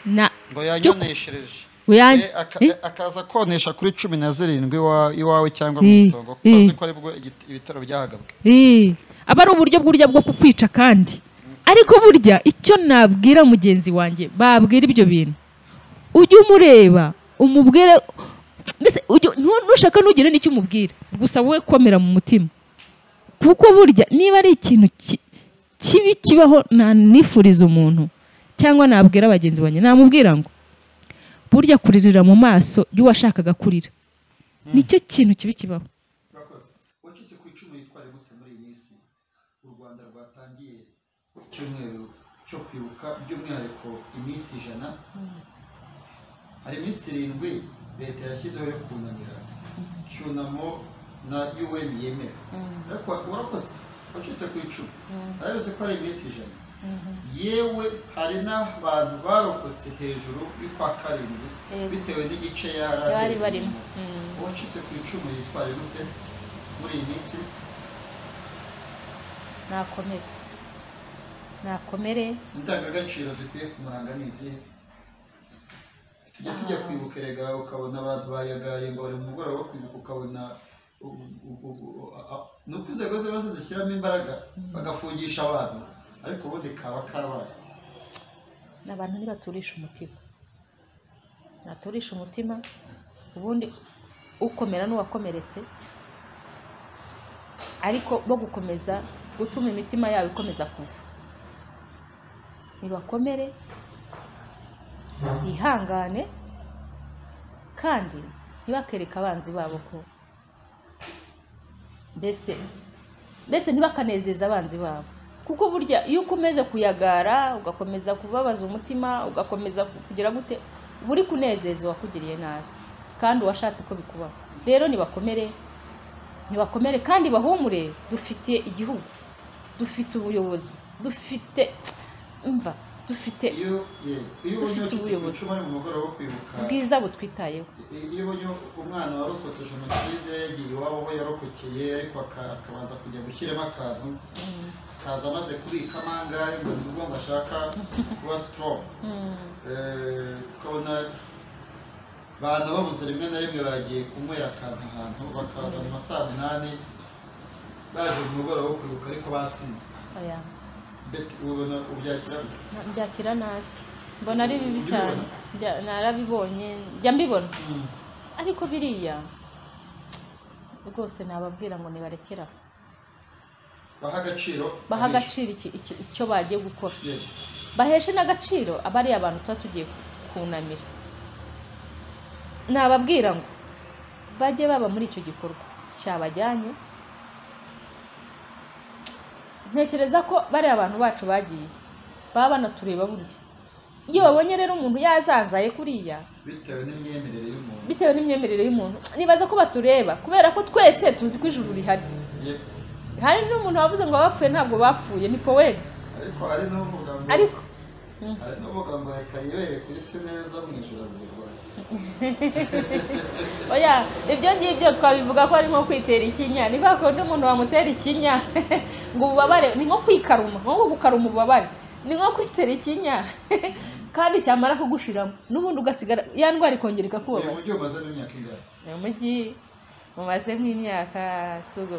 na ngo yanyoneshereje Uyan- Eh, aka- Eh? akaza konesha kuri cumi na zirindwi iwa- iwawe cyangwa Eh, mu itongo kuko eh. azi ko aribwo igit- ibitaro byahagabwe Eh, aba ari uburyo bw'urya bwo kukwica kandi ariko burya icyo nabwira mugenzi wanjye babwira ibyo bintu ujye umureba umubwire mbese ujye- ntu- nushaka ntugire n'icyo umubwira gusa wowe komera mu mutima kuko burya niba ari ikintu ki- kibi kibaho nanifuriza umuntu cyangwa nabwira bagenzi banjye namubwira ngo burya kuririra mu maso y'uwashakaga kurira nicyo kintu kibi kibaho urakoze wacitse ku icumu yitwara gute muri iyi minsi u rwanda rwatangiye icyumweru cyo kwibuka by'umwihariko iminsi ijana hari iminsi irindwi leta yashyizeho yo kunamira cyunamo na un yemera ariko urakoze wacitse ku icumu arabizi ko ari iminsi ijana yewe hari n'abantu barokotse hejuru y'ukwa karindwi Yego. bitewe n'igice bari yari barimo uwacitse ku icumu yitwara gute muri iyi minsi nakomere nakomere indangagaciro zikwiye kumuranga ni izihe tujya tujya kwibuka erega ukabona abantu bayagaye ngo bari mu mugoroba wo kwibuka ukabona u- u- u- u- a- a- ni uko inzego ziba zishyiramo imbaraga bagafungisha abantu ariko ubundi kaba kabaye abantu ntibaturisha umutima ntaturisha umutima ubundi ukomera n'uwakomeretse ariko bo gukomeza gutuma imitima yabo ikomeza kuva ntibakomere bihangane kandi ntibakereke abanzi babo ko mbese mbese ntibakanezeza abanzi babo kuko burya iyo ukomeje kuyagara ugakomeza kubabaza umutima ugakomeza kugira gute uba uri kunezeza uwakugiriye nabi kandi uwashatse ko bikubaho rero nibakomere nibakomere kandi bahumure dufitiye igihugu dufite ubuyobozi dufite umva dufite iyo ye, iyo ubonye Dufite uwacitse ku ubuyobozi. icumu ari mu mugoroba wo kwibuka ubwiza butwitayeho i- iyo ubonye umwana warokotse jenoside yagiye iwabo aho yarokokeye ariko aka- akabanza kujya gushyiramo akantu Mm, akaza amaze kubika amangahe ngo ni ubwo ngo ashaka kuba sitoromu mm, Eh, ukabona abantu babuze rimwe na rimwe bagiye kunywera akantu ahantu bakaza mu ma saa munani baje mu mugoroba wo kwibuka ariko basinze oya. beti ubona ubyakira gute Na- mbyakira nabi mbona ari bibi cyane Njya- narabibonye njya mbibona ariko biriya rwose nababwira ngo nibarekere aho baha agaciro baha abishe. agaciro iki- iki- icyo bagiye gukora Yego. baheshe n'agaciro abariya bantu tuba tugiye kunamira nababwira ngo bajye baba muri icyo gikorwa cyabajyanye ntekereza ko bariya bantu bacu bagiye baba banatureba burya iyo babonye rero umuntu yazanzaye kuriya bitewe n'imyemerere y'umuntu bitewe n'imyemerere y'umuntu nibaza ko batureba kubera ko twese tuzi ko ijuru rihari Yego. hari n'umuntu wavuze ngo abapfuye ntabwo bapfuye ni poweri ariko hari n'uvuga ngo ariko hari n'uvuga ngo reka yibere ku isi neza mu ijoro azirwaye oya ibyo ngibyo twabivuga ko ari nko kwitera ikinya ni kwa kundi umuntu wamutera ikinya ngo ububabare ni nko kwikaruma nko gukaruma ububabare ni nko kwitera ikinya kandi cyamara kugushiramo n'ubundi ugasigara ya ndwara ikongera uyu ikakubabaza mujyi umazemo imyaka ingahe ni umujyi mumaze nk'imyaka sugo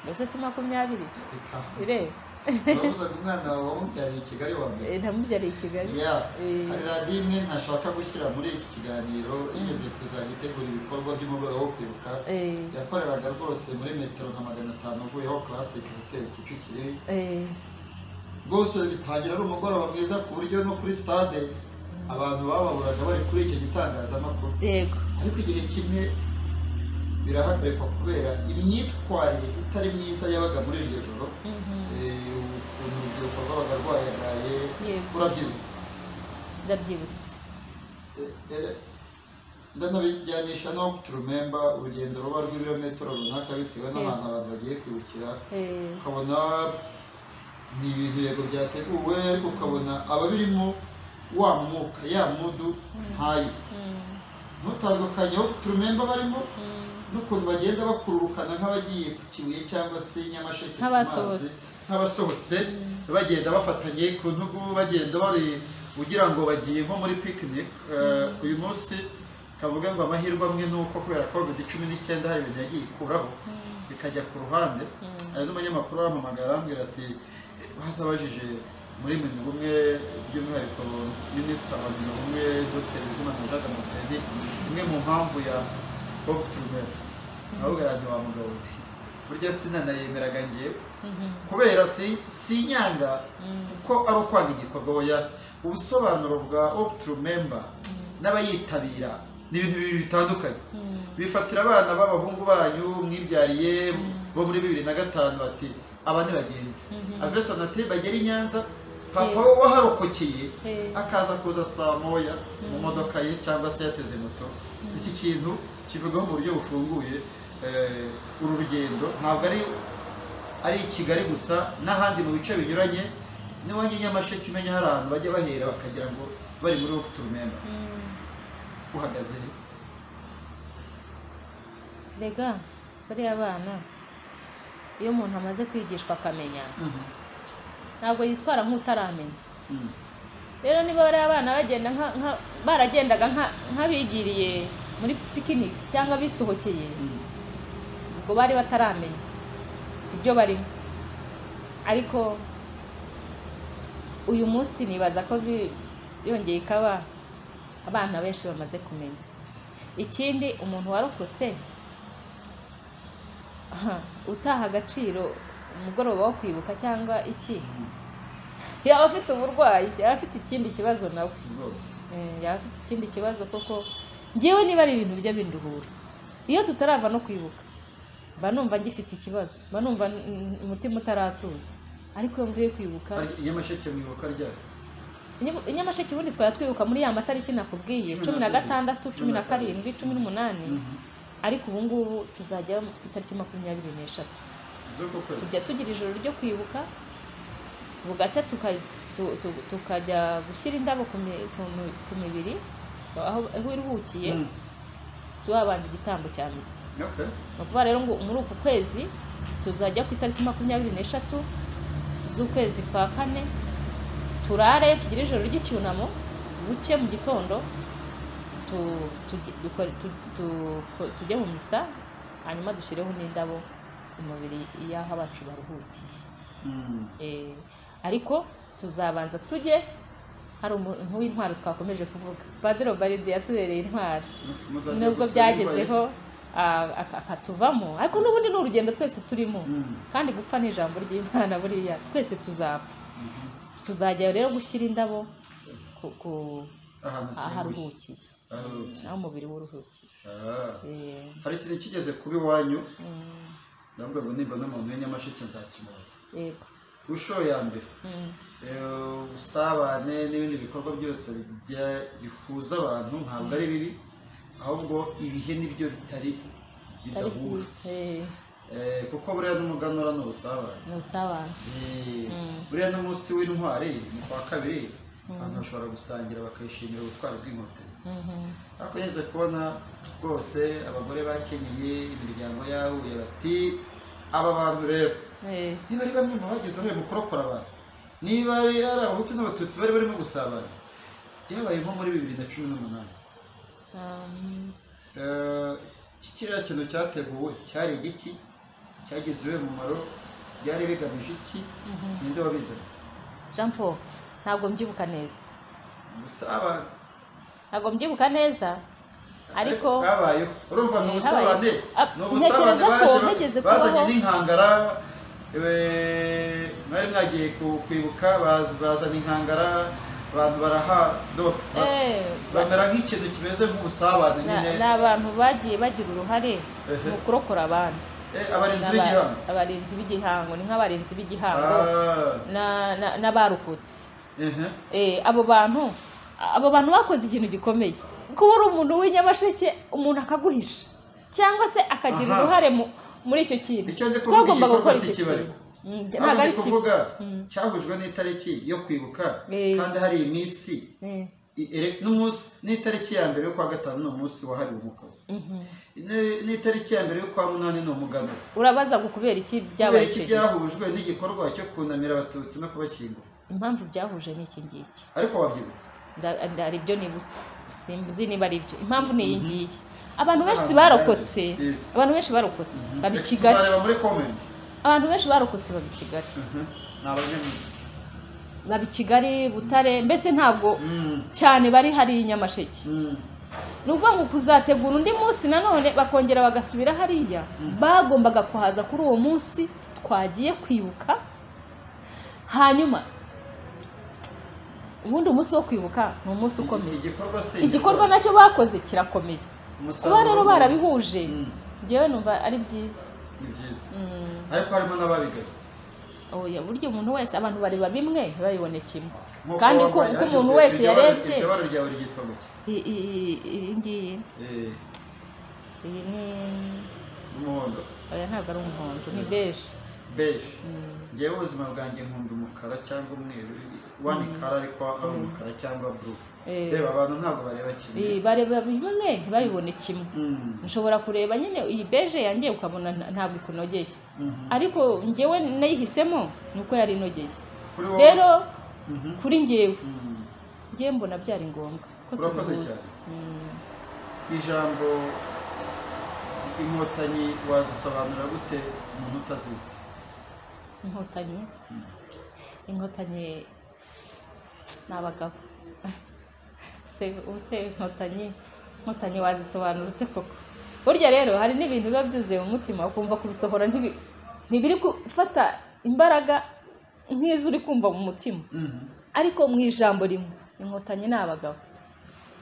gusa si makumyabiri reka ireba urabuze ngo umwana wawe wamubyariye i kigali wa mbere Eh, namubyariye i kigali ya Eh. hari radiyo imwe ntashaka gushyira muri iki kiganiro igeze kuzajya itegura ibikorwa by'umugoroba wo kwibuka Eh, yakoreraga rwose muri metero nka magana atanu avuye aho classic hoteli kicukiro eh, rwose bitangira ari umugoroba mwiza ku buryo no kuri stade abantu bababuraga bari kuri icyo gitangazamakuru yego ariko igihe kimwe birahagarikwa kubera imyitwarire itari myiza yabaga muri iryo joro Mhm, eh, ukuntu urubyiruko rwabaga rwayagaye Yego. urabyibutse ndabyibutse Eh, eh, ndanabijyanisha no turumemba urugendo ruba rw'ibirometero runaka bitewe n'ahantu abantu bagiye kwibukira Eh, ukabona ni ibintu yego byateguwe ariko ukabona ababirimo wa mwuka ya mudu ntayo mm, ntutandukanye aho turumemba barimo mm, n'ukuntu bagenda bakururukana nk'abagiye ku kibuye cyangwa se nyamasheke ku Nk'abasohotse. mazi, nk'abasohotse bagenda bafatanye ku ntugu bagenda bari ugira ngo bagiye nko muri picnic eh, uyu munsi kavuga ngo amahirwe amwe ni uko kubera covid cumi n'icyenda hari ibintu yagiye ikuraho mm, bikajya ku ruhande mm. hari n'umunyamakuru wampamagara arambwira ati bazabajije muri mirongo umwe by'umwihariko minisita wa mirongo umwe dr bizimana jacques amaseni imwe mu mpamvu ya bob turner nabugaranye wa mugabo we burya sinanayemeraga ngewe Mhm, kubera si- sinyanga mm, ko ari ukwanga igikorwa oya ubusobanuro bwa op turumemba n'abayitabira ni ibintu bibiri bitandukanye mm. bifatira abana b'abahungu banyu mwibyariye bo muri bibiri na gatanu ati aba ntibagenda Mhm. avesana ati bagere i nyanza papa Yeah. waharokokeye Eh, akaza kuza saa moya mu Mm. modoka ye cyangwa se yateze moto Mm. iki kintu kivugaho mu buryo bufunguye eh, uru rugendo ntabwo ari ari i kigali gusa n'ahandi mu bice binyuranye niwanjye nyamasheke umenya hari ahantu bajya bahera bakagira ngo bari muri wo turumemba mm. uhagaze he? rega bariya bana iyo umuntu amaze kwigishwa akamenya Mhm. ntabwo yitwara nk'utaramenya Mhm. rero niba bariya bana bagenda nka- nka- baragendaga nka- nk'abigiriye muri pikiniki cyangwa bisohokeye Mhm. ubwo bari bataramenya ibyo barimo ariko uyu munsi nibaza ko bi- yongeye ikaba abana benshi bamaze kumenya ikindi umuntu warokotse aha, utaha agaciro umugoroba wo kwibuka cyangwa iki yaba afite uburwayi yaba afite ikindi kibazo nawe rwose Eh, yaba afite ikindi kibazo koko ngewe niba ari ibintu bijya binduhura iyo tutarava no kwibuka mba numva ngifite ikibazo mba numva n- n- umutima utaratuza ariko iyo mvuye kwibuka Ariko nyamasheke mwibuka ryayo Inyama- inyamasheke ubundi twari twibuka muri ya matariki nakubwiye cumi na gatandatu cumi na karindwi cumi n'umunani ariko ubu ngubu tuzajya ku itariki makumyabiri n'eshatu z'uko kwezi tujya tugira ijoro ryo kwibuka bugacya tuka- tu- tu- tukajya gushyira indabo ku mi- ku mi- ku mibiri aho aho iruhukiye Mm. tuhabanje igitambo cya misa Okay. ni ukuvuga rero ngo muri uku kwezi tuzajya ku itariki makumyabiri n'eshatu z'ukwezi kwa kane turare tugire ijoro ry'icyunamo buke mu gitondo tu- tugi- dukore- tu- tu- tujye mu misa hanyuma dushyireho n'indabo ku mubiri y'aho abacu baruhukiye Mm. Eh, ariko tuzabanza tujye hari umuntu w'intwaro twakomeje kuvuga padiri obaride yatubereye intwaro muzajya nubwo gusa byagezeho ah, ak- akatuvamo ariko n'ubundi ni urugendo twese turimo Mm. kandi gupfa ni ijambo ry'imana buriya twese tuzapfa tuzajya rero gushyira indabo ku- ku- ahantu ashyinguye aharuhukiye Aharuhukiye. aho umubiri we uruhukiye Ah. Eh, hari ikintu kigeze kuba iwanyu mm, ndavuga ngo nimba n'umuntu w'inyamasheke nzakimubaza yego ku nshuro ya mbere Mm, eh, ubusabane n'ibindi bikorwa byose bijya- bihuza abantu ntabwo ari bibi ahubwo ibihe nibyo bitari atari bidahura byiza eh, Eh, kuko buriya n'umuganura ni ubusabane ni ubusabane Eh, Mm. buriya n'umunsi w'intwari ni kwa kabiri abantu bashobora gusangira bakayishimira ubutwari bw'inkotanyi Mhm. ariko ngeze kubona rwose abagore bakenyeye imiryango yahuye bati aba bantu rero Eh, niba ari bamwe mu bagize uruhare mu kurokora abantu niba ari ari abahutu n'abatutsi bari barimo gusabana byabaye nko muri bibiri na cumi n'umunani um, Eh, iki kiriya kintu cyateguwe cyari igiki cyagize iwe mumaro byari bigamije iki mhm. ninde wabizanye jean paul ntabwo mbyibuka neza ubusabane ntabwo mbyibuka neza Ariko- habayeho urumva ni Eh, ubusabane habayeho. Ah, ni ubusabane ntekereza ko baje ba- nigeze bazanye kubaho. n'inkangara eh, mwari mwagiye ku- kwibuka baz- bazana inkangara abantu barahadoka Eh, bamera nk'ikintu kimeze nk'ubusabane na- nyine ni abantu bagiye bagira uruhare Ehe. mu kurokora abandi Eh, Ni abarinzi aba- b'igihango abarinzi b'igihango ni nk'abarinzi b'igihango Ah, na- na- n'abarokotse ehe. Eh, abo bantu abo bantu bakoze ikintu gikomeye kuba uri umuntu w'inyamasheke umuntu akaguhisha cyangwa se akagira Aha. uruhare mu- muri icyo kintu icyo ndi kuvuga twagomba iki gikorwa gukora si icyo ikibari kintu Mm, ntabwo ntabwo ari ndi kibi kuvuga Mm. cyahujwe n'itariki yo kwibuka Eh. kandi hari iminsi Eh, i- ere- n'umunsi n'itariki ya mbere yo kwa gatanu ni umunsi wahariwe umukozi mhm. Ni- n'itariki ya mbere yo kwa munani ni umuganura urabaza ngo kubera iki kubera byabaye iki icyo gihe byahujwe n'igikorwa cyo kunamira abatutsi no kubashyingura impamvu byahuje ni iki ngiki ariko wabyibutse Nda- nda- hari ibyo nibutse sinzi niba ari byo impamvu ni iyi Mhm. ngiyi abantu benshi Abantu barokotse benshi. abantu benshi barokotse baba i Reka kigali tuzareba muri comment abantu benshi barokotse baba i kigali Mhm. ni abanyamujyi baba i kigali butare mbese ntabwo Mm, cyane bari hariya i nyamasheke mm. ni ukuvuga ngo kuzategura undi munsi nanone bakongera bagasubira hariya Mm. bagombaga kuhaza kuri uwo munsi twagiye kwibuka hanyuma ubundi umunsi wo kwibuka ni umunsi ukomeye igikorwa si igikorwa nacyo bakoze kirakomeye Umusaruro kuba rero ni- barabihuje Mm, njyewe numva ari byiza ni byiza Mm. ariko harimo n'ababigaye oya burya umuntu wese abantu bareba bimwe ntibabibone kimwe Nk'uko kandi ko wambaye, ko umuntu ariko wese iryo bara- yarebye iryo bara ryawe ryitwa gutya i- i- i- iyi ngiyi Eh, iyi ni umuhondo oya ntabwo ari umuhondo ni beje beje Mm. ngewe ubuzima bwanjye nkunda umukara cyangwa umweru wani kara ariko ari Mm. umukara cyangwa buru Eh. reba abantu ntabwo bareba kimwe Eh, bareba bimwe ntibabibone kimwe Mm, nshobora kureba nyine iyi beje yanjye ukabona nta- ntabwo ikunogeye mhm. ariko njyewe nayihisemo ni uko yari inogeye Kuri wowe- rero Mhm. kuri njyewe Mm. njyewe mbona byari ngombwa ko Urakoze tubihuza cyane. Mm. ijambo inkotanyi wazisobanura gute umuntu utazizi inkotanyi Mm. inkotanyi ni abagabo Se ubuse inkotanyi inkotanyi wazisobanura ute koko burya rero hari n'ibintu biba byuzuye mu mutima ukumva kubisohora ntibi- ntibiri gufata imbaraga nk'izo uri kumva mu mutima Mhm. ariko mu ijambo rimwe inkotanyi ni abagabo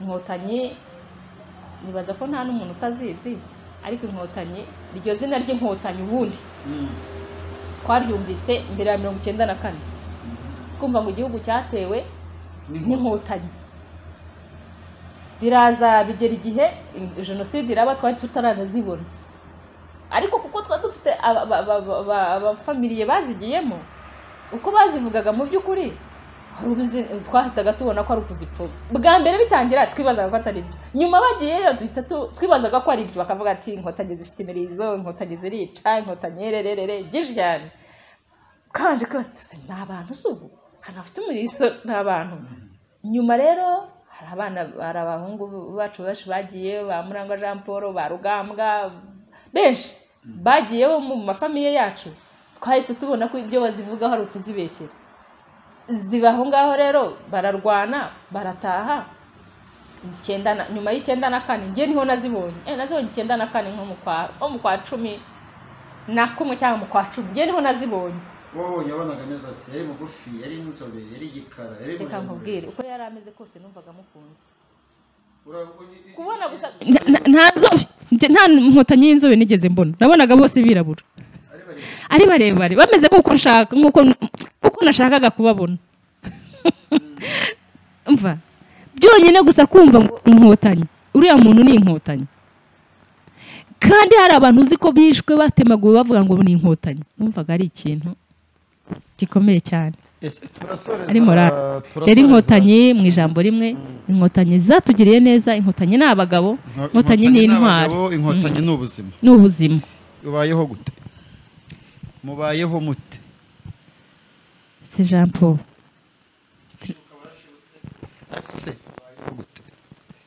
inkotanyi nibaza ko nta n'umuntu utazizi ariko inkotanyi iryo zina ry'inkotanyi ubundi Mm. twaryumvise mbere ya mirongo icyenda na kane Mhm. twumva ngo igihugu cyatewe N'inkotanyi. n'inkotanyi biraza bigera igihe in- jenoside iraba twari tutaranazibona ariko kuko twari dufite aba- aba- aba- aba- abafamiliye bazigiyemo uko bazivugaga mu by'ukuri hari ubuzi- twahitaga tubona ko ari ukuzipfubya bwa mbere bitangira twibazaga ko atari byo nyuma bagiyeyo duhita tu- twibazaga ko ari ibyo bakavuga ati inkotanyi zifite imirizo inkotanyi zirica inkotanyi rererere byinshi cyane twabanje kwibaza tuzi ni abantu si ubu ahantu hafite umurizo ni abantu nyuma rero hari abana hari abahungu bacu benshi bagiye ba murangwa jean paul ba rugambwa benshi bagiyeho mu mafamiye yacu twahise tubona ko ibyo bazivugaho ari ukuzibeshyera ziba aho ngaho rero bararwana barataha icyenda na- nyuma y'icyenda na kane njye niho nazibonye eh nazibonye icyenda na kane nko mu kwa nko mu kwa cumi na kumwe cyangwa mu kwa cumi njye niho nazibonye wowe yabonaga neza ati yari mugufi yari inzobe yari igikara yari reka nkubwire uko yari ameze kose numvaga mukunze kubona gusa Nta- nta- nta nzobe Njye nta nkotanyi y'inzobe nigeze mbona nabonaga bose birabura ari barebare bameze nk'uko nshaka nk'uko nk'uko nashakaga kubabona mva byonyine gusa kumva ngo inkotanyi uriya muntu ni inkotanyi kandi hari abantu uzi ko bishwe batemaguwe bavuga ngo ni inkotanyi numvaga ari ikintu gikomeye cyane ari morale rero inkotanyi mu ijambo rimwe inkotanyi zatugiriye neza inkotanyi ni abagabo inkotanyi ni intwari inkotanyi ni ubuzima ni ubuzima ubayeho gute mubayeho mute si jean paul se ubayeho gute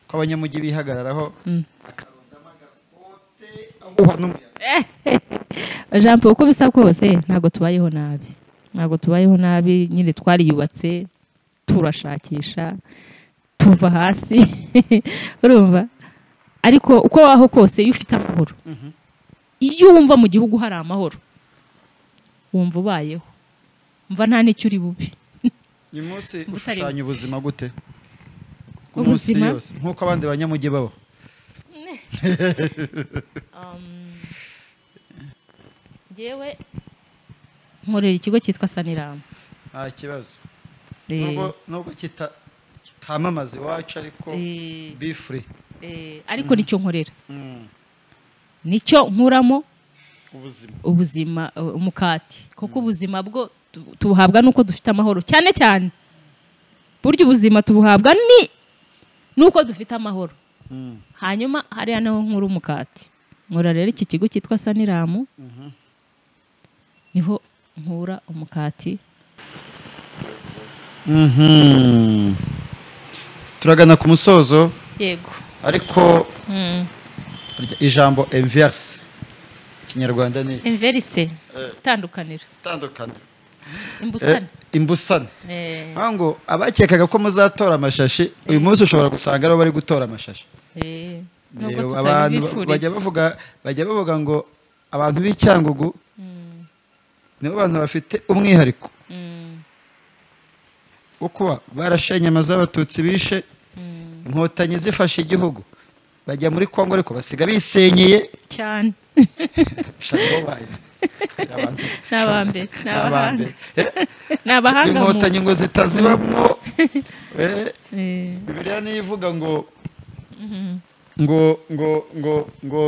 ko abanyamujyi bihagararaho Mm. akarundamo agakote ahuha n'umuyaga ijambo uko bisa kose ntabwo tubayeho nabi ntabwo tubayeho nabi nyine twariyubatse turashakisha tuva hasi urumva ariko uko waho kose iyo ufite amahoro iyo wumva mu gihugu hari amahoro wumva ubayeho mva nta n'icyo uri bubi uyu munsi Butarimo. ushushanya ubuzima gute ku munsi Ubuzima? yose nk'uko abandi banyamujyi baba ngewe nkorera ikigo cyitwa saniramu nta kibazo Eh, Nubwo- nubwo kita- kitamamaza iwacu ariko eh, be free eh, ariko nicyo nkorera Mm. nicyo nkuramo ubuzima ubuzima uh, umukati kuko ubuzima bwo tu- tubuhabwa nuko dufite amahoro cyane cyane burya ubuzima tubuhabwa ni nuko dufite amahoro Mm. hanyuma hariya naho nkuru umukati nkora rero iki kigo cyitwa saniramu niho nkura umukati Mhm. turagana ku musozo yego ariko mm. rya- ijambo enverse ikinyarwanda ni imverise itandukaniro itandukaniro imbusane Eh, imbusane Eh, aho ngo abakekaga ko muzatora amashashi uyu munsi ushobora gusanga aribo bari gutora amashashi eh, nubwo Yewe, abantu ba- tutabibifuriza. bajya bavuga bajya bavuga ngo abantu b'icyangugu nibo bantu bafite umwihariko Mm, wo kuba barashenye amazu y'abatutsi bishe mm, inkotanyi zifashe igihugu bajya muri kongo ariko basiga bisenyeye cyane shaka bo bajya Abantu- ni abambere ni abahanga abambere. Eh, ni abahanga mu- inkotanyi ngo zitazibamo Eh, Eh, bibiliya niyo ivuga ngo ngo ngo ngo ngo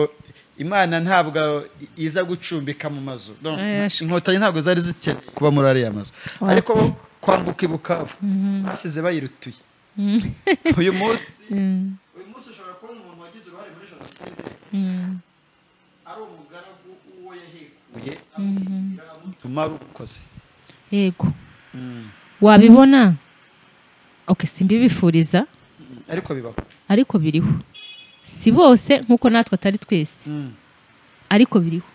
imana ntabwo iza gucumbika mu mazu No, Eh, yashwe. inkotanyi ntabwo zari zikeneye kuba muri ariya mazu ariko bo kwambuka ibukavu basize bayirutuye uyu munsi mm, uyu munsi ushobora kubona umuntu wagize uruhare muri jenoside mm, ari umugaragu uwo yahekuye amutuma rukoze yego wabibona ok simbibifuriza ariko bibaho ariko biriho si bose nk'uko natwe atari twese ariko biriho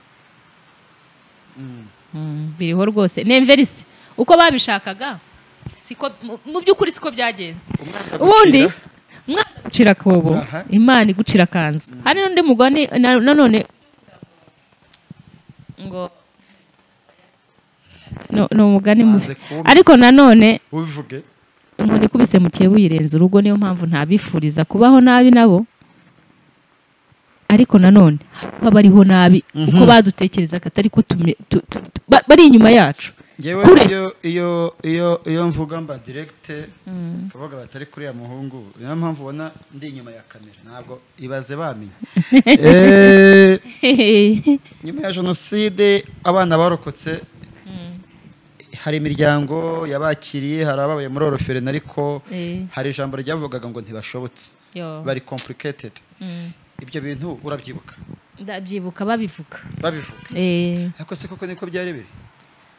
Mm, biriho rwose nemverisi uko babishakaga siko mu- mu by'ukuri siko byagenze Umwanzi ubundi agucira. umwana agucira akobo Aha. imana igucira akanzu hari n'undi mugani na- nanone ngo No- ni umugani mubi Banze kumpa. ariko nanone ubivuge inkoni ikubise mu kiye buyirenze urugo niyo mpamvu ntabifuriza kubaho nabi nabo ariko nanone haba bariho nabi uko badutekereza katari ko tumi- tu- tu- tu- ba- bari inyuma yacu yewe Kure. iyo iyo iyo iyo mvuga mba diregite kabaga batari kuri ya muhungu niyo mpamvu ubona ndi inyuma ya kamera ntabwo ibaze bamenye Eh, nyuma ya jenoside abana barokotse hari imiryango yabakiriye hari ababaye muri oroferine ariko Eh. hari ijambo ryavugaga ngo ntibashobotse Yo. bari kompuriketedi Mm. ibyo bintu urabyibuka ndabyibuka babivuga babivuga eh ariko se koko niko byari biri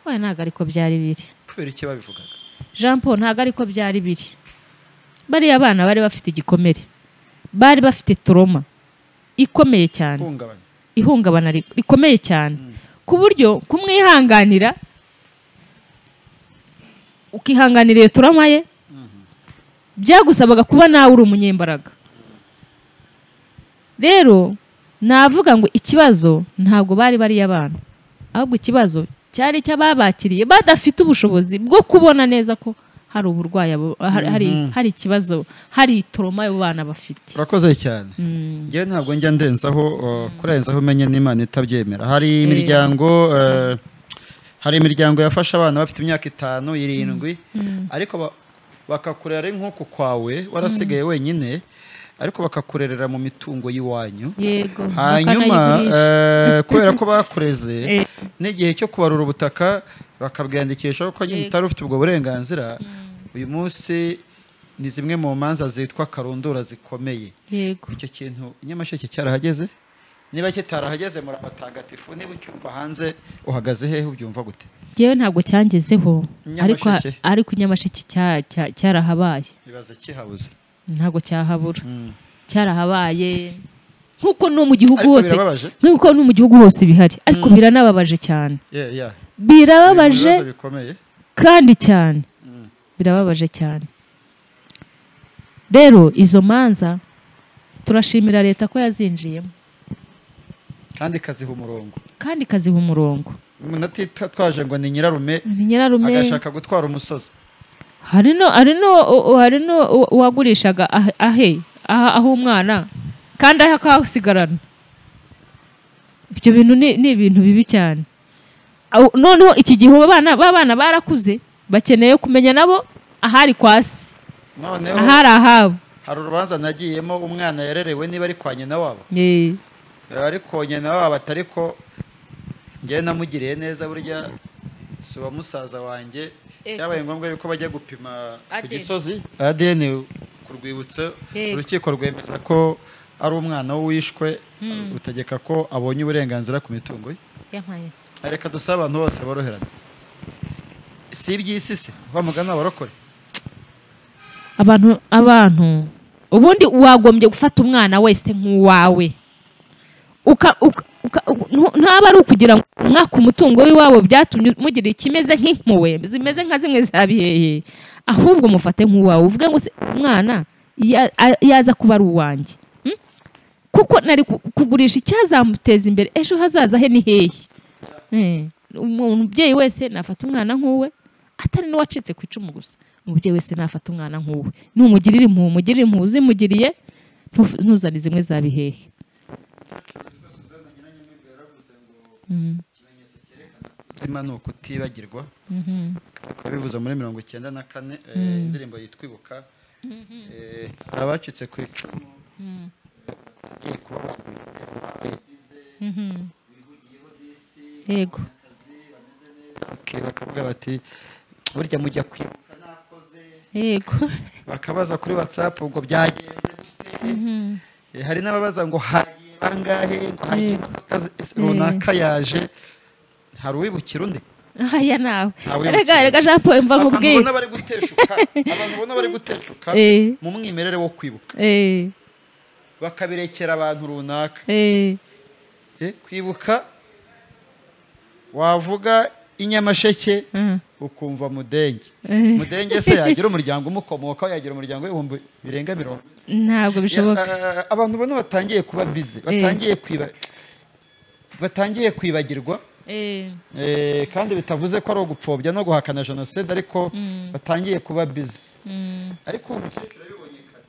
oya ntabwo ariko byari biri kubera iki babivugaga jean paul ntabwo ariko byari biri bariya bana bari bafite igikomere bari bafite toroma ikomeye cyane hungabana ihungabana ri- rikomeye cyane ku buryo kumwihanganira ukihanganira iyo turama ye byagusabaga kuba nawe uri umunyembaraga rero navuga ngo ikibazo ntabwo bari bariya abantu ahubwo ikibazo cyari icy'ababakiriye badafite ubushobozi bwo kubona neza ko hari uburwayi abo- hari- hari hari ikibazo hari itoroma abo bana bafite urakoze cyane njyewe ntabwo njya ndenzaho uh, kurenzaho umenye n'imana itabyemera hari imiryango uh, hari imiryango yafasha abana bafite imyaka itanu irindwi ariko ba- bakakurera ari nk'uku kwawe warasigaye wenyine ariko bakakurerera mu mitungo y'iwanyu yego hanyuma bakanayigurisha. eh, kubera ko bakureze n'igihe cyo kubarura ubutaka bakabwandikisha ko nyine utari ufite ubwo burenganzira uyu munsi ni zimwe mu manza zitwa karundura zikomeye yego icyo kintu nyamasheke cyarahageze niba kitarahageze muri abatagatifu niba ucyumva hanze uhagaze hehe ubyumva gute ngewe ntabwo cyangezeho ariko ha- Nyamasheke. ariko nyamasheke cya- cya- cyarahabaye ibaze kihabuze ntabwo cyahabura cyarahabaye nk'uko no mu gihugu Ariko hose birababaje. nk'uko no mu gihugu hose bihari ariko biranababaje cyane Yeah, yeah. Ni birababaje ibibazo bikomeye kandi cyane birababaje cyane rero izo manza turashimira leta ko yazinjiyemo kandi ikaziha umurongo kandi ikaziba umurongo umuntu atitwaje ngo ni nyirarume ni nyirarume agashaka gutwara umusozi hari no hari no u- u- hari no u- uwagurishaga ahe- ahe aha aho umwana kandi ahe akahasigarana ibyo bintu ni ni ibintu bibi cyane Aho- noneho iki gihe ubu abana b'abana barakuze bakeneye kumenya nabo ahari kwasi noneho ahari ahabo hari urubanza nagiyemo umwana yarerewe niba ari kwa nyina wabo Eh. ariko nyina wabo atari ko njyewe namugiriye neza burya si uwa musaza wanjye Ego. byabaye ngombwa yuko bajya gupima ku ADN. gisozi adn ku rwibutso Ego. urukiko rwemeza ko ari umwana w'uwishwe rutegeka ko abonye uburenganzira ku mitungo ye yampaye reka dusabe abantu bose boroherane si iby'isi se wa mugani abarokore abantu abantu ubundi wagombye gufata umwana wese nk'uwawe uka, uka, uka, ntu- ntaba ari ukugira ngo umwaka umutungo w'iwabo byatumye mugira ikimeze nk'impuwe zimeze nka zimwe za bihehe ahubwo mufate nk'uwawe uvuge ngo se umwana ya- a- yaza kuba ari uwanjye Mm? kuko nari ku- kugurisha icyazamuteza imbere ejo hazaza he ni hehe Eh, umuntu- umubyeyi wese nafata umwana nk'uwe atari n'uwacitse ku icumu gusa umubyeyi wese nafata umwana nk'uwe numugirira impuhwe umugirire impuhwe uzimugiriye ntuf- ntuzane zimwe za bihehe kuzima ni ukutibagirwa bikaba bivuze muri mirongo icyenda na kane eh, indirimbo yitwa ibuka Eh, hari abacitse ku icumu bagiye kuba babize bihugiyeho disi yego akazi bameze neza bakiri bakavuga bati burya mujya kwibuka nakoze yego bakabaza kuri watsapu ubwo byagenze gute Eh, hari n'ababaza ngo hagiye bangahe ngo hagiye Yego. imodoka zi- runaka yaje hari uwibukira undi aya nawe Ntawe rega mukiri. rega jean paul mva abantu nkubwire ubona bari guteshuka abantu ubona bari guteshuka Eh. mu mwimerere wo kwibuka Eh, bakabirekera abantu runaka eh, Eh, kwibuka wavuga inyamasheke mm, ukumva mudenge Eh. mudenge se yagira umuryango umukomokaho yagira umuryango w'ibihumbi birenga mirongo ntabwo bishoboka Ya- eh, abantu ubona batangiye kuba bize batangiye kwiba batangiye kwibagirwa Eh, eh, kandi bitavuze ko ari ugupfobya no guhakana jenoside ariko batangiye kuba bize mm, ariko uwo mukecuru yabibonye kare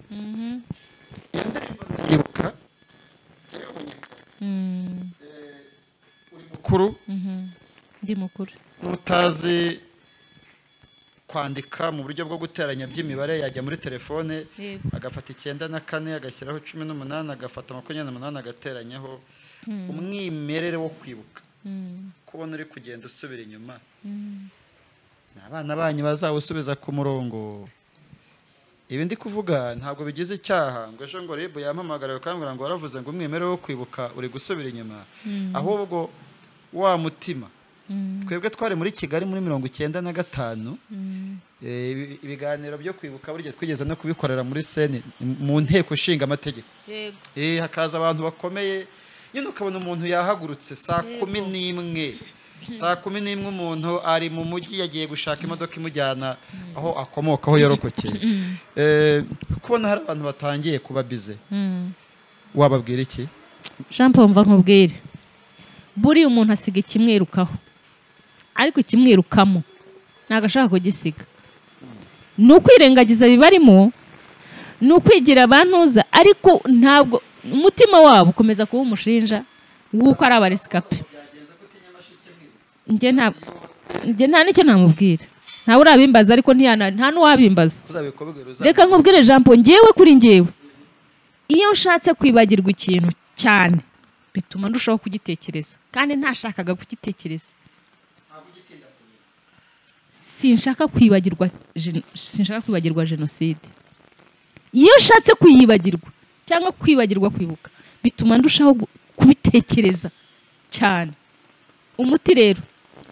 iyo ndirimbo ndayibuka yabibonye kare mm, uri mukuru mhm. ndi mukuru n'utazi kwandika mu buryo bwo guteranya by'imibare yajya muri telefone Yego. agafata icyenda na kane agashyiraho cumi n'umunani agafata makumyabiri n'umunani agateranyaho umwimerere wo kwibuka Mm, kubona uri kugenda usubira inyuma mm. ni abana banyu bazawusubiza ku murongo ibi ndi kuvuga ntabwo bigize icyaha ngo ejo ngo ribu yampamagara bakambwira ngo waravuze ngo umwimerere wo kwibuka uri gusubira inyuma ahubwo wa mutima twebwe twari muri kigali muri mirongo icyenda na gatanu Eh, ibi- ibiganiro byo kwibuka burya twigeze no kubikorera muri sene mu nteko ishinga amategeko yego Eh, hakaza abantu bakomeye nyine ukabona umuntu yahagurutse saa kumi n'imwe saa kumi n'imwe umuntu ari mu mujyi yagiye gushaka imodoka imujyana aho akomoka aho yarokokeye Eh, kubona hari abantu batangiye kuba bize wababwira iki jean paul mva nkubwire buriya umuntu asiga ikimwirukaho ariko ikimwirukamo ntabwo ashaka kugisiga ni ukwirengagiza bibarimo ni ukwigira abantuza ariko ntabwo umutima wabo ukomeza kuba umushinja w'uko ari abaresikape njye nta njye nta n'icyo namubwira ntawe urabimbaza ariko ntiyana- nta n'uwabimbaza uzabikubwira reka nkubwire jean paul ngewe kuri ngewe iyo nshatse kwibagirwa ikintu cyane bituma ndushaho kugitekereza kandi ntashakaga kugitekereza sinshaka kwibagirwa geno- sinshaka kwibagirwa jenoside iyo nshatse kuyibagirwa cyangwa kwibagirwa kwibuka bituma ndushaho gu- kubitekereza cyane umuti rero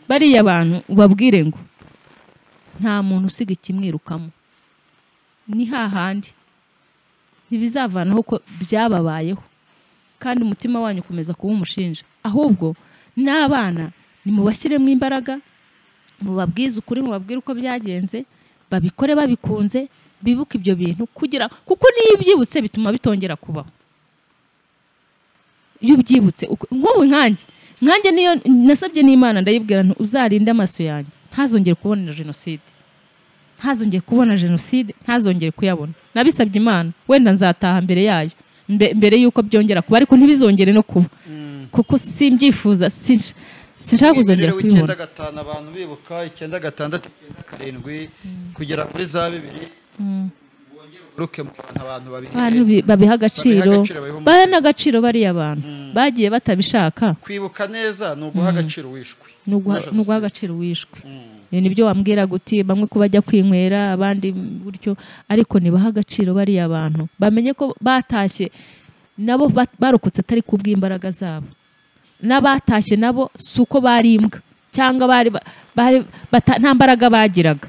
bariya bantu ubabwire ngo nta muntu usiga ikimwirukamo ni hahandi ntibizavanaho ko byababayeho kandi umutima wanyu ukomeza kuba umushinja ahubwo n'abana nimubashyiremo imbaraga mubabwize ukuri mubabwire uko byagenze babikore babikunze bibuke ibyo bintu kugira kuko niyo ubyibutse bituma bitongera kubaho iyo ubyibutse uko- nk'ubu nkanjye nkanjye niyo nasabye n'imana ndayibwira nti uzarinde amaso yanjye ntazongere kubona jenoside ntazongere kubona jenoside ntazongere kuyabona nabisabye imana wenda nzataha mbere yayo mbe- mbere y'uko byongera kuba ariko ntibizongere no kuba kuko simbyifuza sinsh- sinshaka kuzongera umwimerere w'icyenda kubibona gatanu abantu bibuka icyenda gatandatu icyenda karindwi kugera muri za bibiri wongere uguruke mu bantu abantu babiri abantu bi- babiha agaciro Babiha agaciro, babiha baha n'agaciro bariya bantu bagiye batabishaka kwibuka neza ni uguha agaciro wishwe ni uguha ni uguha agaciro wishwe Ibi ni byo wambwira guti bamwe ko bajya kwinywera abandi gutyo ariko nibaha agaciro bariya bantu bamenye ko batashye nabo ba- barokotse atari ku bw'imbaraga zabo n'abatashye nabo si uko bari imbwa cyangwa bari ba- bari bata- nta mbaraga bagiraga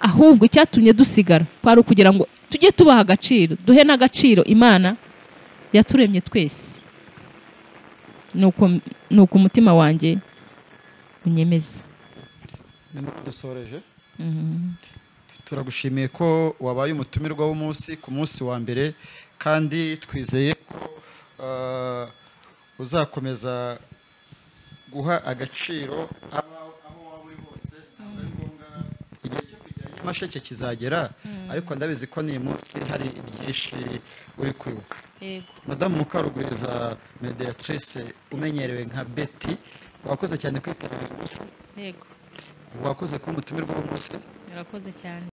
ahubwo icyatumye dusigara kwari ukugira ngo tujye tubaha agaciro duhe n'agaciro imana yaturemye twese ni uko ni uko umutima wanjye unyemeza nibwo dusoreje turagushimiye ko wabaye umutumirwa w'umunsi ku munsi wa mbere kandi twizeye ko ah, uzakomeza guha agaciro aba- aho waba uri hose ntabwo ari ngombwa igihe cyo kujya nyamasheke kizagera ariko ndabizi ko ni munsi hari byinshi uri kwibuka madamu mukarugwiza mediatrice umenyerewe nka beti wakoze cyane kwitabira umunsi yego wakoze kuba umutumirwa w'umunsi urakoze cyane